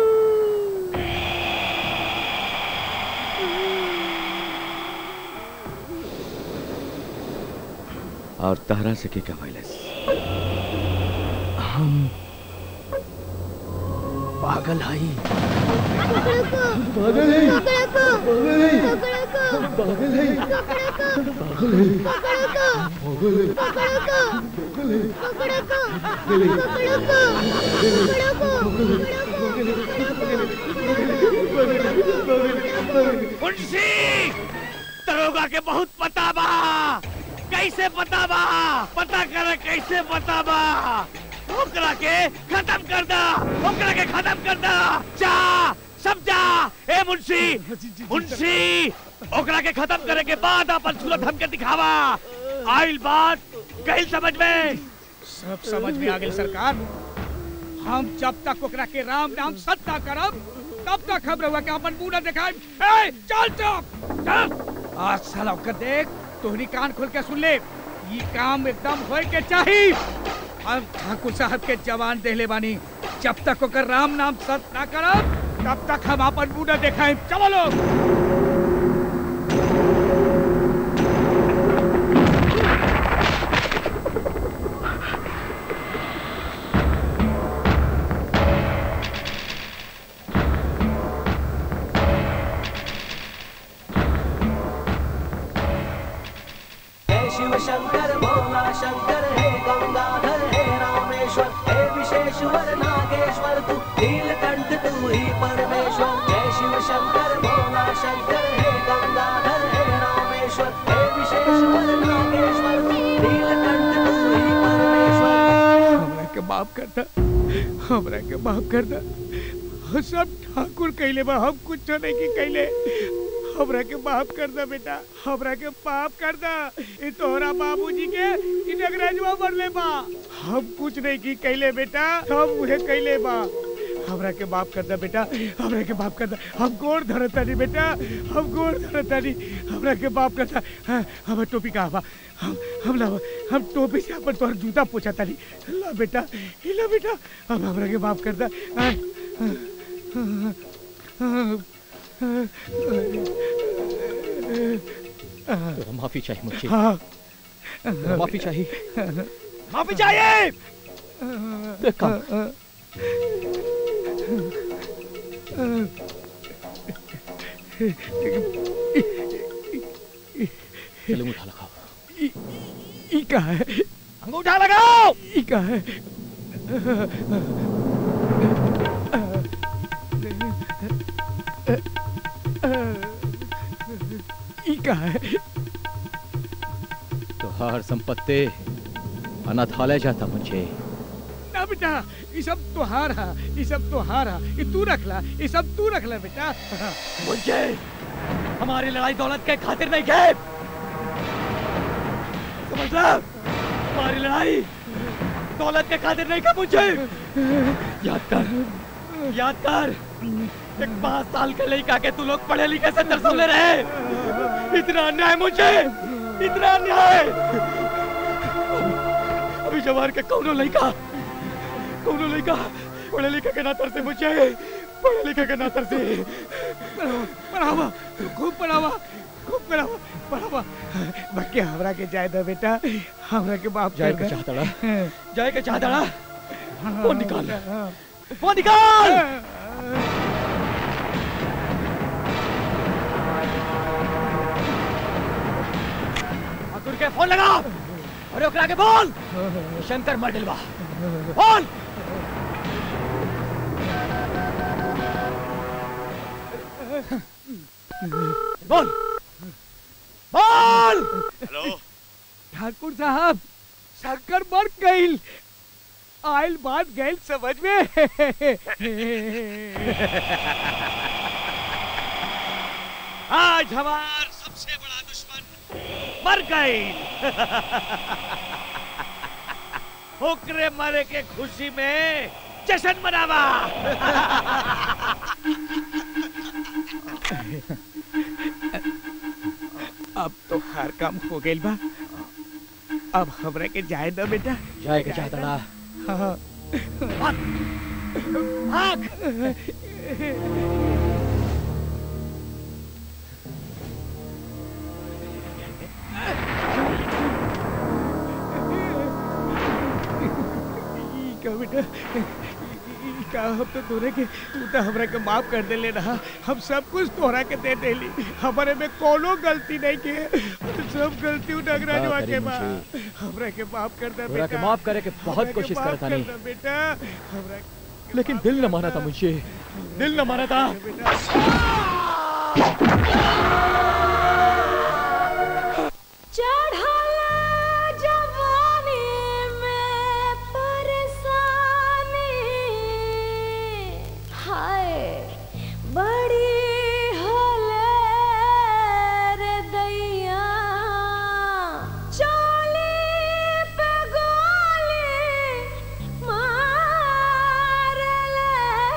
और तहरा से के कहवैलस हम पागल है पागल है पागल है पागल है पागल है पागल है पागल है मुंशी दरोगा के बहुत पता बा कैसे पता बा पता करे कैसे पता बा ओकरा के खत्म कर दा ओकरा के खत्म कर दा जा समझा ए मुंशी मुंशी ओकरा के खत्म करे के बाद अपन सूरत हमके दिखावा आइल बात कहीं समझ में सब समझ में आ गई सरकार हम जब तक ओकरा के राम नाम सत्ता करब तब तक हम रहुआ के अपन मुंह न दिखाई ए चल चुप चल आज साला ओकर देख तोहनी कान खोल के सुन ले ये काम एकदम होए के चाही हम ठाकुर साहब के जवान देले बानी जब तक ओकर राम नाम सत्य ना करब तब तक हम अपन मुंह न दिखाई चलो लोग जय शिव शंकर भोला शंकर हे गंगाधर हे रामेश्वर हे विशेश्वर नागेश्वर तू नीलकंठ तू ही परमेश्वर जय शिव शंकर भोला शंकर हे गंगाधर हे रामेश्वर हे विशेश्वर नागेश्वर तू नीलकंठ तू ही परमेश्वर हमरा के माफ कर दा हमरा के माफ कर दा हम सब ठाकुर कहले बा हम कुछ नहीं की कहले हमरा के माफ कर दा बेटा हमरा के माफ कर दा ई तोहरा बाबूजी के ई नगराजवा मरले बा हम कुछ नहीं की कहले बेटा हम उहे कहले बा हमरा के माफ कर दा बेटा हमरा के माफ कर दा हम गोड़ धरता नहीं बेटा हम गोड़ धरता नहीं हमरा के माफ कर दा हाँ, हमर टोपी कहाँ बा हम हम ला हम टोपी से अपन तोहर जूता पूछा तानी ला बेटा ही ला बेटा अब हमरा के माफ कर दा हाँ, हाँ, हाँ, हाँ, हाँ, तेरा माफी चाहिए मुझे हाँ तेरा माफी चाहिए माफी चाहिए तू एक काम कर। चलो अंगूठा लगाओ ई का है अंगूठा लगाओ ई का है ई का है तो हर संपत्ति अनाथालय जाता मुझे ना बेटा ये सब तुहार है ये सब तुहार है ये तू रख ला ये सब तू रख ला बेटा मुझे हमारी लड़ाई दौलत के खातिर नहीं गए समझ ला हमारी लड़ाई दौलत के खातिर नहीं का मुझे याद कर याद कर एक पांच साल के लड़का के तू लोग पढ़े लिखे से तरसोले रहे इतना अन्याय मुझे इतना अन्याय अभी जवार के कौनो लड़का कौनो लड़का पढ़े लिखे के ना तरसे मुझे पढ़े लिखे के ना तरसे पढ़ावा खूब पढ़ावा खूब पढ़ावा पढ़ावा बाकी हमरा के जाय दे बेटा हमरा के बाप जाए कर के दे। चाहतड़ा जाए के चाहतड़ा वो निकाल वो निकाल ठाकुर के फोन लगा और ओकरा के बोल शंकर मर डिलवा बोल बोल बोल हेलो ठाकुर साहब शंकर मर गईल आयल बात गईल समझ में आज हमार सबसे बड़ा दुश्मन मर गई ओकरे मरे के खुशी में जश्न मनावा अब तो हर काम हो गईल बा अब हमरा के जाए दो बेटा जाए के चाहतड़ा हाँ भाग ई का बेटा ई का हम तो तोरे के तू तो हमरा के माफ कर दे ले रहा हम सब कुछ तोहरा के दे देली हमारे में कोनो गलती नहीं के सब गलती नगराजवा करी के बा मुझे। हमरा के माफ कर दे तोरा के बेटा माफ करे के बहुत हमरा के कोशिश माफ करता कर नहीं। दे बेटा हमरा लेकिन दिल न माना था मुझे दिल न माना था चढ़ला जवानी में परेशानी हाय बड़ी हले रे दैया चोली पे गोली मारले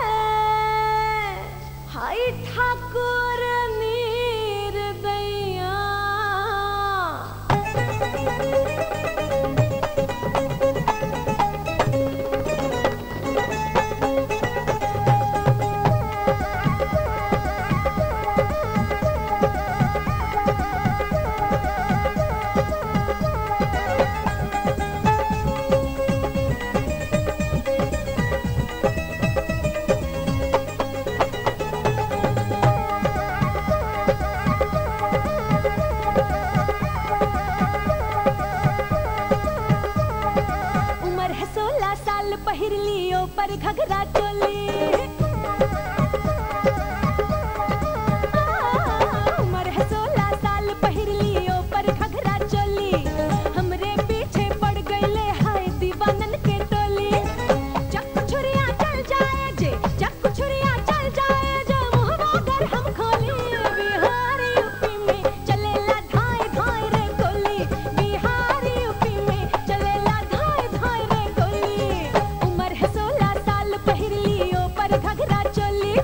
हाय ठाकुर नीर दैया उम्र है सोलह साल पहिर लियो पर घघरा चोली आ, उम्र है सोलह साल पहिर लियो पर घघरा चोली हमरे पीछे पड़ गईले हाय दीवानन के टोली चक्कू छुरिया चल जाए जे चक्कू छुरिया चल जाए जे मुहवा अगर हम खोली बिहार यूपी में चलेला धाय धाय रे गोली बिहार यूपी में चलेला धाय धाय रे गोली उम्र है सोलह साल पहिर लियो पर घघरा चोली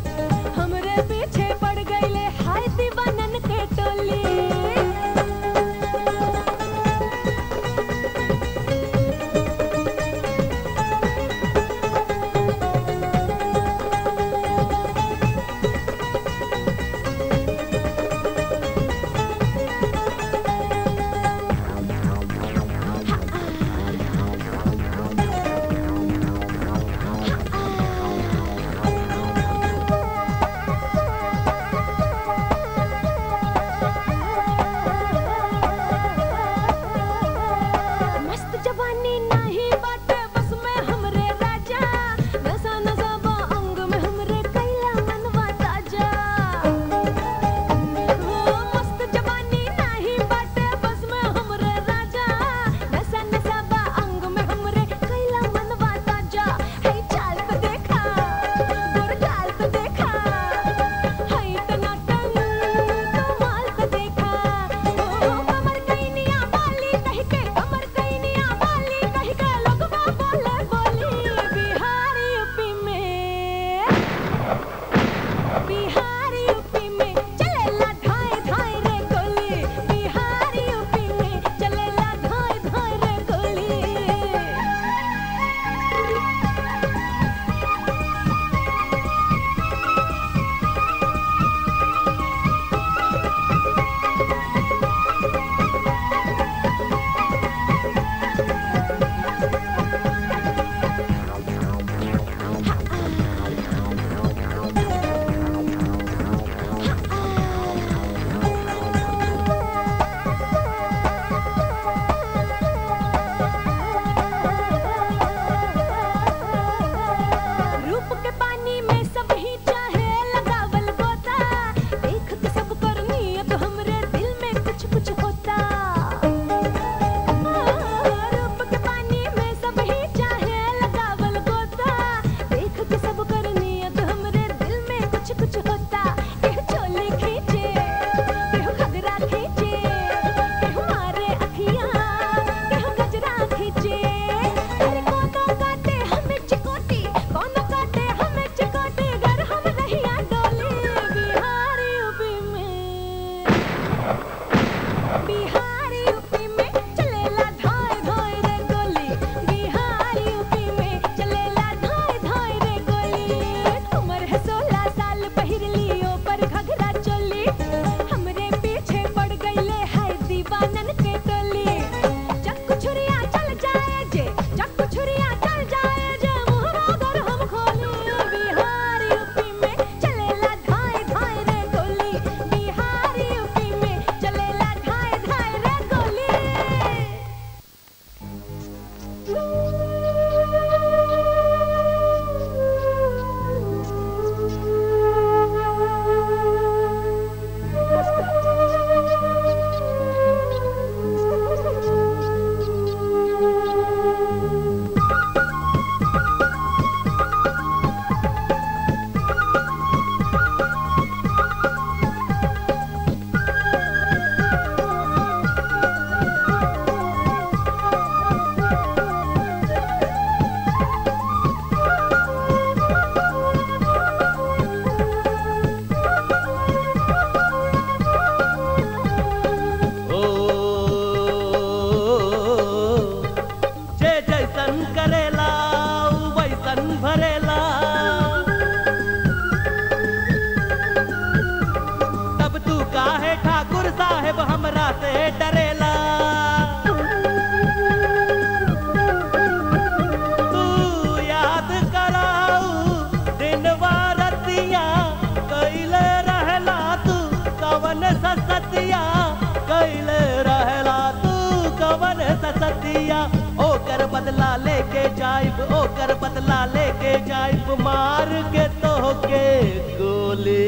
बदला लेके जाइब ओकर बदला लेके जाइब मार के तो के गोली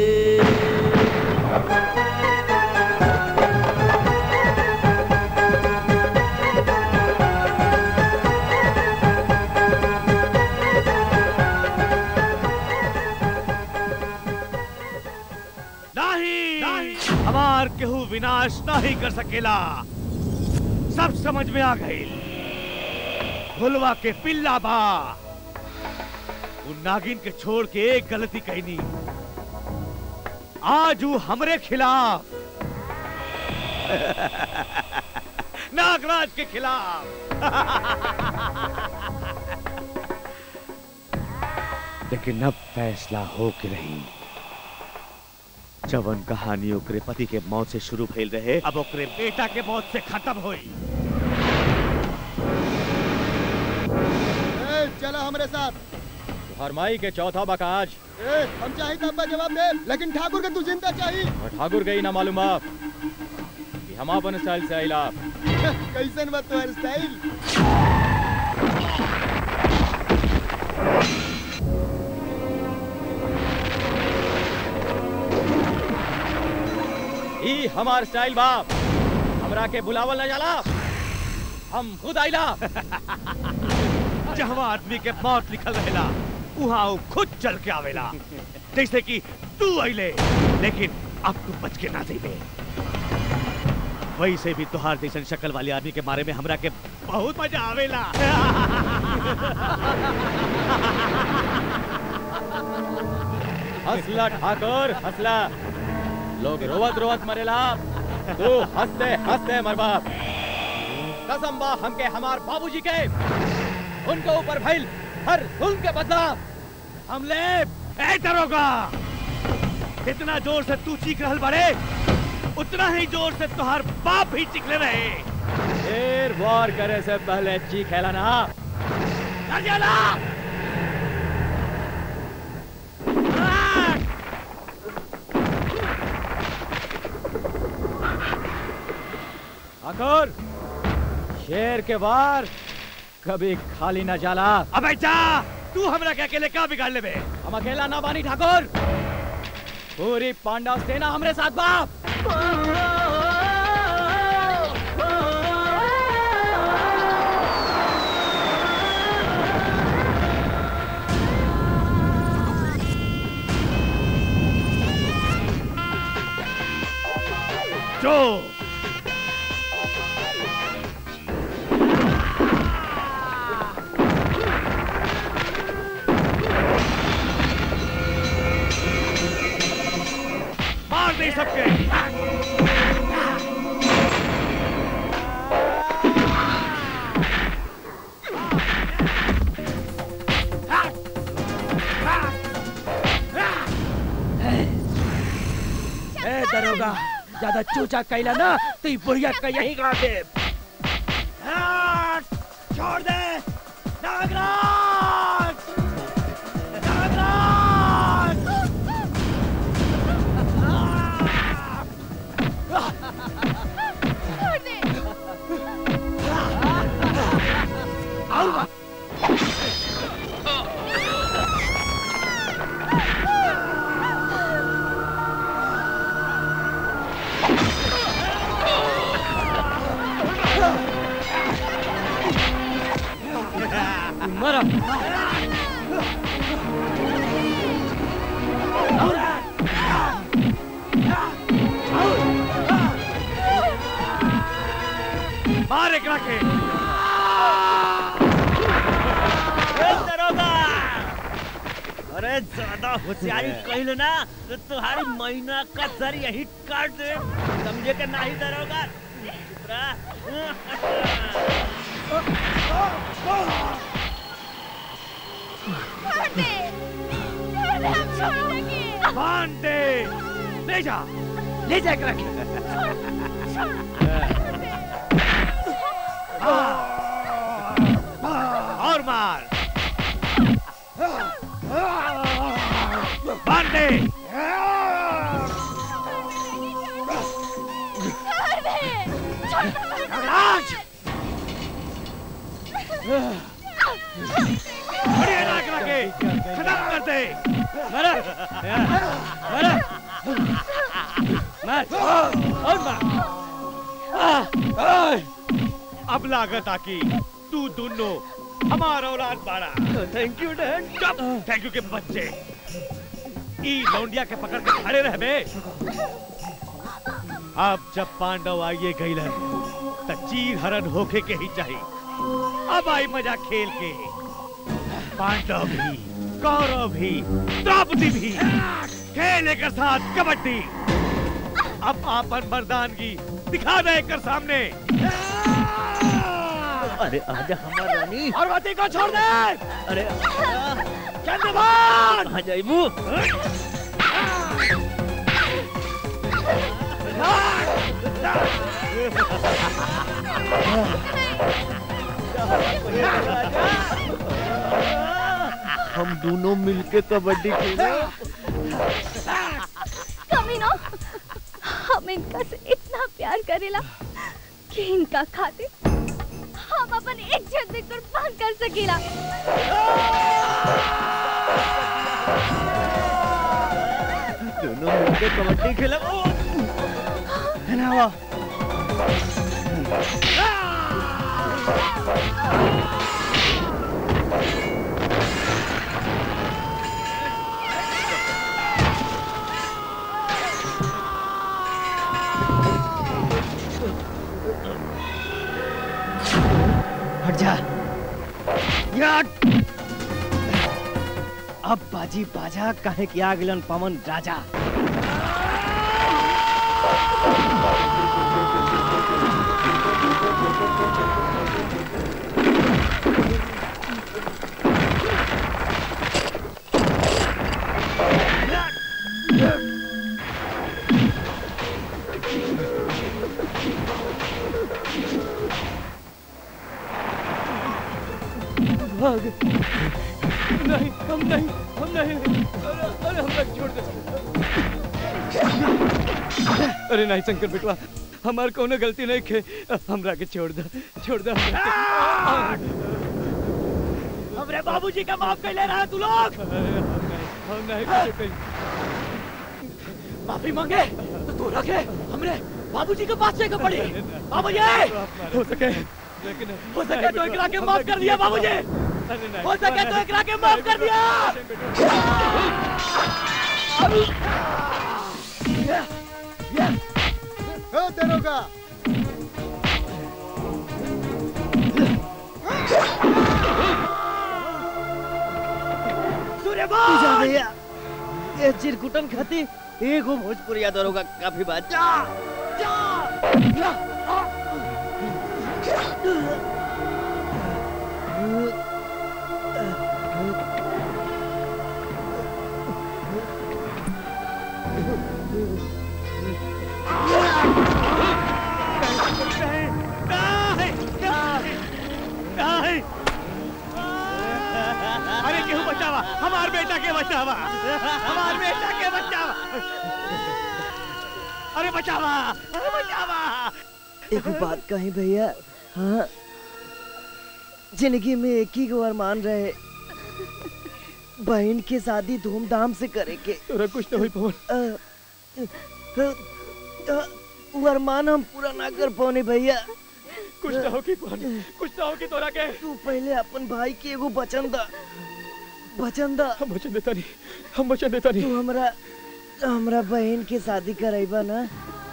नहीं, हमार केहू विनाश नहीं कर सकेला सब समझ में आ गई भुलवा के पिल्ला बा उन नागिन के छोड़ के एक गलती कहनी आज वो हमरे खिलाफ नागराज के खिलाफ लेकिन अब फैसला हो के रही जवन कहानी ओकरे पति के मौत से शुरू भइल रहे अब ओकरे बेटा के मौत से खत्म हुई ए, चला हमारे साथ हरमाई के चौथा बकाज ए, हम चाहिए तब का जवाब दे लेकिन ठाकुर के तू जिंदा चाहिए और ठाकुर गई ना मालूम आप कि हम अपन स्टाइल से आइला कैसन बा तुम्हारी स्टाइल ई हमार स्टाइल बाप हमरा के बुलावल न जाला हम खुद आइला जहाँ आदमी के मौत लिखल रहेला वहाँ वो खुद चल के आवेला जैसे कि तू अइले लेकिन अब तू बच के ना जाइबे वैसे भी तुहार जैसन शक्ल वाले आदमी के बारे में हमरा के बहुत मजा आवेला हंसला ठाकुर हंसला लोग रोवत रोवत मरेला तू हंसते हंसते मरबा कसम बा हमके हमार बाबूजी के उनके ऊपर भइल हर जुल्म के बदला हमले ए दरोगा जितना जोर से तू चीख रहल बड़े उतना ही जोर से तुहार बाप भी चिखले रहे शेर वार करे से पहले चीखेला ना अर्जुना! ठाकुर शेर के वार कभी खाली न जाला अबे जा तू हमरा के अकेले का बिगाड़ लेबे हम अकेला ना बानी ठाकुर पूरी पांडव सेना हमरे साथ बाप जो मार दे सबके ए दरोगा ज्यादा चूचा कैला ना तो ई बुढ़िया का यही गाड़ दे छोड़ दे नागराज नागराज छोड़ दे मरा मार एकरा के दरोगा अरे ज्यादा होशियारी कहल ना तो तुम्हारी महीना का सर यही काट दे समझे के नहीं दरोगा चुप रहा। छोड़ दे छोड़ दे हम छोड़ेंगे बांध दे ले जा ले जा एकरा के और मार बांध दे छोड़ दे छोड़ दे नागराज बढ़िया नाक लगे खत्म कर दे मारा मारा मार और मार अब लागत आकी तू दोनों हमारा औलाद बाड़ा thank you dad thank you के बच्चे ई लौंडिया के पकड़ के खड़े रह बे अब जब पांडव आइए गईलन त चीर हरण होके के ही चाहिए अब आई मजा खेल के पांडव भी कौरव भी द्रौपदी भी खेले के साथ कबड्डी अब आपन मर्दानगी दिखा दे कर सामने अरे आजा हमार रानी पार्वती को छोड़ दे अरे चंद्रभान आ जाइबू हम दोनों मिलके कबड्डी खेले कमीनो हम इनका से इतना प्यार करेला कि इनका खातिर हम अपन इज्जत भी कुर्बान कर सकीला दोनों मिलके कबड्डी खेले है ना वो हट जा यार अब बाजी बाजा काहे कि आ गेलन पवन राजा भाग नहीं हम नहीं हम नहीं अरे अरे हम नहीं छोड़ दे अरे नहीं शंकर बेटवा हमार कोनो गलती नहीं खे हमरा के छोड़ दे छोड़ दे हमरे बाबूजी का माफ कर ले रहा है तू लोग हम नहीं कुछ कहीं माफी मांगे तो तू रखे हमरे बाबूजी के पास जाकर पड़ी बाबूजी हो सके लेकिन हो सके तो इकरा के माफ कर दिया बाबूजी हो सके तो इकरा के माफ कर दिया ओ दरोगा पूजा भैया ये चिरकुटन खाती एगो भोजपुरिया दरोगा काफी बात जा नहीं अरे क्यों बचावा हमार बेटा के बचावा हमार बेटा के बचावा अरे बचावा अरे बचावा एक बात कही भैया हाँ जिंदगी में एक ही गो अरमान रहे बहन की शादी धूमधाम से करे के तोरा कुछ ना होई पवन अ, अ, अ, वो अरमान हम पूरा ना कर पाने भैया कुछ ना होगी पवन कुछ ना होगी तोरा के तू पहले अपन भाई के एगो वचन दा वचन दा हम वचन देता नहीं हम वचन देता नहीं तू हमरा हमरा बहन के शादी कराइबा ना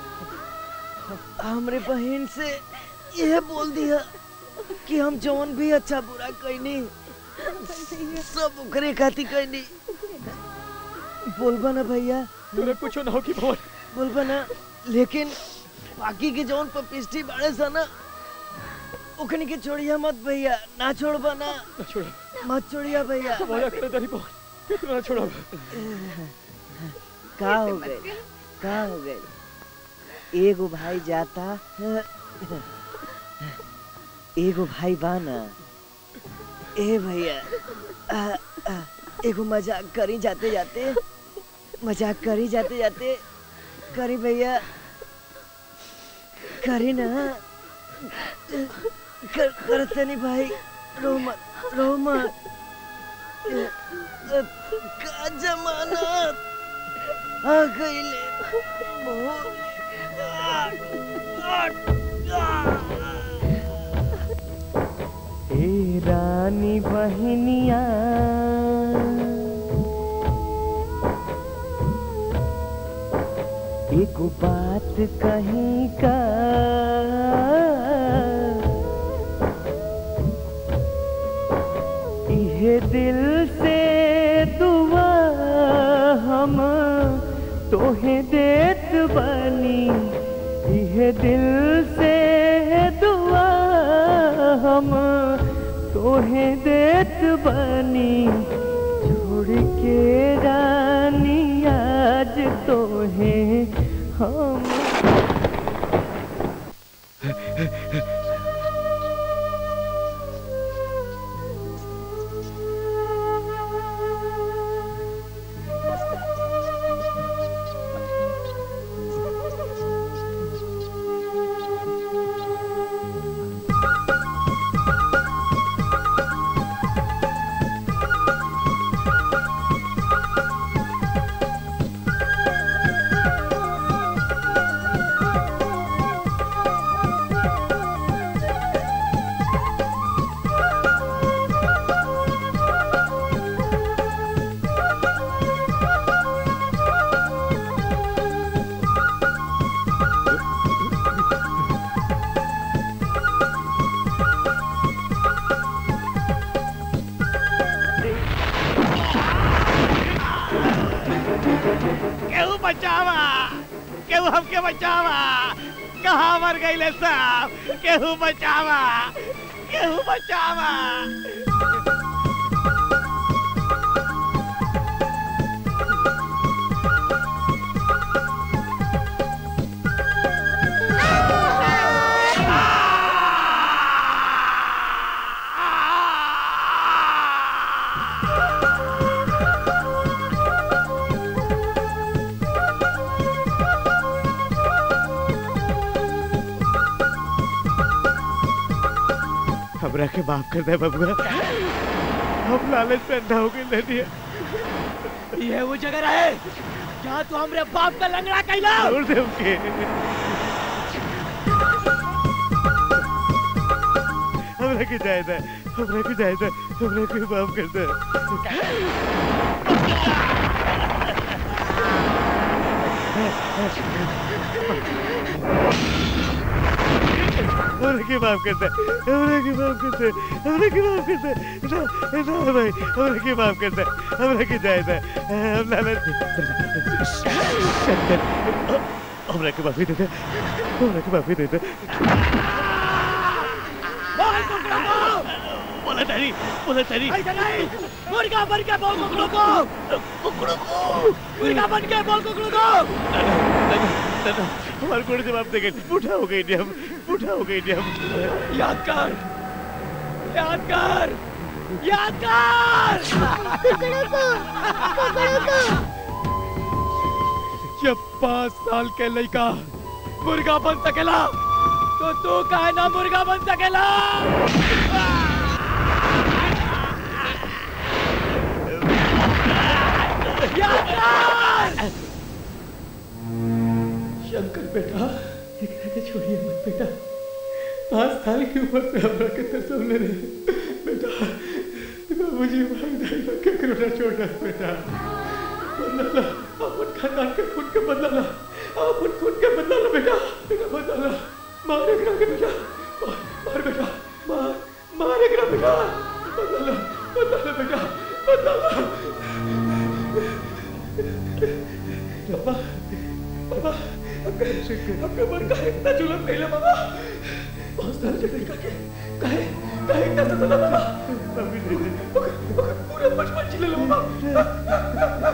हमरे बहन से यह बोल दिया कि हम जौन भी अच्छा बुरा कहनी सब ओकरे खातिर कहनी बोलबा ना भैया तोरा कुछ ना होगी पवन बोलबा ना लेकिन बाकी के जौन पपिस्टी बाड़े सा ना ओखनी के छोड़िया मत भैया ना छोड़बा ना ना छोड़ा मत छोड़िया भैया वादा करे तारी पवन कितना ना छोड़ा का हो गए का हो गए एगो भाई जाता एगो भाई बाना ए भैया आ, आ, एगो मजाक करी जाते जाते मजाक करी जाते जाते करी भैया करी ना कर, करते नहीं भाई रो मत रो मत ए, ए, का जमाना आ गईले बहुत ए रानी बहनिया एगो बात कहीं का इहे दिल से दुआ हम तोहे देत बनी इहे दिल से दुआ हम तोहे देत बनी छोड़ के रानी आज तोहे हम केहू बचावा केहू हमके बचावा कहाँ मर गईले साहब केहू बचावा केहू बचावा हमरा के माफ कर दे बबुआ हम लालच पे अंधा हो गए ले दिया ये वो जगह है जहाँ तू हमरे बाप का लंगड़ा कैला छोड़ दे उनके हमरा के जायद है हमरा के जायद है हमरा के माफ कर दे हमरा के माफ कर दे हमरा के माफ कर दे हमरा के माफ कर दे ना ना भाई हमरा के माफ कर दे हमरा के जायद है हम लालच शंकर हमरा के माफी दे दे हमरा के माफी दे दे बोला तारी बोला तारी ऐसा नहीं मुर्गा बन के बोल कुकड़ू को कुकड़ू को मुर्गा बन के बोल कुकड़ू को दादा हमारे कोड़े जवाब दे गए बूढ़ा हो गई हम बूढ़ा हो गई हम याद कर याद कर याद कर कुकड़ू को कुकड़ू को जब पाँच साल के लड़का मुर्गा बन सकेला तो तू काहे ना मुर्गा बन सकेला याद कर शंकर बेटा एकरा के छोड़िए मत बेटा पाँच साल की उम्र से हमरा के तरसौले रहे बेटा बाबूजी भाई दाई के करोना छोड़ दे बेटा बदला अपन खानदान के खून के बदला अपन खून के बदला बेटा बेटा बदला मार एकरा के बेटा मार मार बेटा मार मार एकरा बेटा बदला बदला बेटा बदला बाबा बाबा आपका मन का इतना जुलम नहीं बाबा बहुत सारे जगह का के काहे काहे इतना सताना बाबा अभी नहीं नहीं पूरा बचपन चिल्ला लो बाबा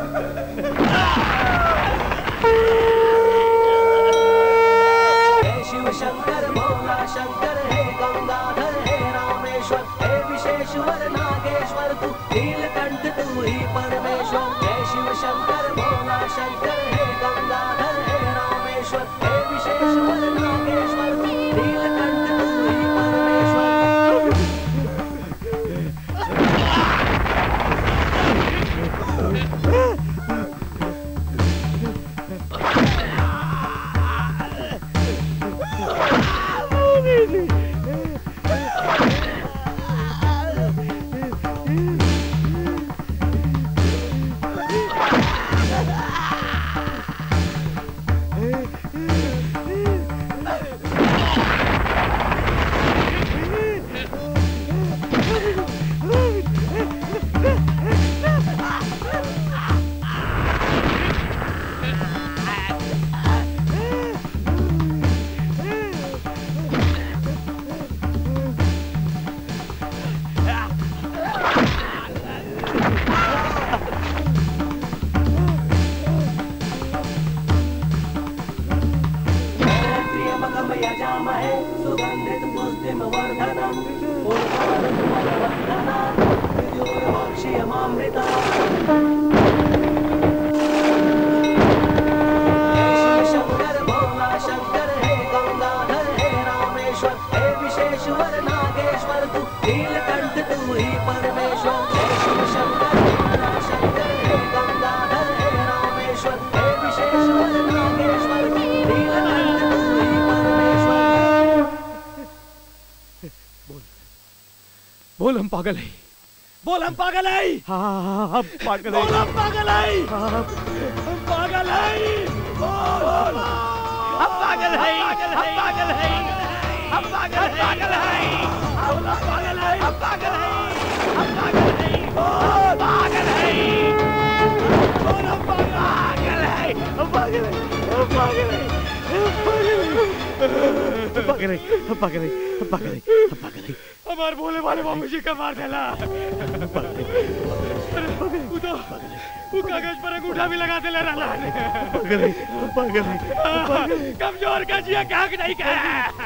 हे शिव शंकर भोला शंकर हे गंगाधर हे रामेश्वर हे विशेश्वर नागेश्वर तू नीलकंठ तू ही परमेश्वर हे शिव शंकर भोला शंकर हे गंगाधर हे रामेश्वर हे विशेश्वर नागेश्वर तू नीलकंठ तू ही परमेश्वर बोल हम पागल है बोल हम पागल है हाँ हम पागल बोल हम पागल है हम पागल है बोल हम पागल है हम पागल है हम पागल है पागल है हम पागल है हम पागल है हम पागल है बोल पागल है बोल हम पागल है हम पागल है हम पागल है पागल है पागल है पागल है पागल है हमार भोले वाले बाबू जी का मार देला वो तो वो कागज पर अंगूठा भी लगा देला रहला पागल है पागल है कमजोर का जिया क्या नहीं कह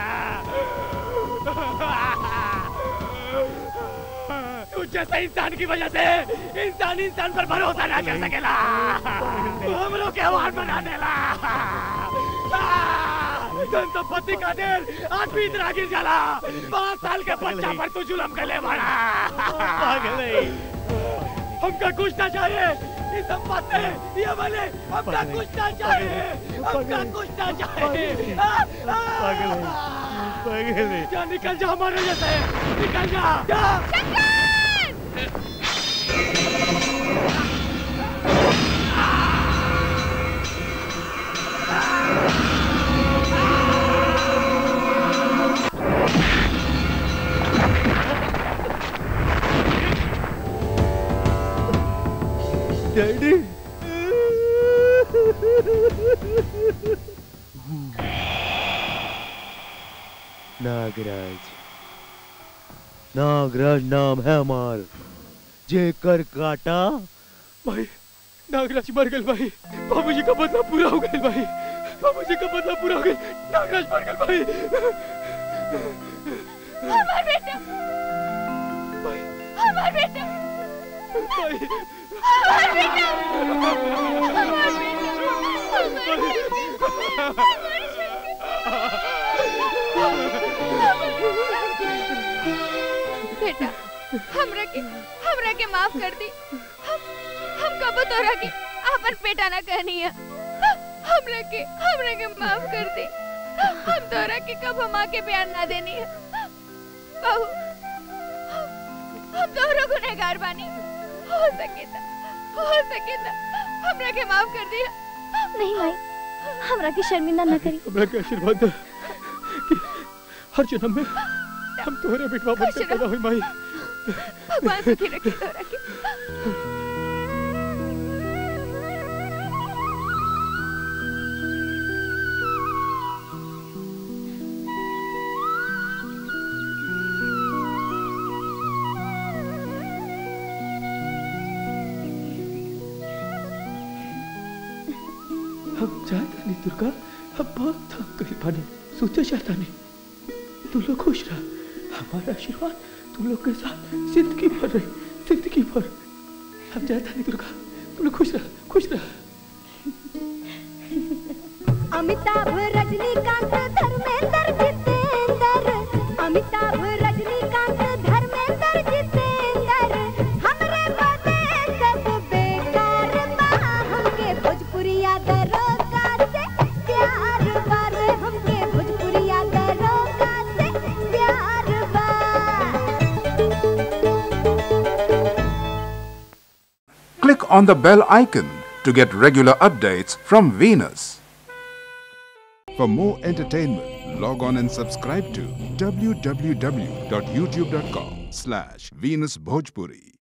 तू जैसे इंसान की वजह से इंसान इंसान पर भरोसा ना कर सकेला हम लोग के हार बना देला धन संपत्ति का देर आदमी इतना गिर जाला पाँच साल के बच्चा पर तू जुलम कर ले बड़ा पागल है हमका कुछ ना चाहिए ये संपत्ति ये वाले हमका कुछ ना चाहिए हमका कुछ ना चाहिए पागल है पागल है जा निकल जा हमारे जैसे निकल जा जा डैडी नागराज नागराज नाम है हमार जेकर काटा भाई नागराज मर गए भाई बाबूजी का बदला पूरा हो गया भाई बाबूजी का बदला पूरा हो गया नागराज मर गए भाई हमार बेटा हमार बेटा भाई हमार बेटा हमार बेटा हमरा के हमरा के माफ कर दी हम हम कब तोरा के आपन बेटा ना कहनी है हमरा के हमरा के माफ कर दी हम तोरा के कब माँ के प्यार ना देनी है बहू हम- हम दोनों गुनहगार बानी हो सके ता हो सके ता हमरा के माफ कर दिया नहीं माई हमरा के शर्मिंदा न करी हमरा के आशीर्वाद दे कि हर जन्म में हम तुम्हारे बेटवा बनकर पैदा हुई माई भगवान सुखी रखे तोरा के हम चाहता नहीं दुर्गा हम बहुत थक गए पानी सोचा चाहता नहीं तुम लोग खुश रह हमारा आशीर्वाद तुम लोग के साथ जिंदगी भर रहे जिंदगी भर हम चाहता नहीं दुर्गा तुम लोग खुश रह खुश रह अमिताभ रजनीकांत धर्मेंद्र जितेंद्र अमिताभ रजनीकांत धर्मेंद्र जितेंद्र हमरे बदे सब बेकार बा हमके भोजपुरिया दरोगा से प्यार बा रे हमके भोजपुरिया दरोगा से प्यार बा Click on the bell icon to get regular updates from Venus. For more entertainment, log on and subscribe to www.youtube.com slash Venus Bhojpuri.